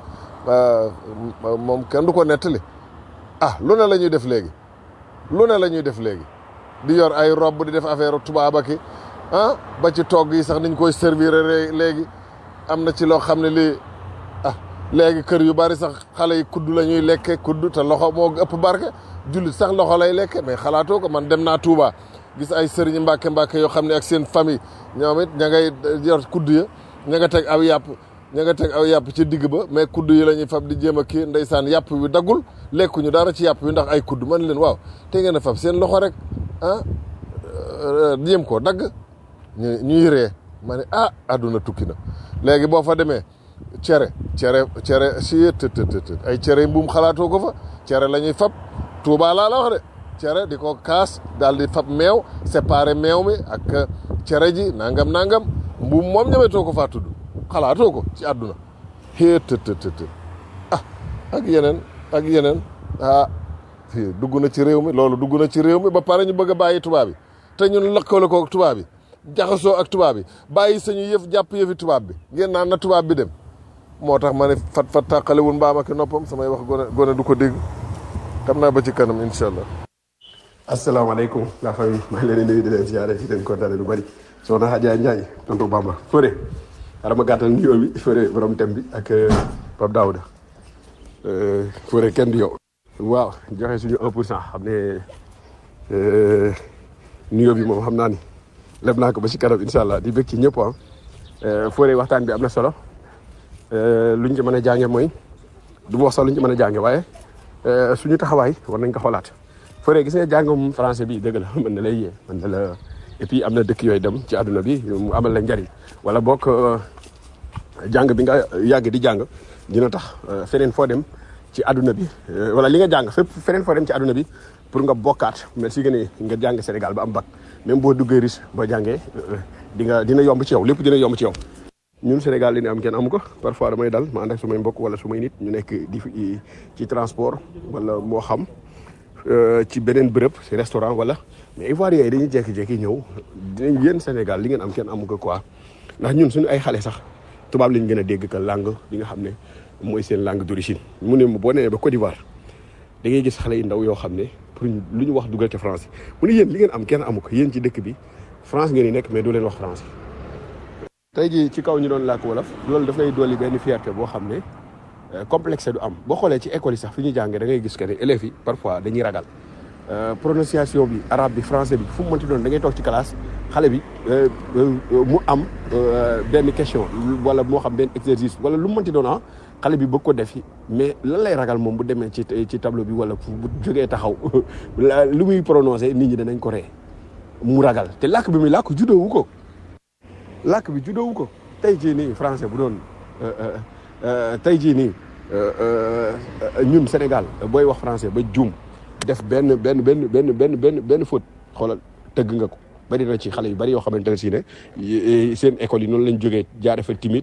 moom kenn du ko nettali ah lu ne la ñuy def léegi lu ne la ñuy def léegi di yor ay robb di def affaire tubaaba ki ah ba ci togg yi sax niñ koy servir léegi am na ci loo xam ne lii ah léegi kër yu bari sax xale yi kudd la ñuy lekke kudd te loxo moo ëpp barke jullit sax loxo lay lekke mais xalaatoo ko man dem naa Touba gis ay sëriñ mbàkke mbàkke yoo xam ne ak seen famille ñoom it ña ngay yor kudd ya ña nga teg aw yàpp ña nga teg aw yàpp ci digg ba mais kudd yi la ñuy fab di jéem a kii ndeysaan yàpp wi daggul lekkuñu dara ci yàpp wi ndax ay kudd man leen waaw te ngeen a fab seen loxo rek ah jéem koo dagg ñu ñuy ree ma ne ah àdduna tukki na léegi boo fa demee cere cere cere si të të të ay cere mbuum xalaatoo ko fa cere la ñuy fab Touba laa la wax de cere di ko kaas daal di fab meew séparé meew mi ak cere ji nangam nangam mbuum moom ñemetoo ko faa tudd xalaatoo ko ci àdduna xée të të të ah ak yeneen ak yeneen ah fii dugg na ci réew mi loolu dugg na ci réew mi ba pare ñu bëgg a bàyyi tubaab bi te ñun lëkkale ko ak tubaab bi jaxasoo ak tubaab bi bàyyi sañu yëf jàpp yëfi tubaab bi ngeen naan na tubaab bi dem moo tax ma ne fat fat tàqalewul mbaam ak noppam samay wax gone gone du ko dégg xam naa ba ci kanam incha allah. asalaamaaleykum la famille maa ngi leen di nuyu di leen ziare di leen kontaane lu bari soxna Adja Ndiaye tonton Bamba Fodé xaaral ma gàttal nuyoo bi Fodé borom thème bi ak Pape Daouda Fodé kenn du yow. waaw joxe suñu 1 pour cent xam ne nuyoo bi moom xam naa ni leb naa ko ba ci kanam incha allah di bëgg ci ñëpp ah Fodé waxtaan bi am na solo luñ ci mën a jànge mooy du ma wax sax luñ ci mën a jànge waaye suñu taxawaay war nañ ko xoolaat. Fodé gis nga jàngum français bi dëgg la mën na lay yee mën na la et puis am na dëkk yooyu dem ci àdduna bi mu amal la njariñ wala bokk jàng bi nga yàgg di jàng dina tax feneen foo dem ci àdduna bi wala li nga jàng fépp feneen foo dem ci àdduna bi pour nga bokkaat mais si gën nga jàng Sénégal ba am bac même boo duggee riche boo jàngee di nga dina yomb ci yow lépp dina yomb ci yow. ñun Sénégal li ñu am kenn amu ko parfois damay dal ma ànd ak sumay mbokk wala sumay nit ñu nekk di ci transport wala moo xam. ci beneen bërëb ci restaurant wala mais Ivoiriens yi dañuy jékki-jékki ñëw dinañ yéen Sénégal li ngeen am kenn amu ko quoi ndax ñun suñu ay xale sax tubaab lañ gën a dégg que langue bi nga xam ne mooy seen langue d'origine mu ne boo nee ba Côte d'Ivoire da ngay gis xale yu ndaw yoo xam ne pour lu ñu wax dugal ca français mu ne yéen li ngeen am kenn amu ko yéen ci dëkk bi France ngeen di nekk mais doo leen wax français. tey jii ci kaw ñu doon làkk wolof loolu daf lay dolli benn fierté boo xam ne. complexe du am boo xoolee ci école yi sax fi ñuy jàngee da ngay gis que ne élèves yi parfois dañuy ragal prononciation bi arabe bi français bi fu mu mënti doon da ngay toog ci classe xale bi mu am benn question wala moo xam benn exercice wala lu mu mënti doon ah xale bi bëgg ko def mais lan lay ragal moom bu demee ci ci tableau bi wala bu jógee taxaw lu muy prononcé nit ñi danañ ko ree mu ragal te làkk bi muy làkk juddoowu ko làkk bi juddoowu ko tey jii nii français bu doon tey jii nii ñun Sénégal booy wax français ba juum def benn benn benn benn benn benn benn faute xoolal tëgg nga ko bari na ci xale yu bari yoo xamante ne si ne seen école yi noonu lañ jógee jaare fa timide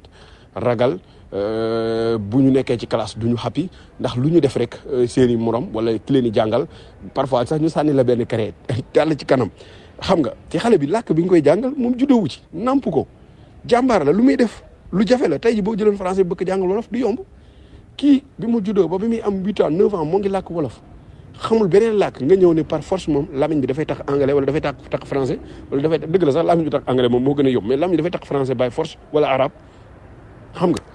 ragal euh, bu ñu nekkee ci classe du ñu happy ndax lu ñu def rek euh, seeni morom wala ki leen di jàngal parfois sax ñu sànni la benn crête dal ci kanam xam nga ci xale bi làkk bi nga koy jàngal moom juddoowu ci namp ko jàmbaar la lu muy def lu jafe la tey ji boo jëloon français bëgg jàngal wolof du yomb kii bi mu juddoo ba bi muy am huit ans neuf ans moo ngi làkk wolof xamul beneen làkk nga ñëw ne par force moom lamiñ bi dafay tax anglais wala dafay tax tax français wala dafay dëgg la sax lamiñ bi tax anglais moom moo gën a yomb mais lamiñ dafay tax français by force wala arabe xam nga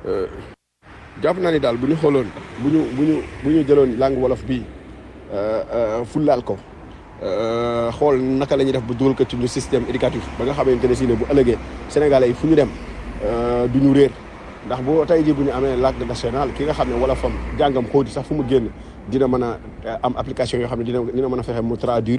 jàpp naa ni daal bu ñu xooloon bu ñu bu ñu bu ñu jëloon langue wolof bii fullaal ko xool naka la ñuy def ba dugal ko ci ñu système éducatif ba nga xamante ne si ne bu ëllëgee sénégalais yi fu ñu dem du ñu réer ndax boo tey jii bu ñu amee langue nationale ki nga xam ne wala fam jàngam xóoti sax fu mu génn dina mën a am application yoo xam ne dina dina mën a fexe mu traduire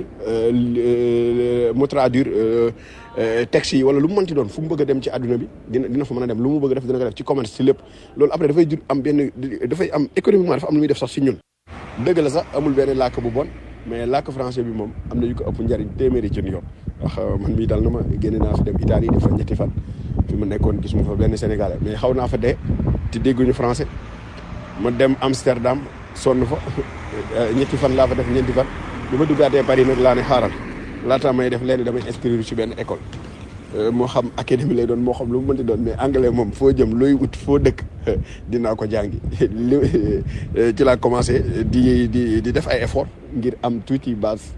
mu traduire texte yi wala lu mu mënti doon fu mu bëgg a dem ci àdduna bi dina dina fa mën a dem lu mu bëgg a def dina ko def ci commerce ci lépp loolu après dafay jur am benn dafay am économiquement dafa am lu muy def sax si ñun dëgg la sax amul benn làkk bu bon mais làkk français bi moom am na yu ko ëpp njariñ téeméeri ci yoon ndax man mii dal na ma génne naa fi dem Italie def fa ñetti fan fi ma nekkoon gisuma fa benn sénégalais mais xaw naa fa dee te dégguñu français ma dem Amsterdam sonn fa ñetti fan laa fa def ñeenti fan bi ma duggaatee Paris nag laa ne xaaral laata may def lenn damay inscrire ci benn école moo xam académie lay doon moo xam lu mu mënti doon mais anglais moom foo jëm looy ut foo dëkk dinaa ko jàngi li ci laa commencé di di di def ay effort ngir am tuuti base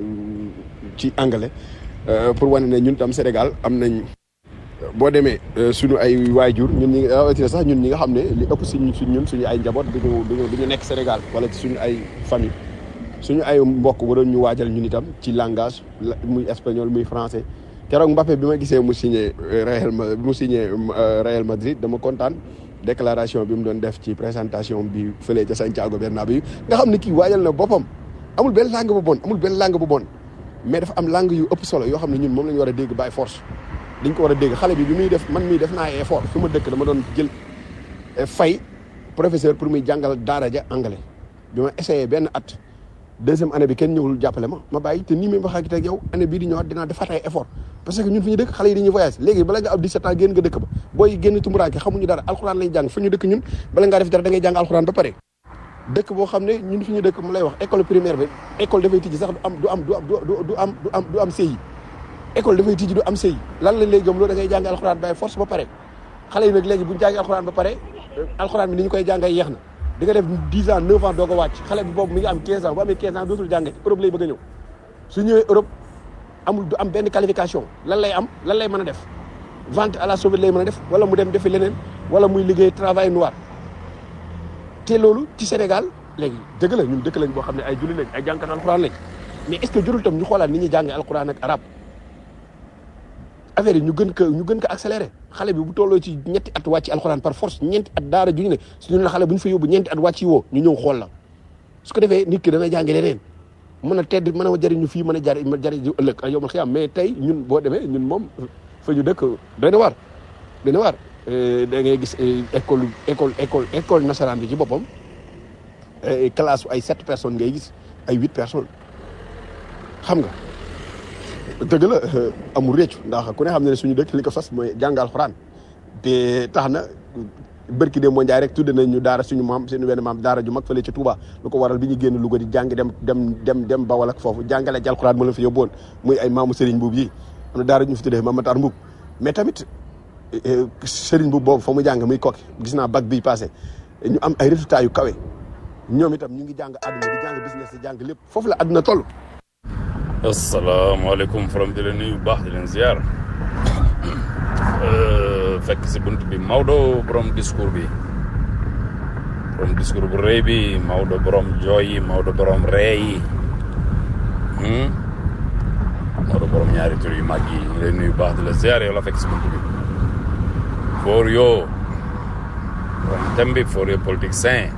ci anglais pour wane ne ñun tam Sénégal am nañ boo demee suñu ay waajur ñun ñi rawatina sax ñun ñi nga xam ne li ëpp suñ suñ ñun suñu ay njaboot duñu duñu du ñu nekk Sénégal wala ci suñu ay famille suñu ay mbokk waroon ñu waajal ñun itam ci langage muy espagnol muy français keroog Mbappé bi ma gisee mu signé Real bi mu signé Real Madrid dama kontaan déclaration bi mu doon def ci présentation bi fële ca Santiago Bernabéu nga xam ne kii waajal na boppam amul benn langue bu bon amul benn langue bu bon mais dafa am langue yu ëpp solo yoo xam ne ñun moom la ñu war a dégg by force dañ ko war a dégg xale bi bi muy def man mii def naa ay effort fi ma dëkk dama doon jël fay professeur pour muy jàngal daara ja anglais bi ma essayé benn at deuxième année bi kenn ñëwul jàppale ma ma bàyyi te nii may wax ak teg yow année bii di ñëwaat dinaa defaat ay effort parce que ñun fi ñu dëkk xale yi dañuy voyage léegi bala nga am 17 ans génn nga dëkk ba booy génn tumuraanke xamuñu dara alxuraan lañ jàng fi ñu dëkk ñun bala ngaa def dara da ngay jàng alxuraan ba pare dëkk boo xam ne ñun fi ñu dëkk mu lay wax école primaire bi école dafay tijji sax du am du am du am du am du am du am CI école dafay tijji du am CI lan lañ lay gëm loolu da ngay jàng alxuraan bay force ba pare xale yi nag léegi buñu jàngee alxuraan ba pare alxuraan bi ni ñu koy jàngay yeex na di nga def 10 ans 9 ans doo ko wàcc xale bi boobu mi ngi am 15 ans bu amee 15 ans dootul jànge Europe lay bëgg a ñëw su ñëwee Europe amul du am benn qualification lan lay am lan lay mën a def vente à la sauvette lay mën a def wala mu dem defi leneen wala muy liggéey travail noir te loolu ci Sénégal léegi dëgg la ñun dëkk lañ boo xam ne ay julli lañ ay jàngkat alxuraan lañ mais est ce que jurul tam ñu xoolaat ni ñuy jàngee alxuraan ak arab affaire yi ñu gën ko ñu gën ko accéléré xale bi bu tolloo ci ñetti at wàcc alxuraan par force ñeenti at daara ju ñu ne suñu la xale bu ñu fa yóbbu ñeenti at wàcc woo ñu ñëw xool la su ko defee nit ki dana jàngi leneen mën a tedd mën a jëriñu fii mën a jari jëriñu ëllëg ak yow ma xiyam mais tey ñun boo demee ñun moom fa ñu dëkk doy na waar doy na waar da ngay gis école école école école nasaraan bi ci boppam classe ay sept personnes ngay gis ay huit personnes xam nga dëgg la amul réccu ndax ku ne xam ne ne suñu dëkk li ko sos mooy jàngal xuraan te tax na bërki de moo njaay rek tudde nañ ñu daara suñu maam suñu wenn maam daara ju mag fële ci Touba lu ko waral bi ñu génn Louga di jàng dem dem dem dem Bawol ak foofu jàngale ci alxuraan moo leen fi yóbbuwoon muy ay maamu Serigne Mbuub yi am na daara ñu fi tuddee Mame Matar Mbuub mais tamit Serigne Mbuub boobu fa mu jàng muy kokki gis naa bac bi passé ñu am ay résultats yu kawe ñoom itam ñu ngi jàng àdduna di jàng business di jàng lépp foofu la àdduna toll asalaamaaleykum forom di leen nuyu bu baax di leen ziar fekk si bunt bi Maodo borom discours bi borom discours bu rëy bi Maodo borom jooy yi Maodo borom ree yi Maodo borom ñaari tur yu mag yi ñu leen nuyu bu baax di la ziar yow la fekk si bunt bi for yo borom thème bi for yo politique sain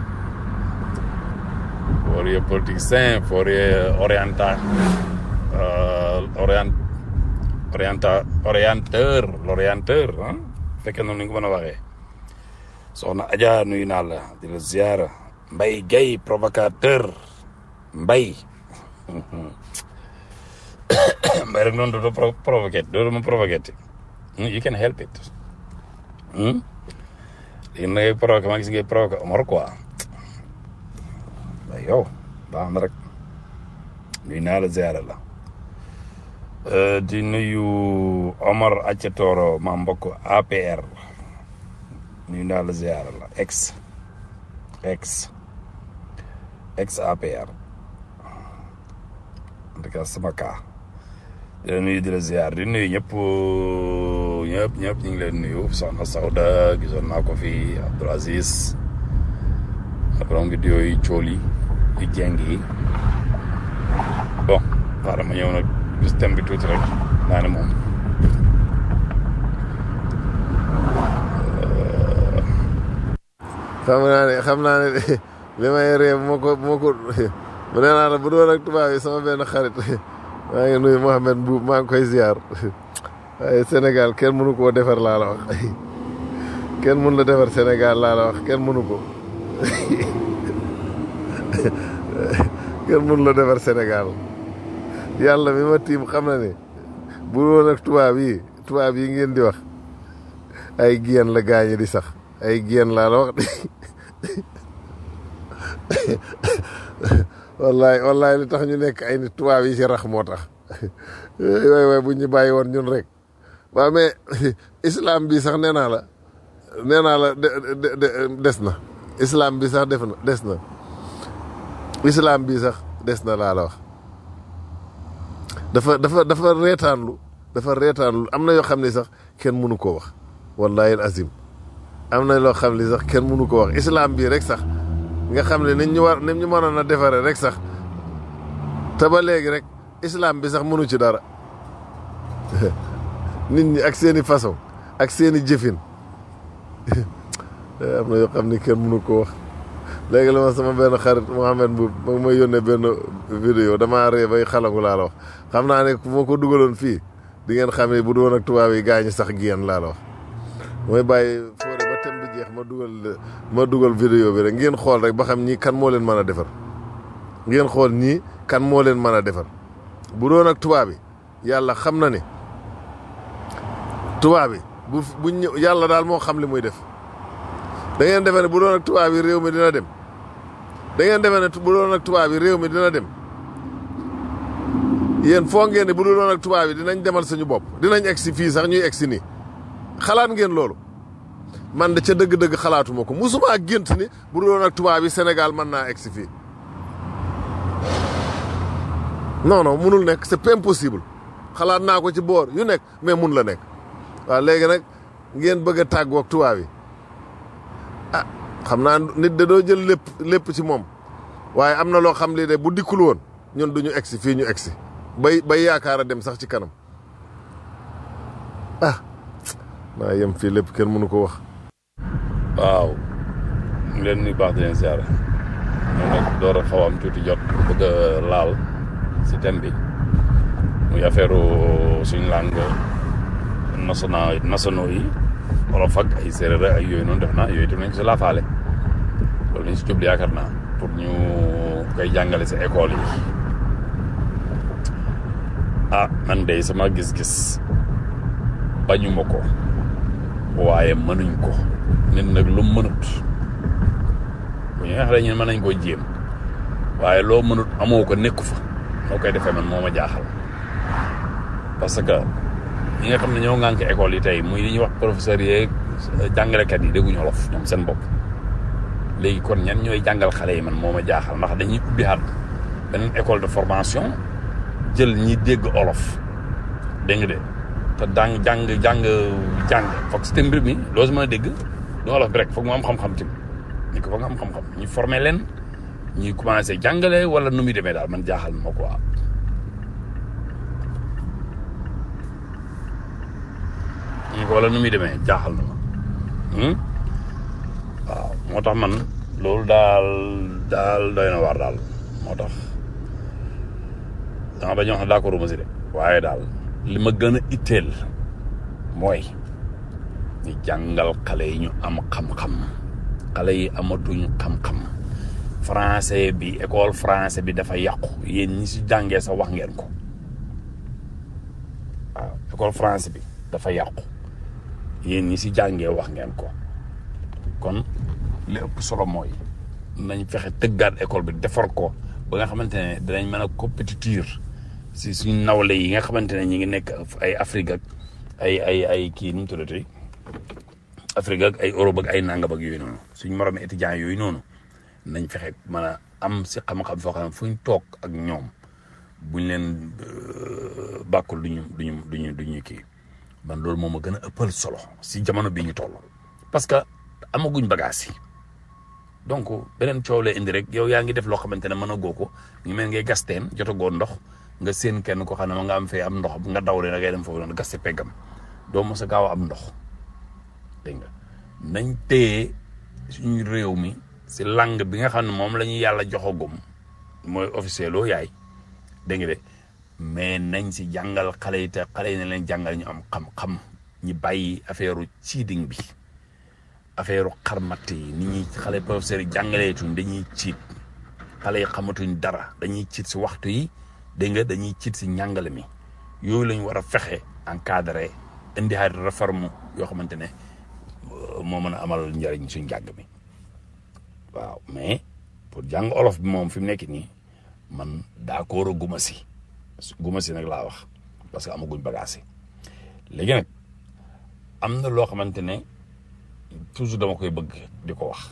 for yo politique sain for yo oriental orient orienta orienteur l'orienteur ah fekkee noonu ni nga ko mën a waxee soxna Adja nuyu naa la di la ziara Mbay Gay provocateur Mbay Mbay rek noonu dootoo provoqué dootoo ma provoqué you can help it léegi na ngay provoqué ma gis ngay provoqué Omar quoi waaye yow baax na rek nuyu naa la ziara la di nuyu Omar Acca Toro ma mbokk APR nuyu naa la ziara la ex ex ex APR en tout cas sama cas di la nuyu di la ziar di nuyu ñëpp ñëpp ñëpp ñu ngi leen nuyu soxna Sawda gisoon naa ko fi Abdoul Aziz borom vidéo yi cool yi yu jeng yi bon xaaral ma ñëw nag gis thème bi tuuti rek naa ne moom xam naa ne xam naa ne li may ree moo ko moo ko mu nee naa la bu doon ak tubaab yi sama benn xarit maa ngi nuyu Mohamed Mbuub maa ngi koy ziar waaye Sénégal kenn mënu koo defar laa la wax kenn mënu la defar Sénégal laa la wax kenn mënu ko kenn mënu la defar Sénégal yàlla mi ma tiim xam na ne bu doon ak tubaab yi tubaab yi ngeen di wax ay géen la gaañi di sax ay géen laa la wax wallaay wallaay li tax ñu nekk ay nit tubaab yi ci rax moo tax waay waay bu ñu bàyyi woon ñun rek waaw mais islam bi sax nee naa la nee naa la des na islam bi sax def na des na islam bi sax des na laa la wax dafa dafa dafa reetaanlu dafa reetaanlu am na yoo xam ne sax kenn mënu koo wax wallahi azim am na loo xam ne sax kenn mënu ko wax islam bii rek sax nga xam ne niñ ñu war ni ñu mënoon a defaree rek sax te ba léegi rek islam bi sax mënu ci dara nit ñi ak seeni façon ak seeni jëfin am na yoo xam ne kenn mënu ko wax léegi la ma sama benn xarit Mohamed Mbuub ma may yónnee benn vidéo damaa ree bay xalangu laa la wax xam naa ne moo ko dugaloon fii di ngeen xam ne bu doon ak tubaab yi gaañu sax génn laa la wax mooy bàyyi foore ba tem bi jeex ma dugal ma dugal vidéo bi rek ngeen xool rek ba xam ñii kan moo leen mën a defar ngeen xool ñii kan moo leen mën a defar bu doon ak tubaab yi yàlla xam na ne tubaab yi bu bu ñëw yàlla daal moo xam li muy def da ngeen defee ne bu doon ak tubaab yi réew mi dina dem da ngeen defee ne bu doon ak tubaab yi réew mi dina dem yéen foo ngeen ne bu doon ak tubaab yi dinañ demal suñu bopp dinañ egsi fii sax ñuy egsi nii xalaat ngeen loolu man de ca dëgg-dëgg xalaatuma ko musuma ak gént ni bu doon ak tubaab yi Sénégal mën naa egsi fii non non munul nekk c'est pas impossible xalaat naa ko ci boor yu nekk mais mun la nekk waaw léegi nag ngeen bëgg a tàggoo ak tubaab yi ah xam naa nit da doo jël lépp lépp ci moom waaye am na loo xam li de bu dikkul woon ñun duñu egsi fii ñu egsi bay bay yaakaar a dem sax ci kanam ah naa yem fii lépp kenn mënu ko wax waaw ñu ngi leen nuyu baax di leen ziare ñoom nag door a xaw a am tuuti jot bëgg a laal si thème bi muy affaire suñu langue national nationaux yi wolof ak ay séeréer ak yooyu noonu def naa yooyu tam nañ si laafaale loolu nañ si jublu yaakaar naa pour ñu koy jàngale si école yi ah man de sama gis-gis bañuma ko waaye mënuñ ko nit nag lu mënut bu ñu wax ñu mën nañ koo jéem waaye loo mënut amoo ko nekku fa moo koy defee man moo ma jaaxal parce que ñi nga xam ne ñoo ŋànk école yi tey muy li ñuy wax professeurs yeeg jàngalekat yi dégguñu wolof ñoom seen bopp léegi kon ñan ñooy jàngal xale yi man moo ma jaaxal ndax dañuy ubbi xaat beneen école de formation jël ñi dégg olof dégg nga de te dang jàng jàng jàng foog si mbir mi loo si mën a dégg du olof bi rek foog mu am xam-xam tim ñu ko foog nga am xam-xam ñu formé leen ñuy commencé jàngale wala nu muy demee daal man jaaxal na ma quoi ñu ko wala nu muy demee jaaxal na ma waaw moo tax man loolu daal daal doy na waar daal moo tax dama bañ a wax ne d'accord ma si de waaye daal li ma gën a itteel mooy ñu jàngal xale yi ñu am xam-xam xale yi amatuñ xam-xam français bi école français bi dafa yàqu yéen ñi si jàngee sa wax ngeen ko waaw école français bi dafa yàqu yéen ñi si jàngee wax ngeen ko kon li ëpp solo mooy nañ fexe tëggaat école bi defar ko ba nga xamante ne dinañ mën a compétitir si suñ nawle yi nga xamante ne ñi ngi nekk ay Afrique ak ay ay ay kii nu mu tuddati Afrique ak ay Europe ak ay nangam ak yooyu noonu suñ moromi étudiants yooyu noonu nañ fexe mën a am si xam-xam foo xam ne fuñ toog ak ñoom buñ leen bàkkul duñu duñu duñu duñu kii man loolu moom a gën a ëppal solo si jamono bii ñu toll parce que amaguñ bagage yi donc beneen coow la indi rek yow yaa ngi def loo xamante ne mën a goo ko ñu mel ngay gas teen jotagoo ndox nga seen kenn ko xam ne ma nga am fee am ndox nga daw leen da ngay dem foofu noonu gas si peggam doo mos a gaaw a am ndox dégg nga nañ téye suñu réew mi si langue bi nga xam ne moom la ñu yàlla joxagum mooy officiel loo yaay dégg nga de mais nañ si jàngal xale yi te xale yi ne leen jàngal ñu am xam-xam ñi bàyyi affaire cheating bi affaire xarmat yi nit ñi xale professeurs yi jàngaleetuñ dañuy ciit xale yi xamatuñ dara dañuy ciit si waxtu yi dégg nga dañuy ciit si njàngale mi yooyu lañ war a fexe encadré indi ay réforme yoo xamante ne moo mën a amal njëriñ suñ njàng mi waaw mais pour jàng olof bi moom fi mu nekk nii man d'accord a guma si guma si nag laa wax parce que amaguñ bagage yi léegi nag am na loo xamante ne toujours dama koy bëgg di ko wax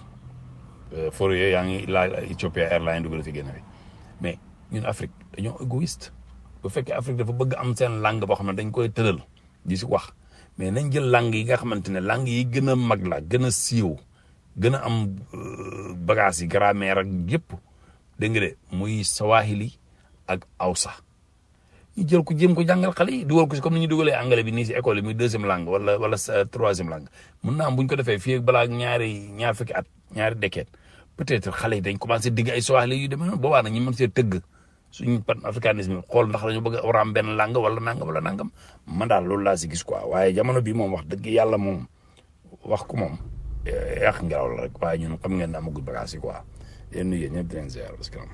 for yooyu yaa ngi laa Ethiopia Airlines dugal fi génn fi mais ñun Afrique dañoo égoïste bu fekkee Afrique dafa bëgg am seen langue boo xam ne dañ koy tëral di si wax mais nañ jël langue yi nga xamante ne langue yi gën a mag la gën a siiw gën a am bagage yi grammaire ak yëpp dégg nga de muy Swahili ak Hausa ñu jël ko jéem ko jàngal xale yi dugal ko si comme ni ñu dugalee anglais bi nii si école yi muy deuxième langue wala wala troisième langue mun naa am bu ñu ko defee fii balaa ñaari ñaar fukki at ñaari dékkeet peut-être xale yi dañ commencé digg ay Swahili yu demee noonu boobaa nag ñu mën see tëgg suñu pan africanisme xool ndax dañu bëgg a war a am benn langue wala nangam wala nangam man daal loolu laa si gis quoi waaye jamono bi moom wax dëgg yàlla moom wax ko moom yàq ngelaw la rek waaye ñun xam ngeen ne amagul bagage yi quoi yéen nuyu ñëpp di leen ziar parce que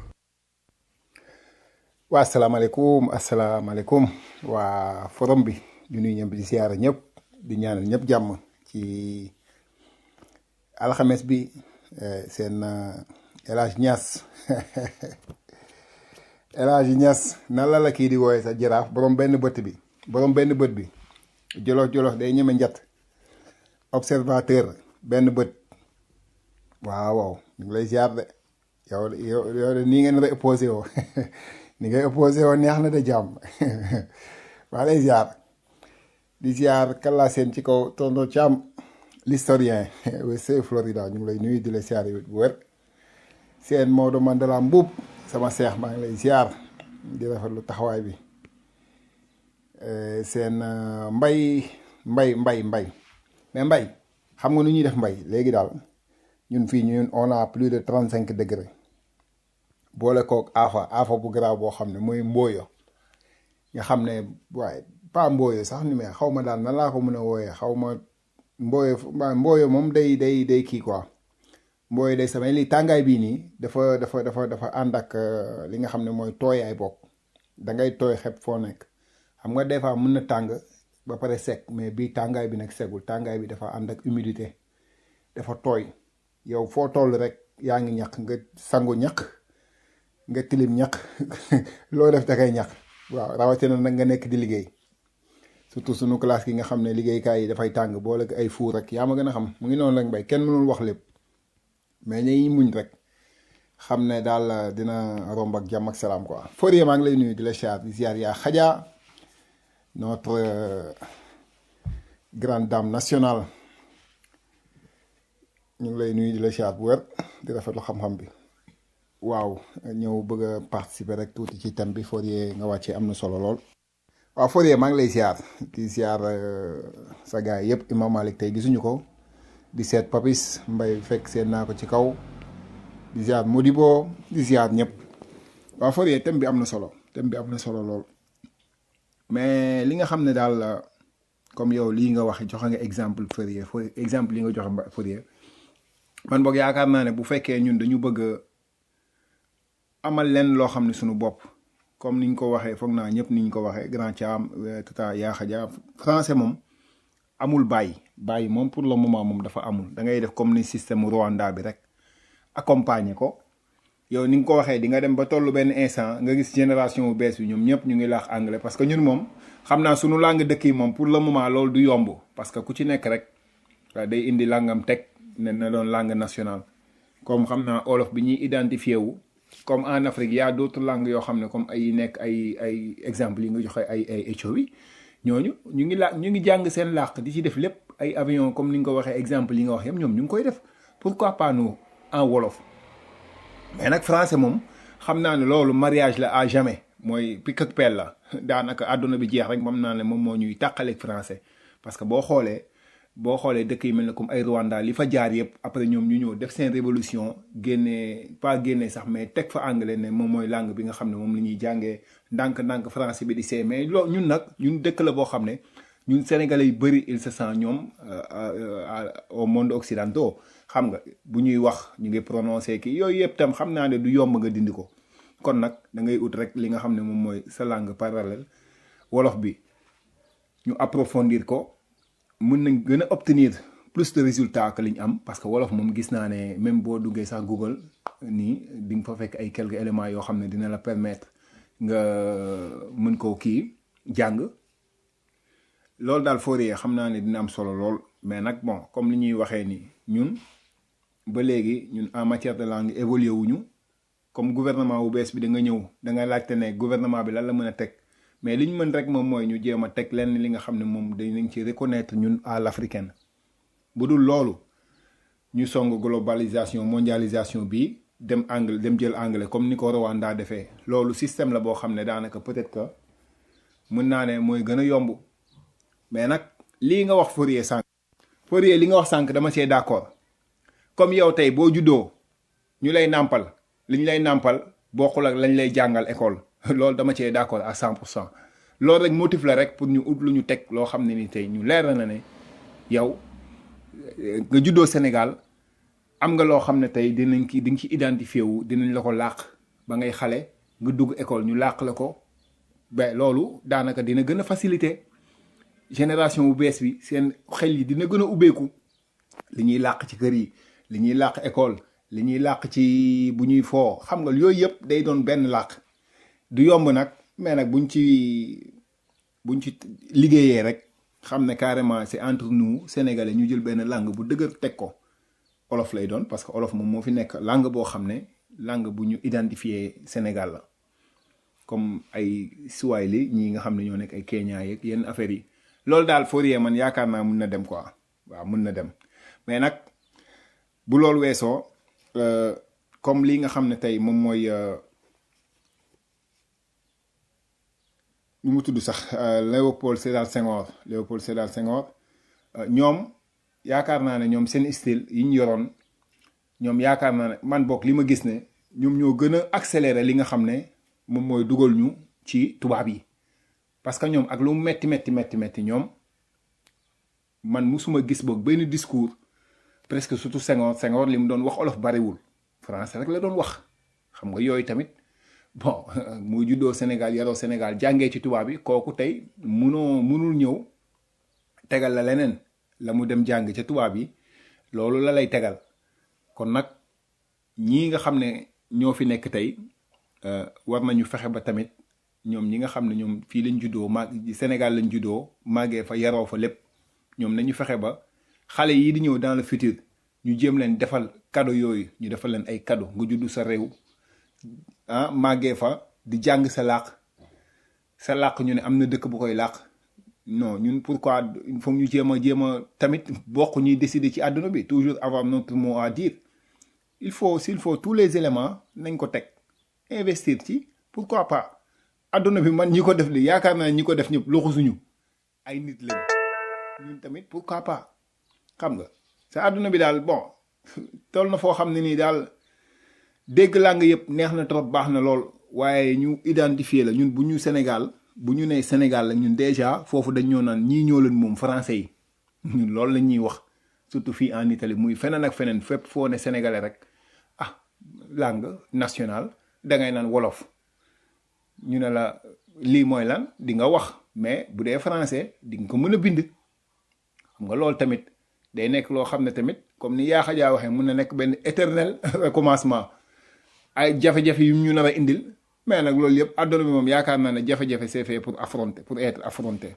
waa asalaamaaleykum asalaamaaleykum waa forum bi di nuyu ñëpp di siyaara ñëpp di ñaanal ñëpp jàmm ci alxames bi seen El Hadj Niass El Hadj Niass nan la la kii di wooye sa jaraaf borom benn bët bi borom benn bët bi jolof jolof day ñeme njat observateur benn bët waaw waaw ñu ngi lay ziar de yow yow yow de nii ngeen la opposé woo ni ngay opposé woo neex na de jàmm waa lay ziar di ziar kala seen ci kaw tonton Thiam l'historien c'est Florida ñu ngi lay nuyu di la ziar yi bu wér seen Maodo Mandela Mbuub sama seex maa ngi lay ziar di rafetlu taxawaay bi seen mbay mbay mbay mbay mais mbay xam nga nu ñuy def mbay léegi daal ñun fii ñun on a plus de trente cinq degré boole kook afa afa bu garaaw boo xam ne mooy mbooyo nga xam ne waaye pas mbooyo sax ni mais xaw ma daal nan laa ko mën a wooyee xaw ma mbooyo mbooyo moom day day day kii quoi mbooyo day samay li tàngaay bii nii dafa dafa dafa dafa ànd ak li nga xam ne mooy tooyaay bokk da ngay tooy xeb foo nekk xam nga des fois mën na tàng ba pare sec mais bii tàngaay bi nag segul tàngaay bi dafa ànd ak humidité dafa tooy yow foo toll rek yaa ngi ñaq nga sangu ñaq nga tilim ñaq loo def da kay ñaq waaw rawatina nag nga nekk di liggéey surtout sunu classe gi nga xam ne liggéeykaay yi dafay tàng boole ay fuur rek yaa ma gën a xam mu ngi noonu rek mbay kenn mënul wax lépp mais ñuy muñ rek xam ne daal dina romb ak jàmm ak salaam quoi Fourier maa ngi lay nuyu di la ziar di ziar yaa xajaa notre grande dame nationale ñu ngi lay nuyu di la ziar bu wér di rafetlu xam-xam bi waaw ñëw bëgg a participer rek tuuti ci thème bi Fourier nga wàccee am na solo lool. waaw Fourier maa ngi lay ziar di ziar sa gars yëpp Imam Malik tey gisuñu ko di seet Papis Mbay fekk seen naa ko ci kaw di ziar Modibo di ziar ñëpp waaw Fourier thème bi am na solo thème bi am na solo lool mais li nga xam ne daal comme yow lii nga wax joxe nga exemple Fourier Fourier exemple li nga joxe Fourier man boog yaakaar naa ne bu fekkee ñun dañu bëgg amal leen loo xam ne suñu bopp comme niñ ko waxee foog naa ñëpp niñ ko waxee grand Thiam tata Yaxa Dia français moom amul bàyyi bàyyi moom pour le moment moom dafa amul da ngay def comme ni système Rwanda bi rek accompagner ko yow ni nga ko waxee di nga dem ba tollu benn instant nga gis génération bu bees bi ñoom ñëpp ñu ngi laax anglais parce que ñun moom xam naa sunu langue dëkk yi moom pour le moment loolu du yomb parce que ku ci nekk rek waaw day indi langam teg ne na doon langue nationale comme xam naa olof bi ñuy identifié wu comme en Afrique y a d'autres langues yoo xam ne comme ay nekk ay ay exemple yi nga joxe ay ay Éthiopie ñooñu ñu ngi la ñu ngi jàng seen làkk di ci def lépp ay avion comme ni nga ko waxee exemple yi nga wax yëpp ñoom ñu ngi koy def pourquoi pas nous en wolof mais nag français moom xam naa ne loolu mariage la à jamais mooy pic ak pelle la daanaka àdduna bi jeex rek moom naa ne moom moo ñuy tàqaleeg français parce que boo xoolee boo xoolee dëkk yi mel ne comme ay Rwanda li fa jaar yëpp après ñoom ñu ñëw def seen révolution génnee pas génnee sax mais teg fa anglais ne moom mooy langue bi nga xam ne moom la ñuy jàngee ndànk-ndànk français bi di see mais loo ñun nag ñun dëkk la boo xam ne ñun sénégalais yu bëri il se sent ñoom au monde occidentaux xam nga bu ñuy wax ñu ngi prononcé kii yooyu yëpp tam xam naa ne du yomb nga dindi ko kon nag da ngay ut rek li nga xam ne moom mooy sa langue parallèle wolof bi ñu approfondir ko mën nañ gën a obtenir plus de résultats que li ñu am parce que wolof moom gis naa ne même boo duggee sax Google nii di nga fa fekk ay quelques éléments yoo xam ne dina la permettre nga mën koo kii jàng loolu daal Fourier xam naa ne dina am solo lool mais nag bon comme li ñuy waxee ni ñun ba léegi ñun en matière de langue évolué wuñu comme gouvernement bu bees bi da nga ñëw da nga laajte ne gouvernement bi lan la mën a teg mais li ñu mën rek moom mooy ñu jéem a teg lenn li nga xam ne moom dañ ci reconnaître ñun à l'africaine bu dul loolu ñu song globalisation mondialisation bi dem anglais dem jël anglais comme ni ko Rwanda defee loolu système la boo xam ne daanaka peut-être que mën naa ne mooy gën a yomb mais nag lii nga wax Fourier sànq Fourier li nga wax sànq dama see d'accord comme yow tey boo juddoo ñu lay nàmpal li ñu lay nàmpal bokkul ak lañ lay jàngal école loolu dama cee d'accord à 100 pour cent loolu rek motif la rek pour ñu ut lu ñu teg loo xam ne ni tey ñu leer na ne yow nga juddoo Sénégal am nga loo xam ne tey dinañ ki di nga ci identifié wu dinañ la ko làq ba ngay xale nga dugg école ñu làq la ko ba loolu daanaka dina gën a facilité génération bu bees bi seen xel yi dina gën a ubbeeku li ñuy làq ci kër yi li ñuy làq école li ñuy làq ci bu ñuy foo xam nga yooyu yëpp day doon benn làq du yomb nag mais nag buñ ci buñ ci liggéeyee rek xam ne carrément c'est entre nous sénégalais ñu jël benn langue bu dëgër teg ko olof lay doon parce que olof moom moo fi nekk langue boo xam ne langue bu ñu identifié Sénégal la comme ay Swahili ñii nga xam ne ñoo nekk ay Kenya yeeg yenn affaires yi loolu daal Fourier man yaakaar naa mun na dem quoi waaw mun na dem mais nag bu loolu weesoo comme lii nga xam ne tey moom mooy nu mu tudd sax Léopold Sédar Senghor Léopold Sédar Senghor ñoom yaakaar naa ne ñoom seen style yi ñu yoroon ñoom yaakaar naa ne man bokk li ma gis ne ñoom ñoo gën a accélérer li nga xam ne moom mooy dugal ñu ci tubaab yi parce que ñoom ak lu mu metti metti metti metti ñoom man musuma gis boog benn discours presque surtout Senghor Senghor li mu doon wax olof bariwul français rek la doon wax xam nga yooyu tamit bon mu juddoo Sénégal yaroo Sénégal jàngee ci tubaab yi kooku tey munoo munul ñëw tegal la leneen la mu dem jàng ca tubaab yi loolu la lay tegal kon nag ñii nga xam ne ñoo fi nekk tey war nañu fexe ba tamit ñoom ñi nga xam ne ñoom fii lañ juddoo mag Sénégal lañ juddoo màggee fa yaroo fa lépp ñoom nañu fexe ba xale yii di ñëw dans le futur ñu jéem leen defal cadeau yooyu ñu defal leen ay cadeau nga juddu sa réew ah màggee fa di jàng sa làq sa làq ñu ne am na dëkk bu koy làq non ñun pourquoi il faut ñu jéem a jéem a tamit bokk ñuy décider ci àdduna bi toujours avoir notre mot à dire il faut s'il faut tous les éléments nañ ko teg investir ci pourquoi pas àdduna bi man ñi ko def li yaakaar naa ñi ko def ñëpp loxo suñu ay nit lañ ñun tamit pourquoi pas xam nga sa àdduna bi daal bon toll na foo xam ne nii daal dégg làng yëpp neex na trop baax na lool waaye ñu identifier la ñun bu ñu Sénégal bu ñu nee Sénégal la ñun déjà foofu dañ ñoo naan ñii ñoo leen moom français yi ñun loolu la ñuy wax surtout fii en Italie muy feneen ak feneen fépp foo ne sénégalais rek ah langue nationale dangay naan wolof ñu ne la lii mooy lan di nga wax mais bu dee français di nga ko mën a bind xam nga loolu tamit day nekk loo xam ne tamit comme ni yaa xajaa waxee mun na nekk benn éternel recommencement ay jafe-jafe yu ñu nar a indil mais nag loolu yëpp àdduna bi moom yaakaar naa ne jafe-jafe c'est fait pour affronter pour être affronté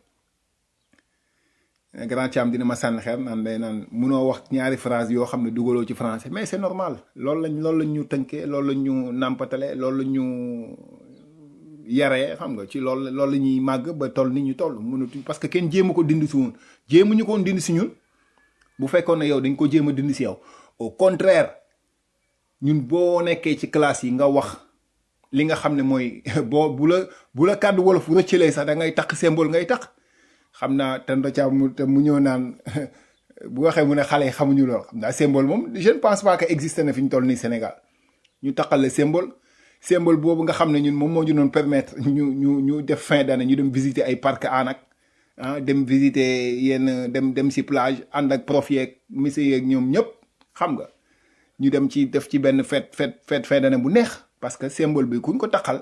grand Thiam dina ma sànni xeer naan day naan munoo wax ñaari phrase yoo xam ne dugaloo ci français mais c'est normal loolu lañ loolu lañ ñu tënkee loolu lañ ñu nàmpatale loolu lañ ñu yaree xam nga ci loolu loolu la ñuy màgg ba toll ni ñu toll mënatuñ parce que kenn jéem a ko dindi si woon jéemuñu ko woon dindi si ñun bu fekkoon ne yow dañ ko jéem a dindi si yow au contraire ñun boo nekkee ci classe yi nga wax li nga xam ne mooy boo bu la bu la kàddu wolof rëccalee sax da ngay takk symbole ngay takk xam naa tando ca mu te mu ñëw naan bu waxee mu ne xale yi xamuñu lool xam naa symbole moom je ne pense pas que existe na fi ñu toll nii Sénégal ñu takkal le symbole symbole boobu nga xam ne ñun moom moo ñu doon permettre ñu ñu ñu def fin d'année ñu dem visiter ay parc anak ah dem visiter yenn dem dem si plage ànd ak prof yeeg monsieur yeeg ñoom ñëpp xam nga ñu dem ci def ci benn fête fête fête fin d'année bu neex parce que symbole bi kuñ ko takkal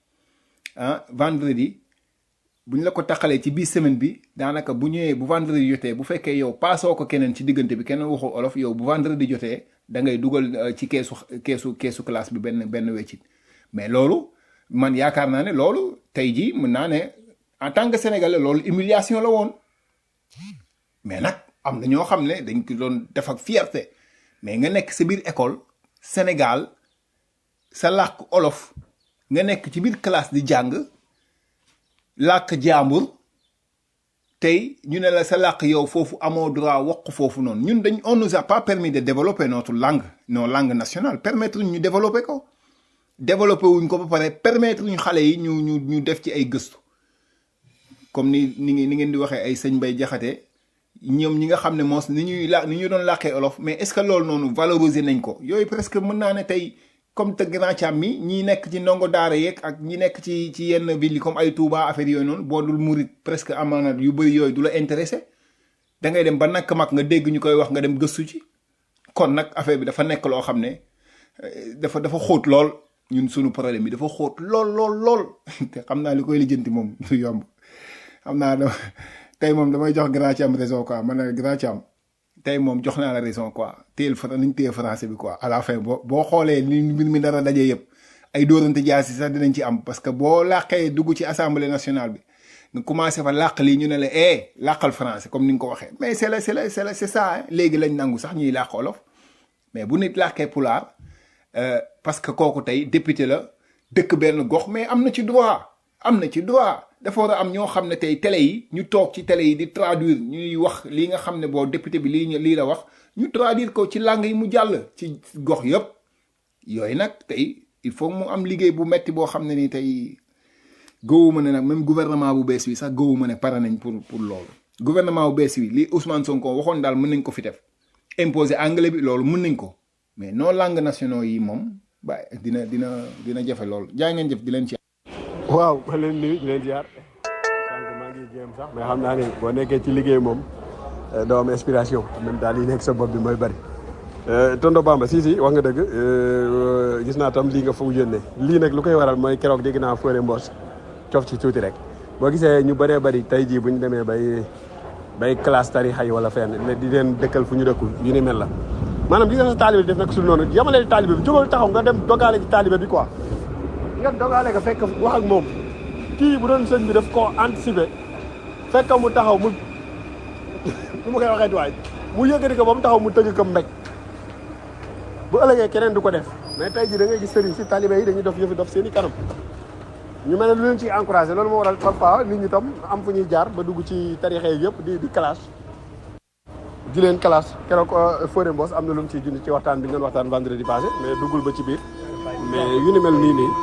ah vendredi buñ la ko taxalee ci biir semaine bi daanaka bu ñëwee bu vendredi jotee bu fekkee yow paasoo ko keneen ci diggante bi keneen waxul olof yow bu vendredi jotee da ngay dugal ci keesu keesu keesu classe bi benn benn weccit mais loolu man yaakaar naa ne loolu tey jii mën naa ne en tant que sénégalais loolu humiliation la woon mais nag am na ñoo xam ne dañ ko doon def ak fierté mais nga nekk sa biir école Sénégal sa làkk olof nga nekk ci biir classe di jàng làkk jàmbur tey ñu ne la sa làkk yow foofu amoo droit wax foofu noonu ñun dañ on nous a pas permis de développer notre langue nos langues nationales permettre ñu développer ko développer wuñ ko ba pare permettre ñu xale yi ñu ñu ñu def ci ay gëstu comme ni ni ni ngeen di waxee ay sëñ Bay Jaxate ñoom ñi nga xam ne moos ni ñuy la ni ñu doon làkkee olof mais est-ce que loolu noonu valoriser nañ ko yooyu presque mën naa ne tey comme te grand Thiam mi ñi nekk ci ndongo daara yeeg ak ñi nekk ci ci yenn ville yi comme ay Touba affaire yooyu noonu boo dul murit presque amaana yu bëri yooyu du la intéressé da ngay dem ba nakk mag nga dégg ñu koy wax nga dem gëstu ci kon nag affaire bi dafa nekk loo xam ne dafa dafa xóot lool ñun sunu problème bi dafa xóot lool lool lool te xam naa li koy lijjanti moom du yomb xam naa da tey moom damay jox grand Thiam raison quoi man ne grand Thiam tey moom jox naa la raison quoi téel fra nañ téye français bi quoi à la fin boo boo xoolee li mbir mi dara daje yëpp ay dóorante jaasi sax dinañ ci am parce que boo làqee dugg ci assemblée nationale bi nga commencé fa làq lii ñu ne la eh làqal français comme ni nga ko waxee mais c'est la c'est la c'est la c'est ça léegi lañ nangu sax ñuy làq olof mais bu nit làqee pulaar parce que kooku tey député la dëkk benn gox mais am na ci droit am na ci droit dafa war a am ñoo xam ne tey télé yi ñu toog ci télé yi di traduire ñuy wax lii nga xam ne boo député bi lii lii la wax ñu traduire ko ci langue yi mu jàll ci gox yëpp yooyu nag tey il faut mu am liggéey bu metti boo xam ne ni tey gëwuma ne nag même gouvernement bu bees bi sax gëwuma ne pare nañ pour pour loolu gouvernement bu bees bi li Ousmane Sonko waxoon daal mën nañ ko fi def imposer anglais bi loolu mën nañ ko mais non langue nationaux yi moom ba dina dina dina jafe loolu jaa ngeen jëf di leen ci waaw ma leen nuyu di leen ziar sànq maa ngi jéem sax mais xam naa ne boo nekkee ci liggéey moom doo am inspiration même daal yi nekk sa bopp bi mooy bëri tonto Bamba si si wax nga dëgg gis naa tam lii nga foog yónnee lii nag lu koy waral mooy keroog dégg naa Fodé Mbos cof ci tuuti rek boo gisee ñu bëree bëri tey jii bu ñu demee bay bay classe tarixa yi wala fenn di leen dëkkal fu ñu dëkkul yu ni mel la maanaam gis nga sa taalibe bi def nag sul noonu yamale taalibe bi jógal taxaw nga dem dogaale ci taalibe bi quoi nga dogaale nga fekk wax ak moom kii bu doon sëñ bi daf koo anticiper fekk mu taxaw mu lu ma koy waxee waay mu yëkkati ko ba mu taxaw mu tëgg ko mbéj bu ëllëgee keneen du ko def mais tey jii da ngay gis sëriñ si talibé yi dañuy dof yëfi dof seen i kanam ñu mel ne lu leen ciy encouragé loolu moo waral parfois nit ñi tam am fu ñuy jaar ba dugg ci tarixe yi yëpp di di classe di leen classe keroog Fodé Mbos am na lu mu ciy junj ci waxtaan bi ngeen waxtaan vendredi passé mais duggul ba ci biir mais yu ni mel nii nii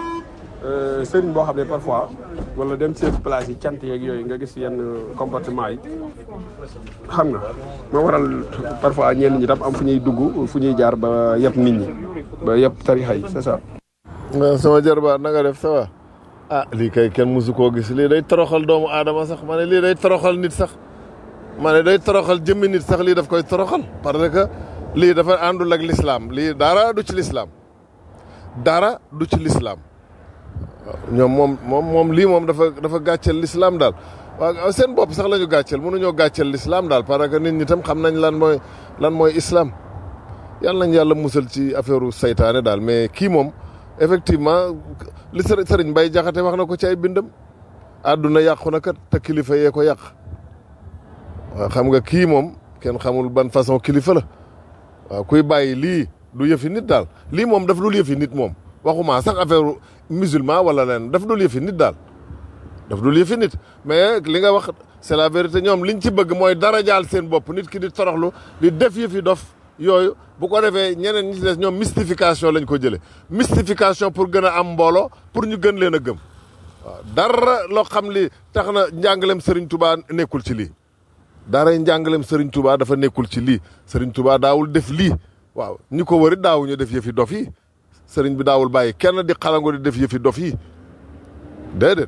sëriñ boo xam ne parfois wala dem seen place yi cant yeeg yooyu nga gis yenn comportement yi xam nga moo waral parfois ñenn ñi tam am fu ñuy dugg fu ñuy jaar ba yëpp nit ñi ba yëpp tarixa yi c'est ça. sama jarbaat na nga def ça va ah lii kay kenn musu koo gis lii day toroxal doomu aadama sax ma ne lii day toroxal nit sax ma ne day toroxal jëmmi nit sax lii daf koy toroxal parce que lii dafa àndul ak lislaam lii dara du ci lislaam dara du ci lislaam ñoom moom moom moom lii moom dafa dafa gàcceel lislaam daal waaw seen bopp sax la ñu gàcceel mënuñoo gàcceel l'islam daal parce que nit ñi tam xam nañ lan mooy lan mooy islam yàlla nañ yàlla musal ci affaire saytaane daal mais kii moom effectivement li sëriñ sëriñ Mbay Jaxate wax na ko ci ay bindam àdduna yàqu na kat te kilifa yee ko yàq waaw xam nga kii moom kenn xamul ban façon kilifa la waaw kuy bàyyi lii du yëfi nit daal lii moom daf dul yëfi nit moom waxuma sax affaire musulman wala leen daf dul yëfi nit daal daf dul yëfi nit mais li nga wax c'est la vérité ñoom liñ ci bëgg mooy dara jaal seen bopp nit ki di toroxlu di def yëfi dof yooyu bu ko defee ñeneen ñi ci des ñoom mystification lañ ko jëlee mystification pour gën a am mbooloo pour ñu gën leen a gëm waaw dara loo xam li tax na njàngalem Serigne Touba nekkul ci lii dara njàngalem Serigne Touba dafa nekkul ci lii Serigne Touba daawul def lii waaw ñi ko wëri daawuñu def yëfi dof yi Serigne bi daawul bàyyi kenn di xalango di def yëfi dof yi déedéet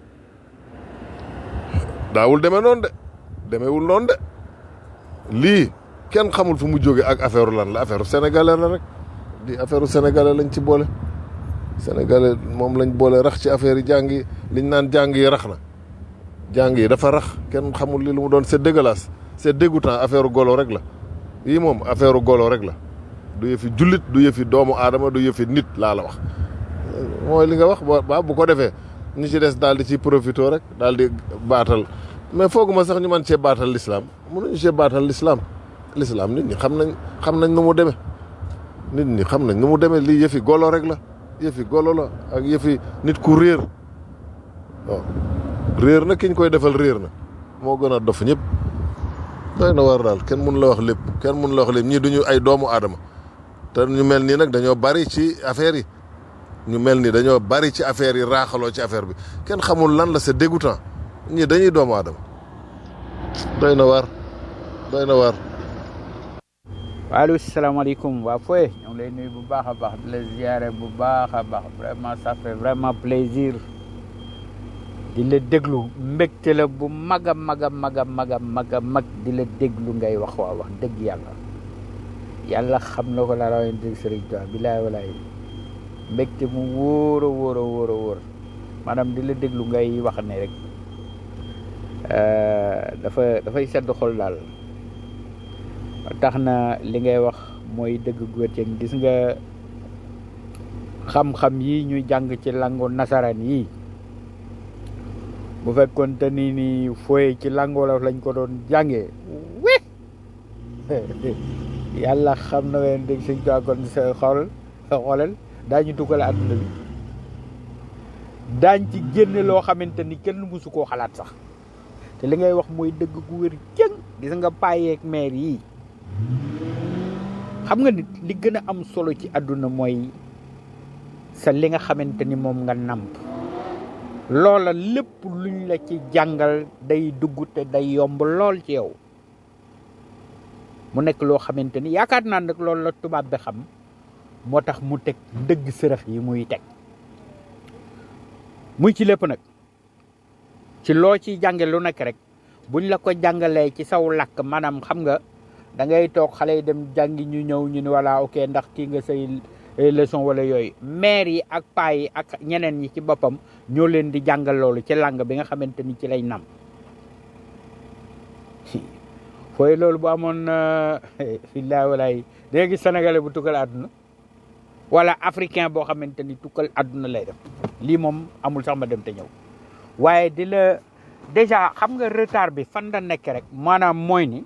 daawul demee noonu de demeewul noonu de lii kenn xamul fu mu jóge ak affaire lan la affaire sénégalais la rek di affaire sénégalais lañ ci boole sénégalais moom lañ boole rax ci affaire yi jàng yi liñ naan jàng yi rax na jàng yi dafa rax kenn xamul li lu mu doon c'est dégueulasse c'est dégoûtant affaire golo rek la yii moom affaire golo rek la du yëfi jullit du yëfi doomu aadama du yëfi nit laa la wax mooy li nga wax ba bu ko defee ñi ci des daal di ciy profité rek daal di baatal mais fooguma sax ñu man cee baatal l'islam mënuñu cee baatal l'islam l'islam nit ñi xam nañ xam nañ nu mu demee nit ñi xam nañ nu mu demee lii yëfi golo rek la yëfi golo la ak yëfi nit ku réer waaw réer na ki ñu koy defal réer na moo gën a dof ñëpp doy na war daal kenn mun la wax lépp kenn mun la wax lépp ñii duñu ay doomu aadama te ñu mel nii nag dañoo bari ci affaire yi ñu mel ni dañoo bari ci affaire yi raaxaloo ci affaire bi kenn xamul lan la c'est dégoûtant ñii dañuy doomu aadama doy na waar doy na waar waaleykum salaamaaleykum waa Foye ñoo ngi lay nuyu bu baax a baax di la ziare bu baax a baax vraiment ça fait vraiment plaisir di la déglu mbégte la bu mag a mag a mag a mag a mag a mag di la déglu ngay wax waa wax dëgg yàlla yàlla xam na ko la rawayen dégg Sëriñ Tuubaa bilaay walaay mbégte mu wóor a wóor a wóor a wóor maanaam di la déglu ngay wax ne rek dafa dafay sedd xol daal tax na li ngay wax mooy dëgg góorceeg gis nga xam-xam yi ñuy jàng ci langu nasaraan yi bu fekkoon te ni ni fooye ci langu wolof lañ ko doon jàngee wi yàlla xam na wen dégg suñ kaa kon sa xool sa xoolal daañu tukkale àdduna bi daañ ci génne loo xamante ni kenn mësu koo xalaat sax te li ngay wax mooy dëgg gu wér jëng gis nga payeeg maire yi xam nga nit li gën a am solo ci àdduna mooy sa li nga xamante ni moom nga namp loola lépp luñ la ci jàngal day dugg te day yomb lool ci yow mu nekk loo xamante ni yaakaar naa nag loolu la tubaab bi xam moo tax mu teg dëgg sërëx yi muy teg muy ci lépp nag ci loo ci jànge lu nekk rek buñ la ko jàngalee ci saw làkk maanaam xam nga da ngay toog xale yi dem jàngi ñu ñëw ñu ni voilà ok ndax kii nga say leçon wala yooyu maire yi ak paa yi ak ñeneen ñi ci boppam ñoo leen di jàngal loolu ci làng bi nga xamante ni ci lay nam fooy loolu bu amoon fillaay walaay da nga gis sénégalais bu tukkal àdduna wala africain boo xamante ni tukkal àdduna lay def lii moom amul sax ma dem te ñëw waaye di la déjà xam nga retard bi fan la nekk rek maanaam mooy ni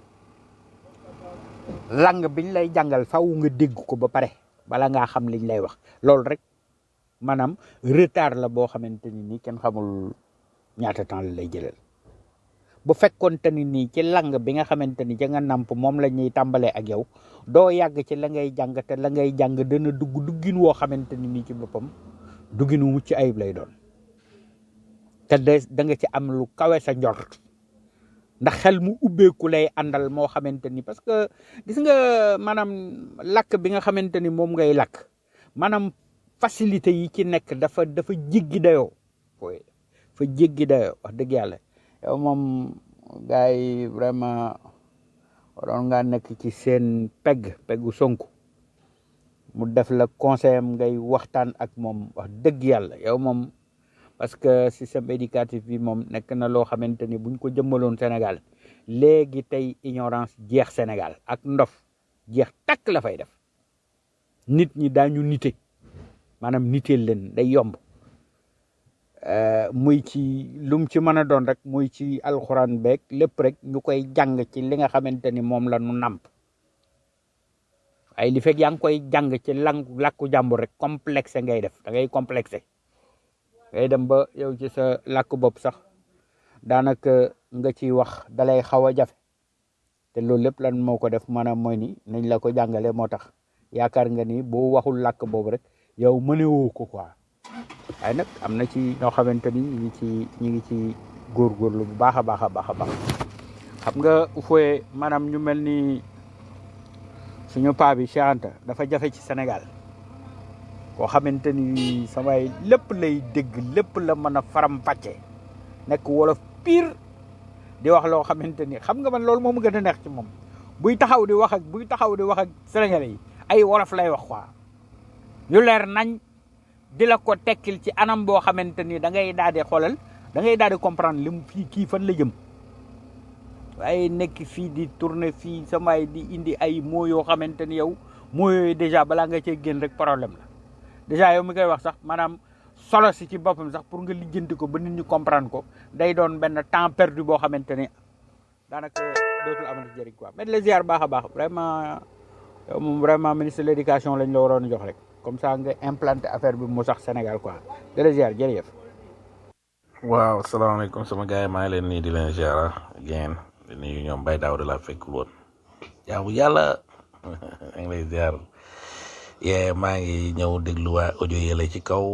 lang biñ lay jàngal faw nga dégg ko ba pare bala ngaa xam liñ lay wax loolu rek maanaam retard la boo xamante ni nii kenn xamul ñaata temps la lay jëlal bu fekkoonte ni nii ci lang bi nga xamante ni ca nga namp moom la ñuy tàmbalee ak yow doo yàgg ci la ngay jàng te la ngay jàng dana dugg duggin woo xamante ni nii ci boppam duggin wu mucc ayib lay doon te de da nga ci am lu kawe sa njort ndax xel mu ubbeeku lay àndal moo xamante ni parce que gis nga maanaam lakk bi nga xamante ni moom ngay lakk maanaam facilité yi ci nekk dafa dafa jéggi dayoo fooy fa jéggi dayoo wax dëgg yàlla yow moom gars yi vraiment waroon ngaa nekk ci seen pegg peggu Sonko mu def la conseil am ngay waxtaan ak moom wax dëgg yàlla yow moom parce que système éducatif bi moom nekk na loo xamante ni buñ ko jëmmaloon Sénégal léegi tey ignorance jeex Sénégal ak ndof jeex takk la fay def nit ñi daañu nite maanaam niteel leen day yomb Euh, muy ci lum ci mën a doon rek muy ci alxuraan beeg lépp rek ñu koy jàng ci li nga xamante ni moom la nu nàmp ay li fekk yaa ngi koy jàng ci lang làkku jàmbur rek complexe ngay def da ngay complexé ngay dem ba yow ci sa làkk bopp sax daanaka nga ciy wax dalay xaw a jafe te loolu lépp lan moo ko def maanaam mooy ni nañ la ko jàngale moo tax yaakaar nga ni boo waxul làkk boobu rek yow mënewoo ko quoi waaye nag am na ci ñoo xamante ni ñu ngi ci ñu ngi ci góorgóorlu bu baax a baax a baax a baax xam nga fooye maanaam ñu mel ni suñu paa bi Cheikh Anta dafa jafe ci Sénégal koo xamante ni samay lépp lay dégg lépp la mën a faram pàcce nekk wolof pire di wax loo xamante ni xam nga man loolu moom gën a neex ci moom buy taxaw di wax ak buy taxaw di wax ak Sénégalais yi ay wolof lay wax quoi yu leer nañ di la ko tekkil ci anam boo xamante ni da ngay daal di xoolal da ngay daal di comprendre lim fii kii fan la jëm waaye nekk fii di tourner fii samay di indi ay mots yoo xamante ni yow mots yooyu déjà balaa nga cee génn rek problème la déjà yow mi koy wax sax maanaam solo si ci boppam sax pour nga lijjanti ko ba nit ñi comprendre ko day doon benn temps perdu boo xamante ni daanaka dootul amati jëriñ quoi mais les ziar baax a baax vraiment yow moom vraiment ministre de l'éducation lañ la waroon a jox rek comme ça nga implanté affaire bi mu sax Sénégal quoi de les ziar jërëjëf. waaw salaamaaleykum sama gars yi maa ngi leen nii di leen ziara ngeen di nuyu ñoom Baye Daaw de la fekkul woon jaamu yàlla maa ngi lay ziar yee maa ngi ñëw déglu waa audio yële ci kaw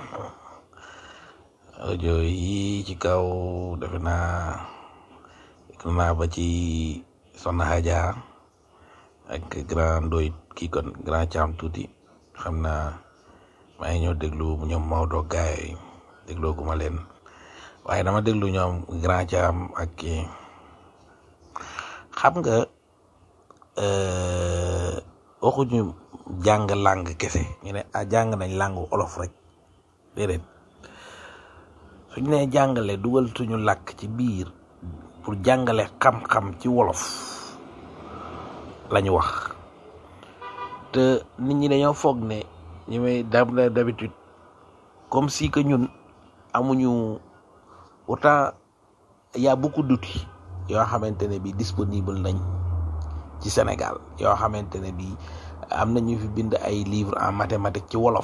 audio yi ci kaw defe naa déglu naa ba ci Soxna Hadja ak grand doy kii kon grand Thiam tuuti xam naa maa ngi ñëw déglu ñoom Maodo gaay yi dégloo gu ma leen waaye dama déglu ñoom grand Thiam ak kii xam nga euh, waxuñu jàng làng kese ñu ne ah jàng nañ làngu olof rek déedéet suñ ne jàngale dugal suñu làkk ci biir pour jàngale xam-xam ci wolof lañu wax te nit ñi dañoo foog ne ñu may dam d'habitude comme si que ñun amuñu autant y a beaucoup d'outils yoo xamante ne bi disponible nañ ci Sénégal yoo xamante ne bi am na ñu fi bind ay livres en mathématiques ci wolof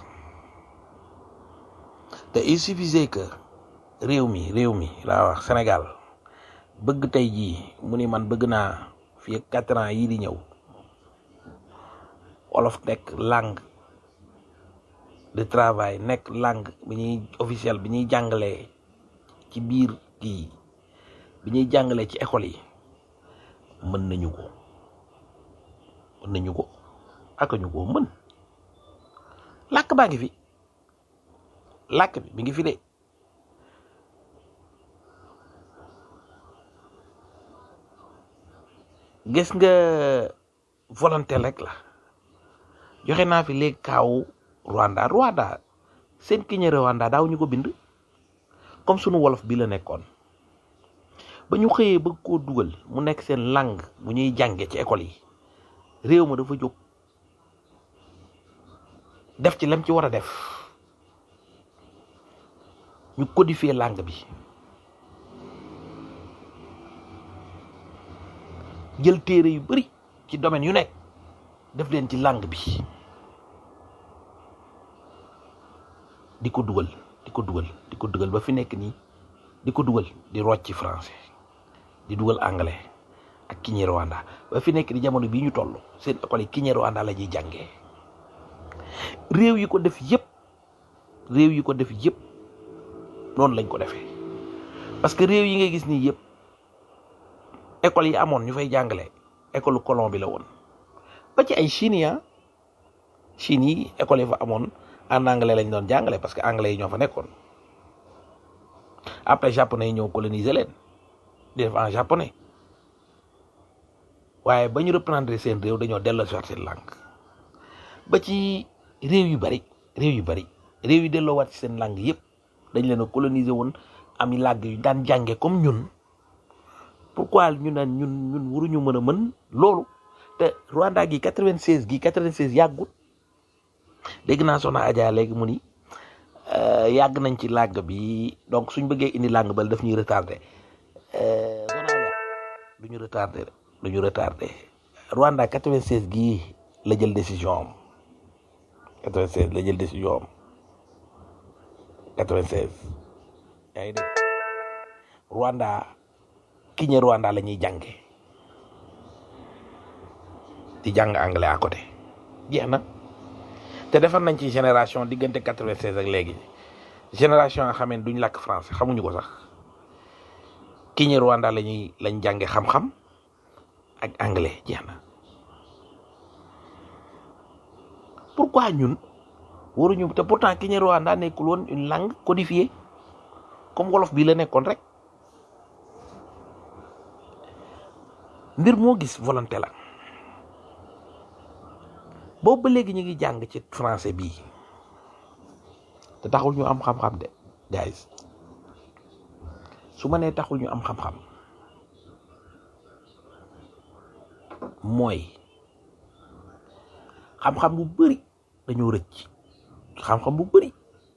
te il suffisait que réew mi réew mi laa wax Sénégal bëgg tey jii mu ni man bëgg naa fii ak quatre ans yii di ñëw wolof nekk langue de travail nekk langue bi ñuy officiel bi ñuy jàngalee ci biir kii bi ñuy jàngalee ci école yi mën nañu ko mën nañu ko ak ñu ko mën làkk baa ngi fi làkk bi mi ngi fi de gis nga volonté rek la joxe naa fi léegi kaawu Rwanda Rwanda seen kiñe Rwanda daaw ñu ko bind comme sunu wolof bi la nekkoon ba ñu xëyee bëgg koo dugal mu nekk seen langue bu ñuy jànge ci école yi réew ma dafa jóg def ci lam ci war a def ñu codifier langue bi jël téere yu bari ci domaine yu nekk def leen ci langue bi di ko dugal di ko dugal di ko dugal ba fi nekk nii di ko dugal di rocc ci français di dugal anglais ak Kinyarwanda ba fi nekk di jamono bii ñu toll seen école yi Kinyarwanda la ñuy jàngee réew yi ko def yépp réew yi ko def yépp noonu lañ ko defee parce que réew yi ngay gis nii yépp école yi amoon ñu fay jàngale école colon bi la woon ba ci ay Chine ya Chine yi école yi fa amoon en anglais lañ doon jàngale parce que anglais yi ñoo fa nekkoon après japonais yi ñëw coloniser leen di def en japonais waaye ba ñu reprendre seen réew dañoo delloo si waat seen langue ba ci réew yu bari réew yu bari réew yi delloowaat ci seen langue yépp dañ leen a coloniser woon am i làgg yu daan jànge comme ñun pourquoi ñu naan ñun ñun waruñu mën a mën loolu te Rwanda gi 96 gi 96 yàggut dégg naa soxna Adja léegi mu ni euh, yàgg nañ ci làgg bi donc suñ bëggee indi làgg bal daf ñuy retardé euh, soxna Adja du ñu retardé de du ñu retardé Rwanda 96 gii la jël décision am 96 la jël décision am 96 yaa ngi dégg Rwanda kiñe Rwanda la ñuy jànge di jàng anglais à côté jeex na te defar nañ ci génération diggante 96 ak léegi génération nga xamee duñ làkk français xamuñu ko sax kiñe Rwanda la ñuy lañ jànge xam-xam ak anglais jeex na pourquoi ñun waruñu te pourtant kiñe Rwanda nekkul woon une langue codifiée comme wolof bii la nekkoon rek mbir moo gis volonté la boobu ba léegi ñu ngi jàng ci français bii te taxul ñu am xam-xam de guys su ma nee taxul ñu am xam-xam mooy xam-xam bu bëri dañoo rëcc xam-xam bu bëri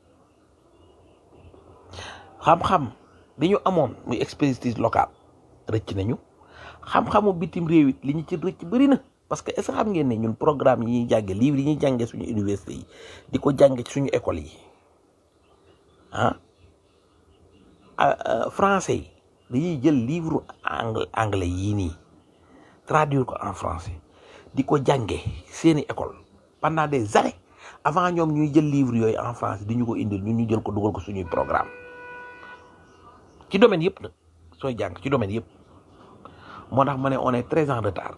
xam-xam bi ñu amoon muy expertise locale rëcc nañu xam-xamu bitim réew it li ñu ci rëcc bëri na parce que est-ce que xam ngeen ne ñun programme yi ñuy jànge livre yi ñuy jànge suñu université yi di ko jànge ci suñu école yi ah français yi dañuy jël livre anglais anglais yii nii traduire ko en français di ko jànge seeni école pendant des années avant ñoom ñuy jël livre yooyu en français di ñu ko indil ñun ñu jël ko dugal ko suñuy programme ci domaine yëpp nag sooy jàng ci domaine yëpp moo tax ma ne on est très en retard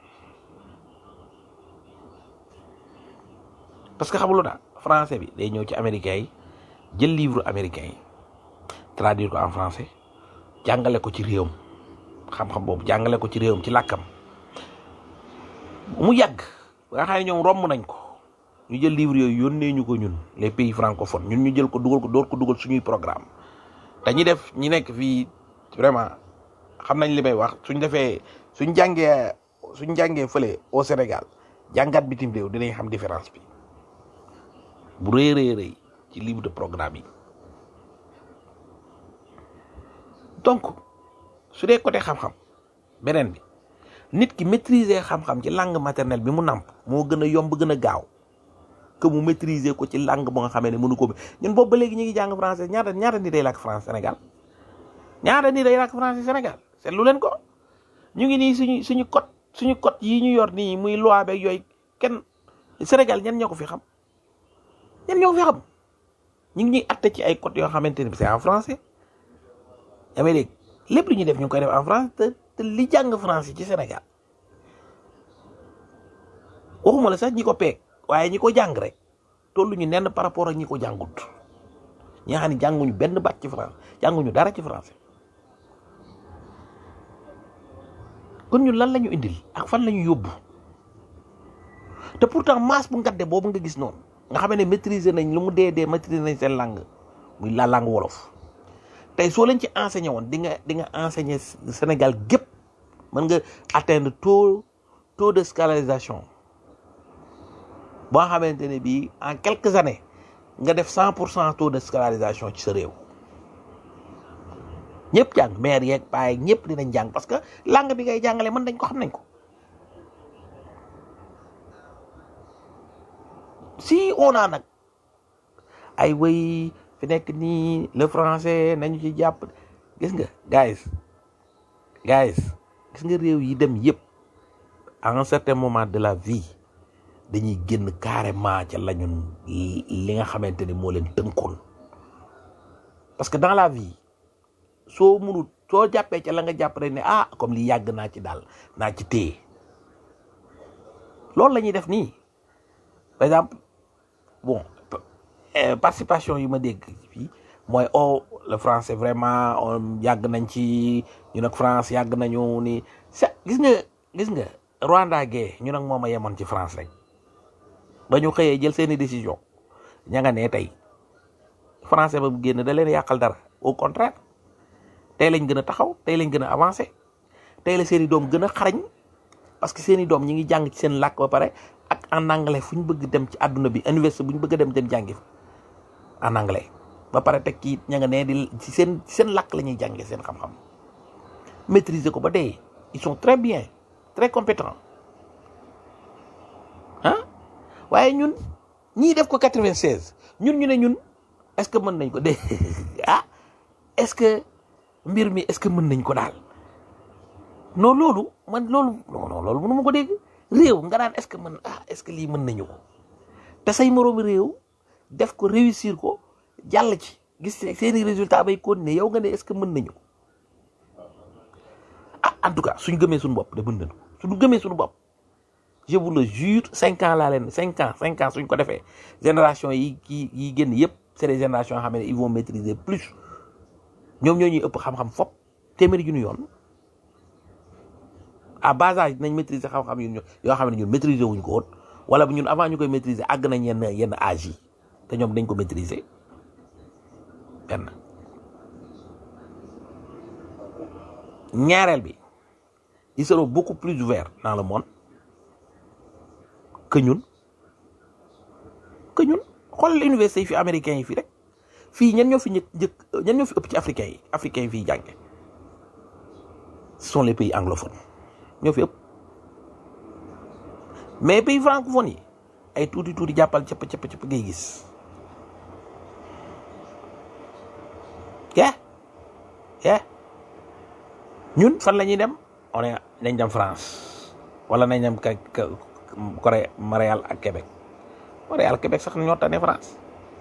parce que xamuloo daal français bi day ñëw ci américain yi jël livre américain yi traduire ko en français jàngale ko ci réewam xam-xam boobu jàngale ko ci réewam ci làkkam mu yàgg ba nga xam ne ñoom romb nañ ko ñu jël livre yooyu yónnee ñu ko ñun les pays francophones ñun ñu jël ko dugal ko door ko dugal suñuy programme te ñi def ñi nekk fii vraiment xam nañ li may wax suñ defee suñ jàngee suñ jàngee fële au Sénégal jàngat bitim réew dinañ xam différence bi bu rëy rëy rëy ci livre de programme yi donc su dee côté xam-xam beneen bi nit ki maîtriser xam-xam ci langue maternelle bi mu nàmp moo gën a yomb gën a gaaw que mu maîtriser ko ci langue bu nga xamee ne mënu ko ñun boobu ba léegi ñu ngi jàng français ñaata ñaata nit day làkk français Sénégal ñaata nit day làkk français Sénégal seetlu leen ko ñu ngi nii suñu suñu code suñu code yi ñu yor nii muy loi beeg yooyu kenn Sénégal ñan ñoo ko fi xam ñan ñoo ko fi xam ñu ngi ñuy atte ci ay code yoo xamante ne c'est en français yaa may dégg lépp lu ñuy def ñu ngi koy def en français te te li jàng français ci Sénégal waxuma la sax ñi ko peeg waaye ñi ko jàng rek tollu ñu nenn par rapport ak ñi ko jàngut ñi nga xam ne jànguñu benn baat ci français jànguñu dara ci français kon ñun lan la ñu indil ak fan la ñu yóbbu te pourtant masse bu ngadde boobu nga gis noonu nga xam ne maîtriser nañ lu mu dee dee maîtriser nañ seen langue muy la langue wolof tey soo leen ci enseigné woon di nga di nga enseigner Sénégal gépp mën nga atteindre taux taux de scolarisation boo xamante ne bii en quelques années nga def cent pour cent taux de scolarisation ci sa réew ñëpp jàng maire yeeg paa yeeg ñëpp dinañ jàng parce que langue bi ngay jàngale mën nañ ko xam nañ ko si on a nag ay way fi nekk nii le français nañu ci jàpp gis nga guys guys gis nga réew yi dem yëpp à un certain moment de la vie dañuy génn carrément ca lañu li nga xamante ni moo leen tënkoon parce que dans la vie soo munut soo jàppee ca la nga jàpp rek ne ah comme li yàgg naa ci daal naa ci téye loolu la ñuy def nii par exemple bon participation yi ma dégg fii mooy oh le français vraiment on yàgg nañ ci ñu nag France yàgg nañu ni sa gis nga gis nga Rwanda gee ñu nag moom a yemoon ci France rek ba ñu xëyee jël seeni décision ña nga ne tey français ba bu génn da leen yàqal dara au contraire tey lañ gën a taxaw tey lañ gën a avancé tey la seeni doom gën a xarañ parce que seeni doom ñi ngi jàng ci seen làkk ba pare ak en anglais fu ñu bëgg dem ci àdduna bi université bu ñu bëgg a dem dem jàngi fa en anglais ba pare teg kii ña nga nee di ci seen ci seen làkk la ñuy jàngee seen xam-xam maîtriser ko ba dee ils sont très bien très compétents ah waaye ñun ñii def ko 96 ñun ñu ne ñun est-ce que mën nañ ko dee ah est-ce que mbir mi est-ce que mën nañ ko daal non loolu man loolu non non loolu mënu ma ko dégg réew nga daan est-ce que mën ah est-ce que lii mën nañu ko te say moroomi réew def ko réussir ko jàll ci gis seeni résultat bay continuer yow nga ne est-ce que mën nañu ko ah en tout cas suñ gëmee suñu bopp de mën nañu ko suñu gëmee suñu bopp je vous le jure cinq ans laa leen cinq ans cinq ans suñ ko defee génération yi yi yi génn yëpp c'est des générations yoo xam ne ils vont maîtriser plus ñoom ñoo ñuy ëpp xam-xam fop téeméeri junni yoon à bas âge dinañ maîtriser xam-xam yu yoo xam ne ñun maîtriser wuñ ko woon wala bu ñun avant ñu koy maîtriser àgg nañ yenn yenn âge yi te ñoom dañ ko maîtriser benn ñaareel bi ils seront beaucoup plus ouverts dans le monde que ñun que ñun xoolal université yi fi américains yi fii rek fii ñan ñoo fi njëkk njëkk ñan ñoo fi ëpp ci africains yi africains yi fii jànge ce sont les pays anglophones ñoo fi ëpp mais pays francophones yi ay tuuti tuuti jàppal cëpp cëpp cëpp ngay gis yeah yeah ñun fan la ñuy dem on est nañ dem France wala nañ dem ka ka Corée Montréal ak Québec Montréal Québec sax ñoo tane France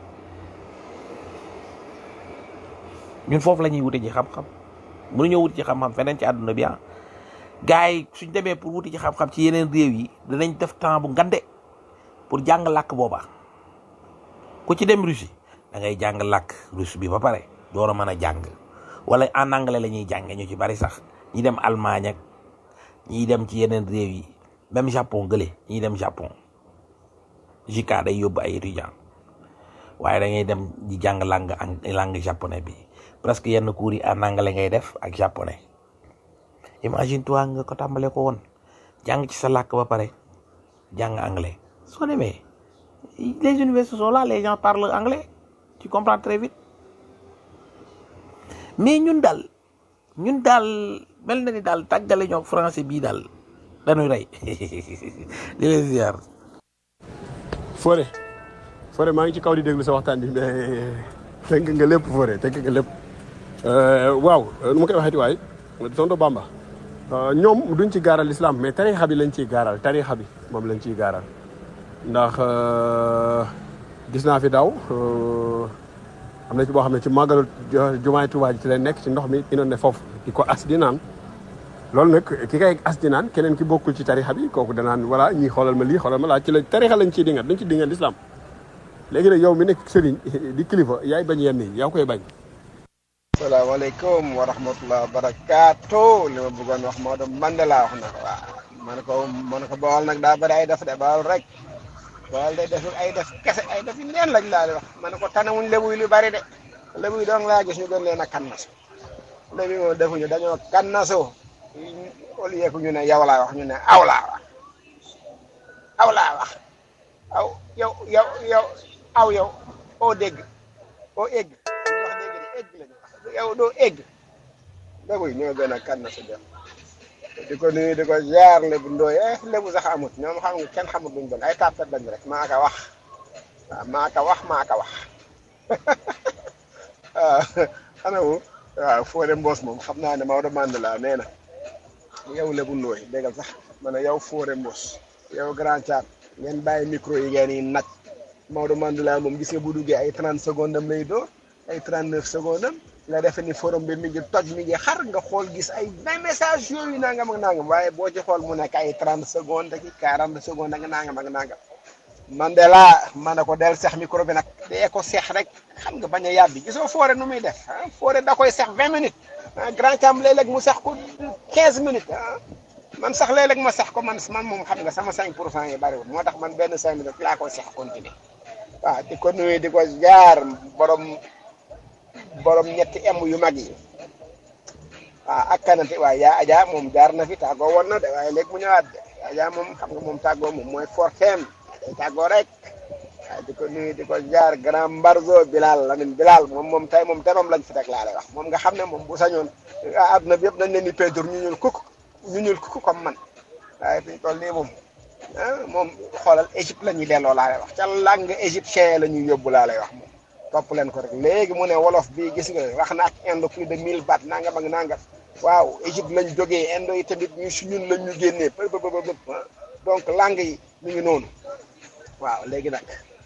ñun foofu la ñuy wute ji xam-xam mënuñoo wuti ci xam-xam feneen ci àdduna bi ah gars yi suñ demee pour wuti ci xam-xam ci yeneen réew yi danañ def temps bu ngande pour jàng làkk booba ku ci dem Russie da ngay jàng làkk russe bi ba pare door a mën a jàng wala en anglais la ñuy jànge ñu ci bari sax ñi dem Allemagne ak ñi dem ci yeneen réew yi même Japon gële ñi dem Japon JICA day yóbbu ay étudiants waaye da ngay dem di jàng langue langue japonais bi presque yenn cours yi en anglais ngay def ak japonais imagine toi nga ko tàmbale ko woon jàng ci sa làkk ba pare jàng anglais soo demee les universités sont là les gens parlent anglais tu comprends très vite mais ñun daal ñun daal mel na ni daal tàggale ñoo français bii daal dañuy rey di leen ziar Fodé Fodé maa ngi ci kaw di déglu sa waxtaan bi mais tënk nga lépp Fodé tënk nga lépp waaw nu ma koy waxeeti waay tonto Bamba ñoom duñ ci gaaral l'islam mais tarixa bi lañ ciy gaaral tarixa bi moom lañ ciy gaaral ndax gis naa fi daaw am na ci boo xam ne ci màggalu jumaay Tuubaa ji ci lay nekk ci ndox mi inoon ne foofu di ko as di naan loolu nag ki kay as di naan keneen ki bokkul ci tarixa bi kooku danaan voilà ñii xoolal ma lii xoolal ma laa ci la tarixa lañ ciy dingat dañ ci dingat l'islam léegi nag yow mi nekk sëriñ di kilifa yaay bañ yenn yi yaa koy bañ salaamaaleykum wa rahmatulah wa barakaatu li ma bëggoon wax Maodo Mandela wax na ko waaw ma ne ko ma ne ko Bawol nag daa bëri ay def de Bawol rek Bawol day def ay def kese ay def yu neen lañ laa di wax ma ne ko tanawuñ lebuy lu bari de lebuy doon laa gis ñu gën leen a kannasu lebuy moom defuñu dañoo kannasu au lieu que ñu ne yow laa wax ñu ne aw laa wax aw laa wax aw yow yow yow aw yow oo dégg oo egg ñu wax dégg de egg lañu wax yow doo egg lebuy ñoo gën a kannasu def di ko nuyu di ko jaar lebu ndooy eh lebu sax amut ñoom xam nga kenn xamut luñ doon ay tàppet lañ rek maa ka wax waaw maa ka wax maa ka wax waaw xanaa wu waaw Fodé Mbos moom xam naa ne Maodo Mandela nee na yow lebu ndooy déggal sax ma ne yow Fodé Mbos yow grand chat ngeen bàyyi micro yi ngeen yi nag Maodo Mandela moom gis nga bu duggee ay 30 secondes am lay door ay 39 secondes am nga defe ni forum bi mi ngi toj mi ngi xar nga xool gis ay vingt message yooyu nangam ak nangam waaye boo ci xool mu nekk ay trente secondes ak quarante secondes ak nangam ak nangam man de laa man na ko del seex micro bi nag dee ko seex rek xam nga bañ a yàbbi gisoo foore nu muy def ah foore da koy seex vingt minutes ah grand cam léeg-léeg mu seex ko quinze minutes ah man sax léeg-léeg ma seex ko man man moom xam nga sama cinq pour cent yi bariwul moo tax man benn cinq minutes laa koy seex continuer waaw di ko nuyu di ko jaar borom borom ñetti em yu mag yi waaw ak kanante waaye yaa Adja moom jaar na fi tàggoo woon na de waaye léegi mu ñëwaat de yaa Adja moom xam nga moom tàggoo moom mooy forteem day tàggoo rek waaye di ko nuyu di ko jaar grand Mbarzo Bilal Lamine Bilal moom moom tey moom temam lañ fi teg laa lay wax moom nga xam ne moom bu sañoon ah adduna bi yëpp dañ leen di peinture ñu ñuul kukk ñu ñuul kukk comme man waaye fi ñu toll nii moom ah moom xoolal Égypte la ñuy delloo laa lay wax ca langue égyptien la ñuy yóbbu laa lay wax moom topp leen ko rek léegi mu ne wolof bii gis nga wax na ak indo plus de 1000 baat nangam ak nangam waaw Égypte lañ jógee indo yi tamit ñu si ñun lañ ñu génnee pë pë pë donc langue yi ñu ngi noonu waaw léegi nag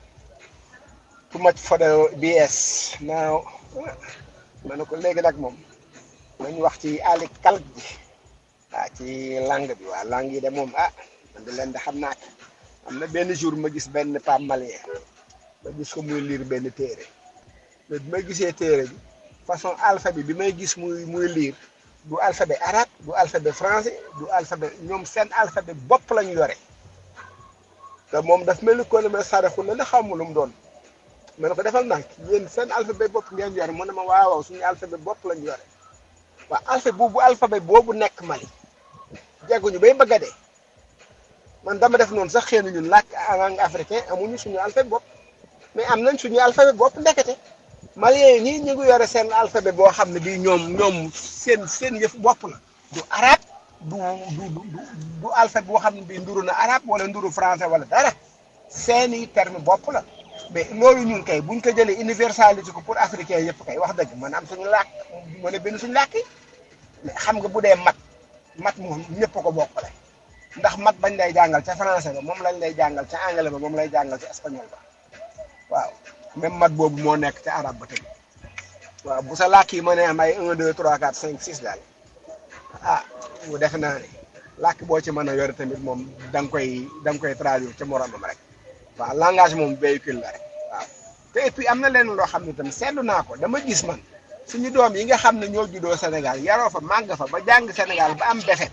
too much for the BS now ma ne ko léegi nag moom nañ wax ci ali kalk ji ah ci langue bi waa langue yi de moom ah man de leen de xam naa ko am na benn jour ma gis benn pam malien ma gis ko muy lire benn téere mais bi may gisee téere bi façon alphabet bi may gis muy muy lire du alphabet arabe du alphabet français du alphabet ñoom seen alphabet bopp lañu yore te moom daf mel ni ko ne ma saraxu la la xamul lu mu doon ma ne ko defal ndànk yéen seen alphabet bopp ngeen yore mu ne ma waaw waaw suñu alphabet bopp lañu yore waaw alphabet boobu alphabet boobu nekk Mali jagguñu bay bëgg a dee man dama def noonu sax xëy na ñun làkk langue africain amuñu suñu alphabet bopp mais am nañ suñu alphabet bopp ndekete Maliens yi ñii ñu ngi yore seen alphabet boo xam ne bii ñoom ñoom seen seen yëf bopp la du arabe du du du du alphabet boo xam ne bii nduru na arabe wala nduru français wala dara seeni terme bopp la mais loolu ñun kay buñ ko jëlee universalité ko pour africain yëpp kay wax dëgg man am suñu làkk mën a bind suñu làkk yi mais xam nga bu dee mat mat moom ñëpp ko bokkale ndax mat bañ lay jàngal ca français ba moom lañ lay jàngal ca anglais ba moom lay jàngal ca espagnol ba waaw même mat boobu moo nekk ca arabe ba tamit waaw bu sa làkk yi mën a am ay 1 2 3 4 5 6 daal ah bu defe naa ne làkk boo ci mën a yore tamit moom da nga koy da nga koy traduire ca moromam rek waaw langage moom véhicule la rek waaw te et puis am na leen loo xam ne tam seetlu naa ko dama gis man suñu doom yi nga xam ne ñoo juddoo Sénégal yaroo fa màgg fa ba jàng Sénégal ba am defet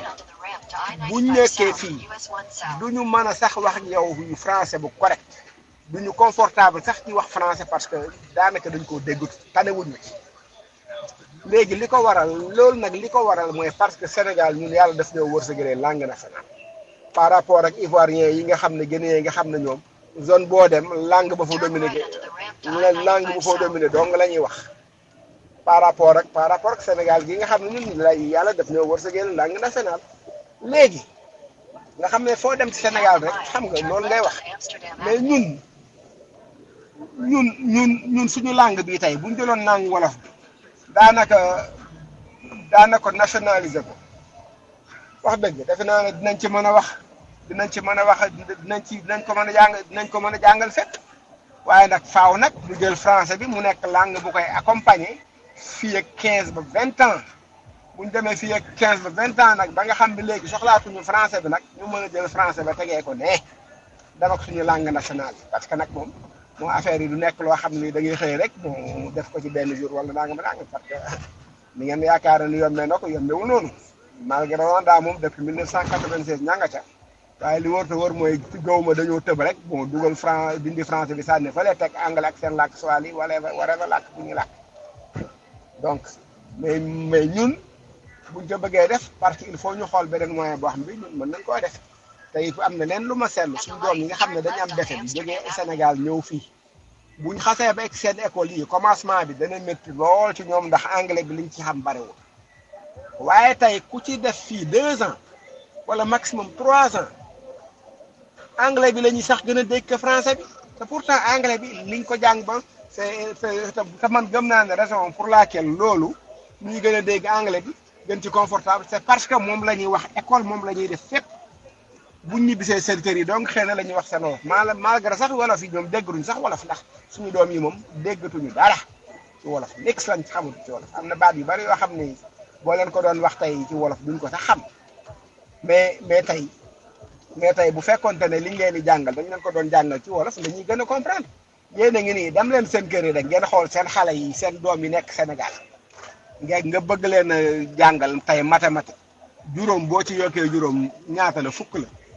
buñ nekkee fii duñu mën a sax wax ak yow yu français bu correct duñu confortable sax ci wax français parce que daanaka dañ koo déggut tanewuñu ci léegi li ko waral loolu nag li ko waral mooy parce que Sénégal ñun yàlla daf ñoo wërsëgalee langue nationale par rapport ak ivoirien yi nga xam ne Guinéen yi nga xam ne ñoom zone boo dem langue ba fa dominé la langue bu fa dominé dong la ñuy wax par rapport ak par rapport ak Sénégal gi nga xam ne ñun lay yàlla daf ñoo wërsëgalee langue nationale léegi nga xam ne foo dem ci Sénégal rek xam nga loolu ngay wax mais ñun ñun ñun ñun suñu langue bi tey bu ñu jëloon langue wolof bi daanaka daanaka nationaliser ko wax dëgg defe naa ne dinañ ci mën a wax dinañ ci mën a wax dinañ ci dinañ ko mën a jàng dinañ ko mën a jàngal fépp waaye nag faaw nag ñu jël français bi mu nekk langue bu koy accompagner fii ak 15 ba 20 ans bu ñu demee fii ak 15 ba 20 ans nag ba nga xam ne léegi soxlaatuñu français bi nag ñu mën a jël français ba tegee ko ne dama ko suñu langue nationale bi parce que nag moom moo affaire yi du nekk loo xam ni da ngay xëy rek mu def ko ci benn jour wala nangam nangam parce que ni ngeen yaakaar ni yombee na ko yombewul noonu malgré Rwanda moom depuis 1996 ña nga ca waaye li wër te wër mooy gaw ma dañoo tëb rek bon dugal franc dindi français bi sànni fële teg anglais ak seen làkk swahili wala wala làkk bu ñu làkk donc mais mais ñun buñ ko bëggee def parce que il faut ñu xool beneen moyen boo xam bi ñun mën nañ koo def te it am na leen lu ma seetlu suñu doom yi nga xam ne dañu am defe bi jógee Sénégal ñëw fii buñ xasee ba egg seen école yi commencement bi dana métti lool ci ñoom ndax anglais bi liñ ci xam bariwul waaye tey ku ci def fii deux ans wala maximum trois ans anglais bi la ñuy sax gën a dégg que français bi te pourtant anglais bi liñ ko jàng ba c'est c'est te man gëm naa ne raison pour laquelle loolu ñuy gën a dégg anglais bi gën ci confortable c'est parce que moom la ñuy wax école moom la ñuy def fépp buñ ñibbisee seen kër yi donc xëy na la ñuy wax seen wolof mal malgré sax wolof yi ñoom dégguñu sax wolof ndax suñu doom yi moom déggatuñu dara ci wolof nix lañ xamul ci wolof am na baat yu bari yoo xam ne boo leen ko doon wax tey ci wolof duñ ko sax xam mais mais tey mais tey bu fekkonte ne liñ leen di jàngal dañ leen ko doon jàngal ci wolof dañuy gën a comprendre yéen a ngi nii dem leen seen kër yi rek ngeen xool seen xale yi seen doom yi nekk Sénégal ngeen nga bëgg leen a jàngal tey mathématique juróom boo ci yokkee juróom ñaata la fukk la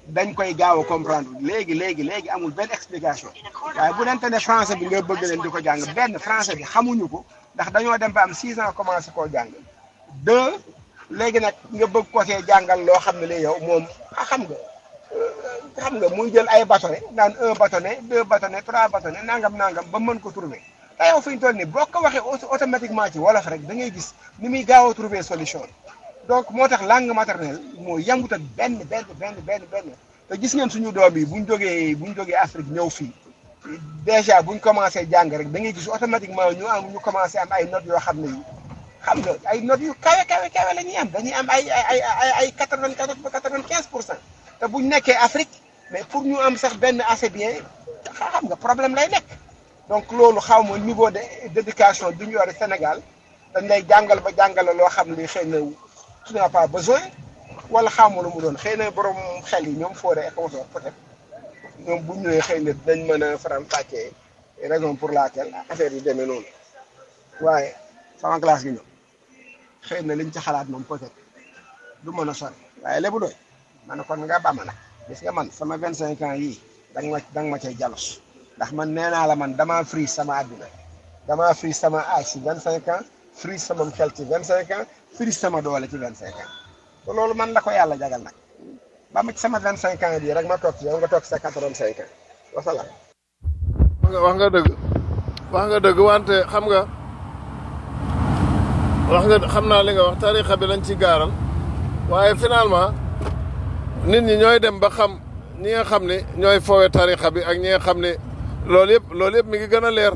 dañ koy gaaw a comprendre léegi léegi léegi amul benn explication waaye bu dente ne français bi nga bëgg leen di ko jàng benn français bi xamuñu ko ndax dañoo dem ba am six ans commencé koo jàng deux léegi nag nga bëgg ko see jàngal loo xam ne li yow moom ah xam nga xam nga muy jël ay bâtonnet naan un bâtonnet deux bâtonnet trois bâtonnet nangam nangam ba mën ko trouver te yow fi ñu toll nii boo ko waxee automatiquement ci wolof rek da ngay gis ni muy gaaw a trouver solution donc moo tax langue maternelle moo yambut ak benn benn benn benn benn te gis ngeen suñu doom yi buñ jógee buñ jógee Afrique ñëw fii déjà buñ commencé jàng rek da ngay gis automatiquement ñu am ñu commencé am ay notes yoo xam ne yi xam nga ay notes yu kawe kawe kawe la ñuy am dañuy am ay ay ay ay quatre vingt quatorze ba quatre vingt quinze pour cent te buñ nekkee Afrique mais pour ñu am sax benn assez bien xam nga problème lay nekk donc loolu xaw ma niveau de d'éducation bi ñu yore Sénégal dañ lay jàngal ba jàngale loo xam ne xëy na tu n'as pas besoin wala xamu lu mu doon xëy na borom xel yi ñoom fooree ak consort peut-être ñoom bu ñu ñëwee xëy na dañ mën a faram fàccee raison pour laquelle affaire yi demee noonu waaye sama classe gi ñoom xëy na liñ ci xalaat moom peut-être du mën a sori waaye lébu doy ma ne kon nga bama nag gis nga man sama vingt cinq ans yii danga ma danga ma cay jalos ndax man nee naa la man damaa frise sama àddina damaa frise sama âge ci vingt cinq ans frise sama xel ci vingt cinq ans frise sama doole ci vingt cinq ans te loolu man la ko yàlla jagal nag ba ma ci sama vingt cinq ans bii rek ma toog ci yow nga toog sa quatre vingt cinq ans wasalaam wax nga wax nga dëgg wax nga dëgg wante xam nga wax nga xam naa li nga wax tarixa bi lañ ci gaaral waaye finalement nit ñi ñooy dem ba xam ñi nga xam ne ñooy foowe tarixa bi ak ñi nga xam ne loolu yëpp loolu yëpp mi ngi gën a leer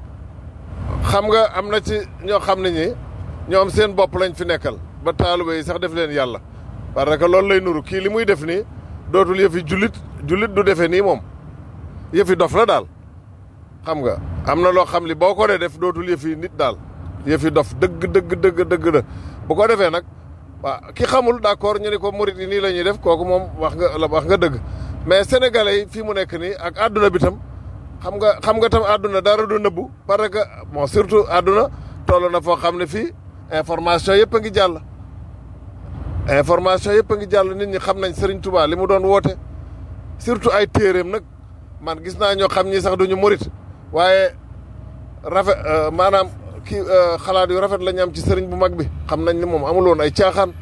xam nga am na ci ñoo xam ne ñi ñoom seen bopp lañ fi nekkal ba taaliba yi sax def leen yàlla parce que loolu lay nuru kii li muy def nii dootul yëfi jullit jullit du defee nii moom yëfi dof la daal xam nga am na loo xam li boo ko dee def dootul yëfi nit daal yëfi dof dëgg dëgg dëgg dëgg la bu ko defee nag waaw ki xamul d'accord ñu ni ko murit yi nii la ñuy def kooku moom wax nga la wax nga dëgg mais sénégalais yi fii mu nekk nii ak àdduna bi tam xam nga xam nga tam àdduna dara du nëbbu parce que bon surtout àdduna toll na foo xam ne fii information yëpp a ngi jàll information yëpp a ngi jàll nit ñi xam nañ Serigne Touba li mu doon woote surtout ay téeréem nag man gis naa ñoo xam ñi sax duñu murit waaye rafet maanaam kii xalaat yu rafet la ñu am ci sëriñ bu mag bi xam nañ ni moom amul woon ay caaxaan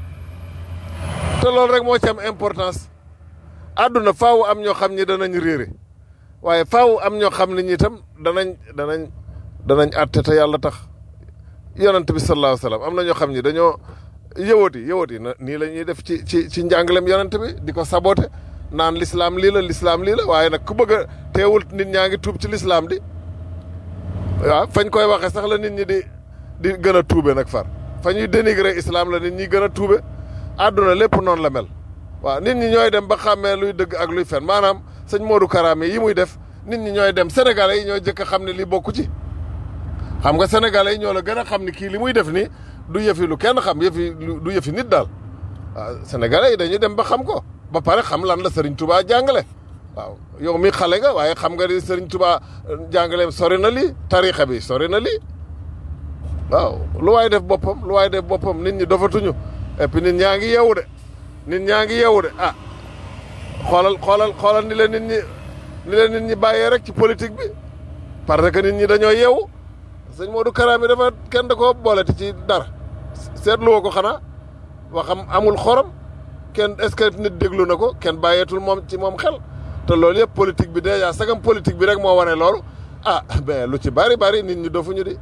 te loolu rek moo ci am importance àdduna faaw am ñoo xam ñi danañ réere waaye faaw am ñoo xam ne ñi itam danañ danañ danañ àtte te yàlla tax yonent bi sallallahu alayhi wa sallam am na ñoo xam ñi dañoo yëwati yëwati na nii la ñuy def ci ci ci njàngalem yonent bi di ko saboté naan lislaam lii la lislaam lii la waaye nag ku bëgg a teewul nit ñaa ngi tuub ci lislaam di waaw fañ koy waxee sax la nit ñi di di gën a tuube nag far fa ñuy dénigrer islam la nit ñi gën a tuube àdduna lépp noonu la mel waaw nit ñi ñooy dem ba xàmmee luy dëgg ak luy fen maanaam sëñ Modou Karaame yi muy def nit ñi ñooy dem sénégalais yi ñooy jëkk a xam ne lii bokku ci xam nga sénégalais yi ñoo la gën a xam ne kii li muy def nii du yëfi lu kenn xam yëfi du yëfi nit daal waaw sénégalais yi dañuy dem ba xam ko ba pare xam lan la Serigne Touba jàngale waaw yow mi xale nga waaye xam nga ni Serigne Touba jàngaleem sori na lii tarixa bi sori na lii waaw lu waay def boppam lu waay def boppam nit ñi dofatuñu et puis nit ñaa ngi yeewu de nit ñaa ngi yeewu de ah xoolal xoolal xoolal ni leen nit ñi ni leen nit ñi bàyyee rek ci politique bi parce que nit ñi dañoo yeewu sëñ Modou Kara mi dafa kenn da koo booleti ci dara seetlu woo ko xanaa waxam amul xorom kenn est-ce que nit déglu na ko kenn bàyyeetul moom ci moom xel te loolu yëpp politique bi déjà sagam politique bi rek moo wane loolu ah ben lu ci bari bari nit ñi dofuñu di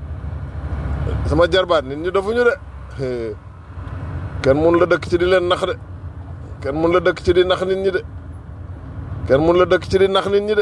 sama jarbaat nit ñi dofuñu de kenn mun la dëkk ci di leen nax de kenn mun la dëkk ci di nax nit ñi de kenn mun la dëkk ci di nax nit ñi de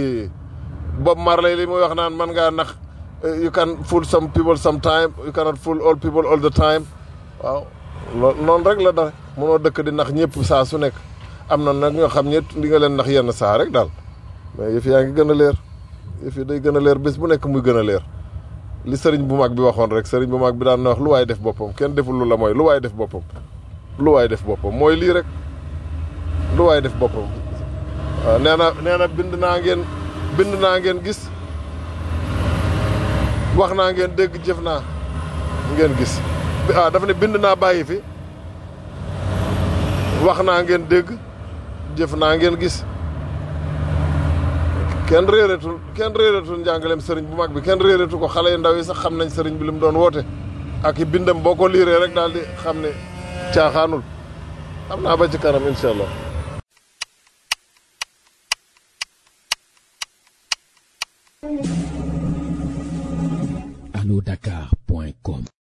Bob Marley li muy wax naan man ngaa nax you can fool some people sometime you cannot fool all people all the time waaw loolu noonu rek la dara mënoo dëkk di nax ñëpp saa su nekk am na nag ñoo xam ñett di nga leen nax yenn saa rek daal mais yëf yaa ngi gën a leer yëf yi day gën a leer bés bu nekk muy gën a leer li sëriñ bu mag bi waxoon rek sëriñ bu mag bi daan na wax lu waay def boppam kenn deful lu la mooy lu waay def boppam lu waay def boppam mooy lii rek lu waay def boppam waaw nee na nee na bind naa ngeen bind naa ngeen gis wax naa ngeen dégg jëf naa ngeen gis ah dafa ne bind naa bàyyi fi wax naa ngeen dégg jëf naa ngeen gis kenn réeretul kenn réeretul njàngaleem sëriñ bu mag bi kenn réeretu ko xale yu ndaw yi sax xam nañ sëriñ bi li mu doon woote ak i bindam boo ko liiree rek daal di xam ne caaxaanul xam naa ba ci kanam incha allah allo dakar point com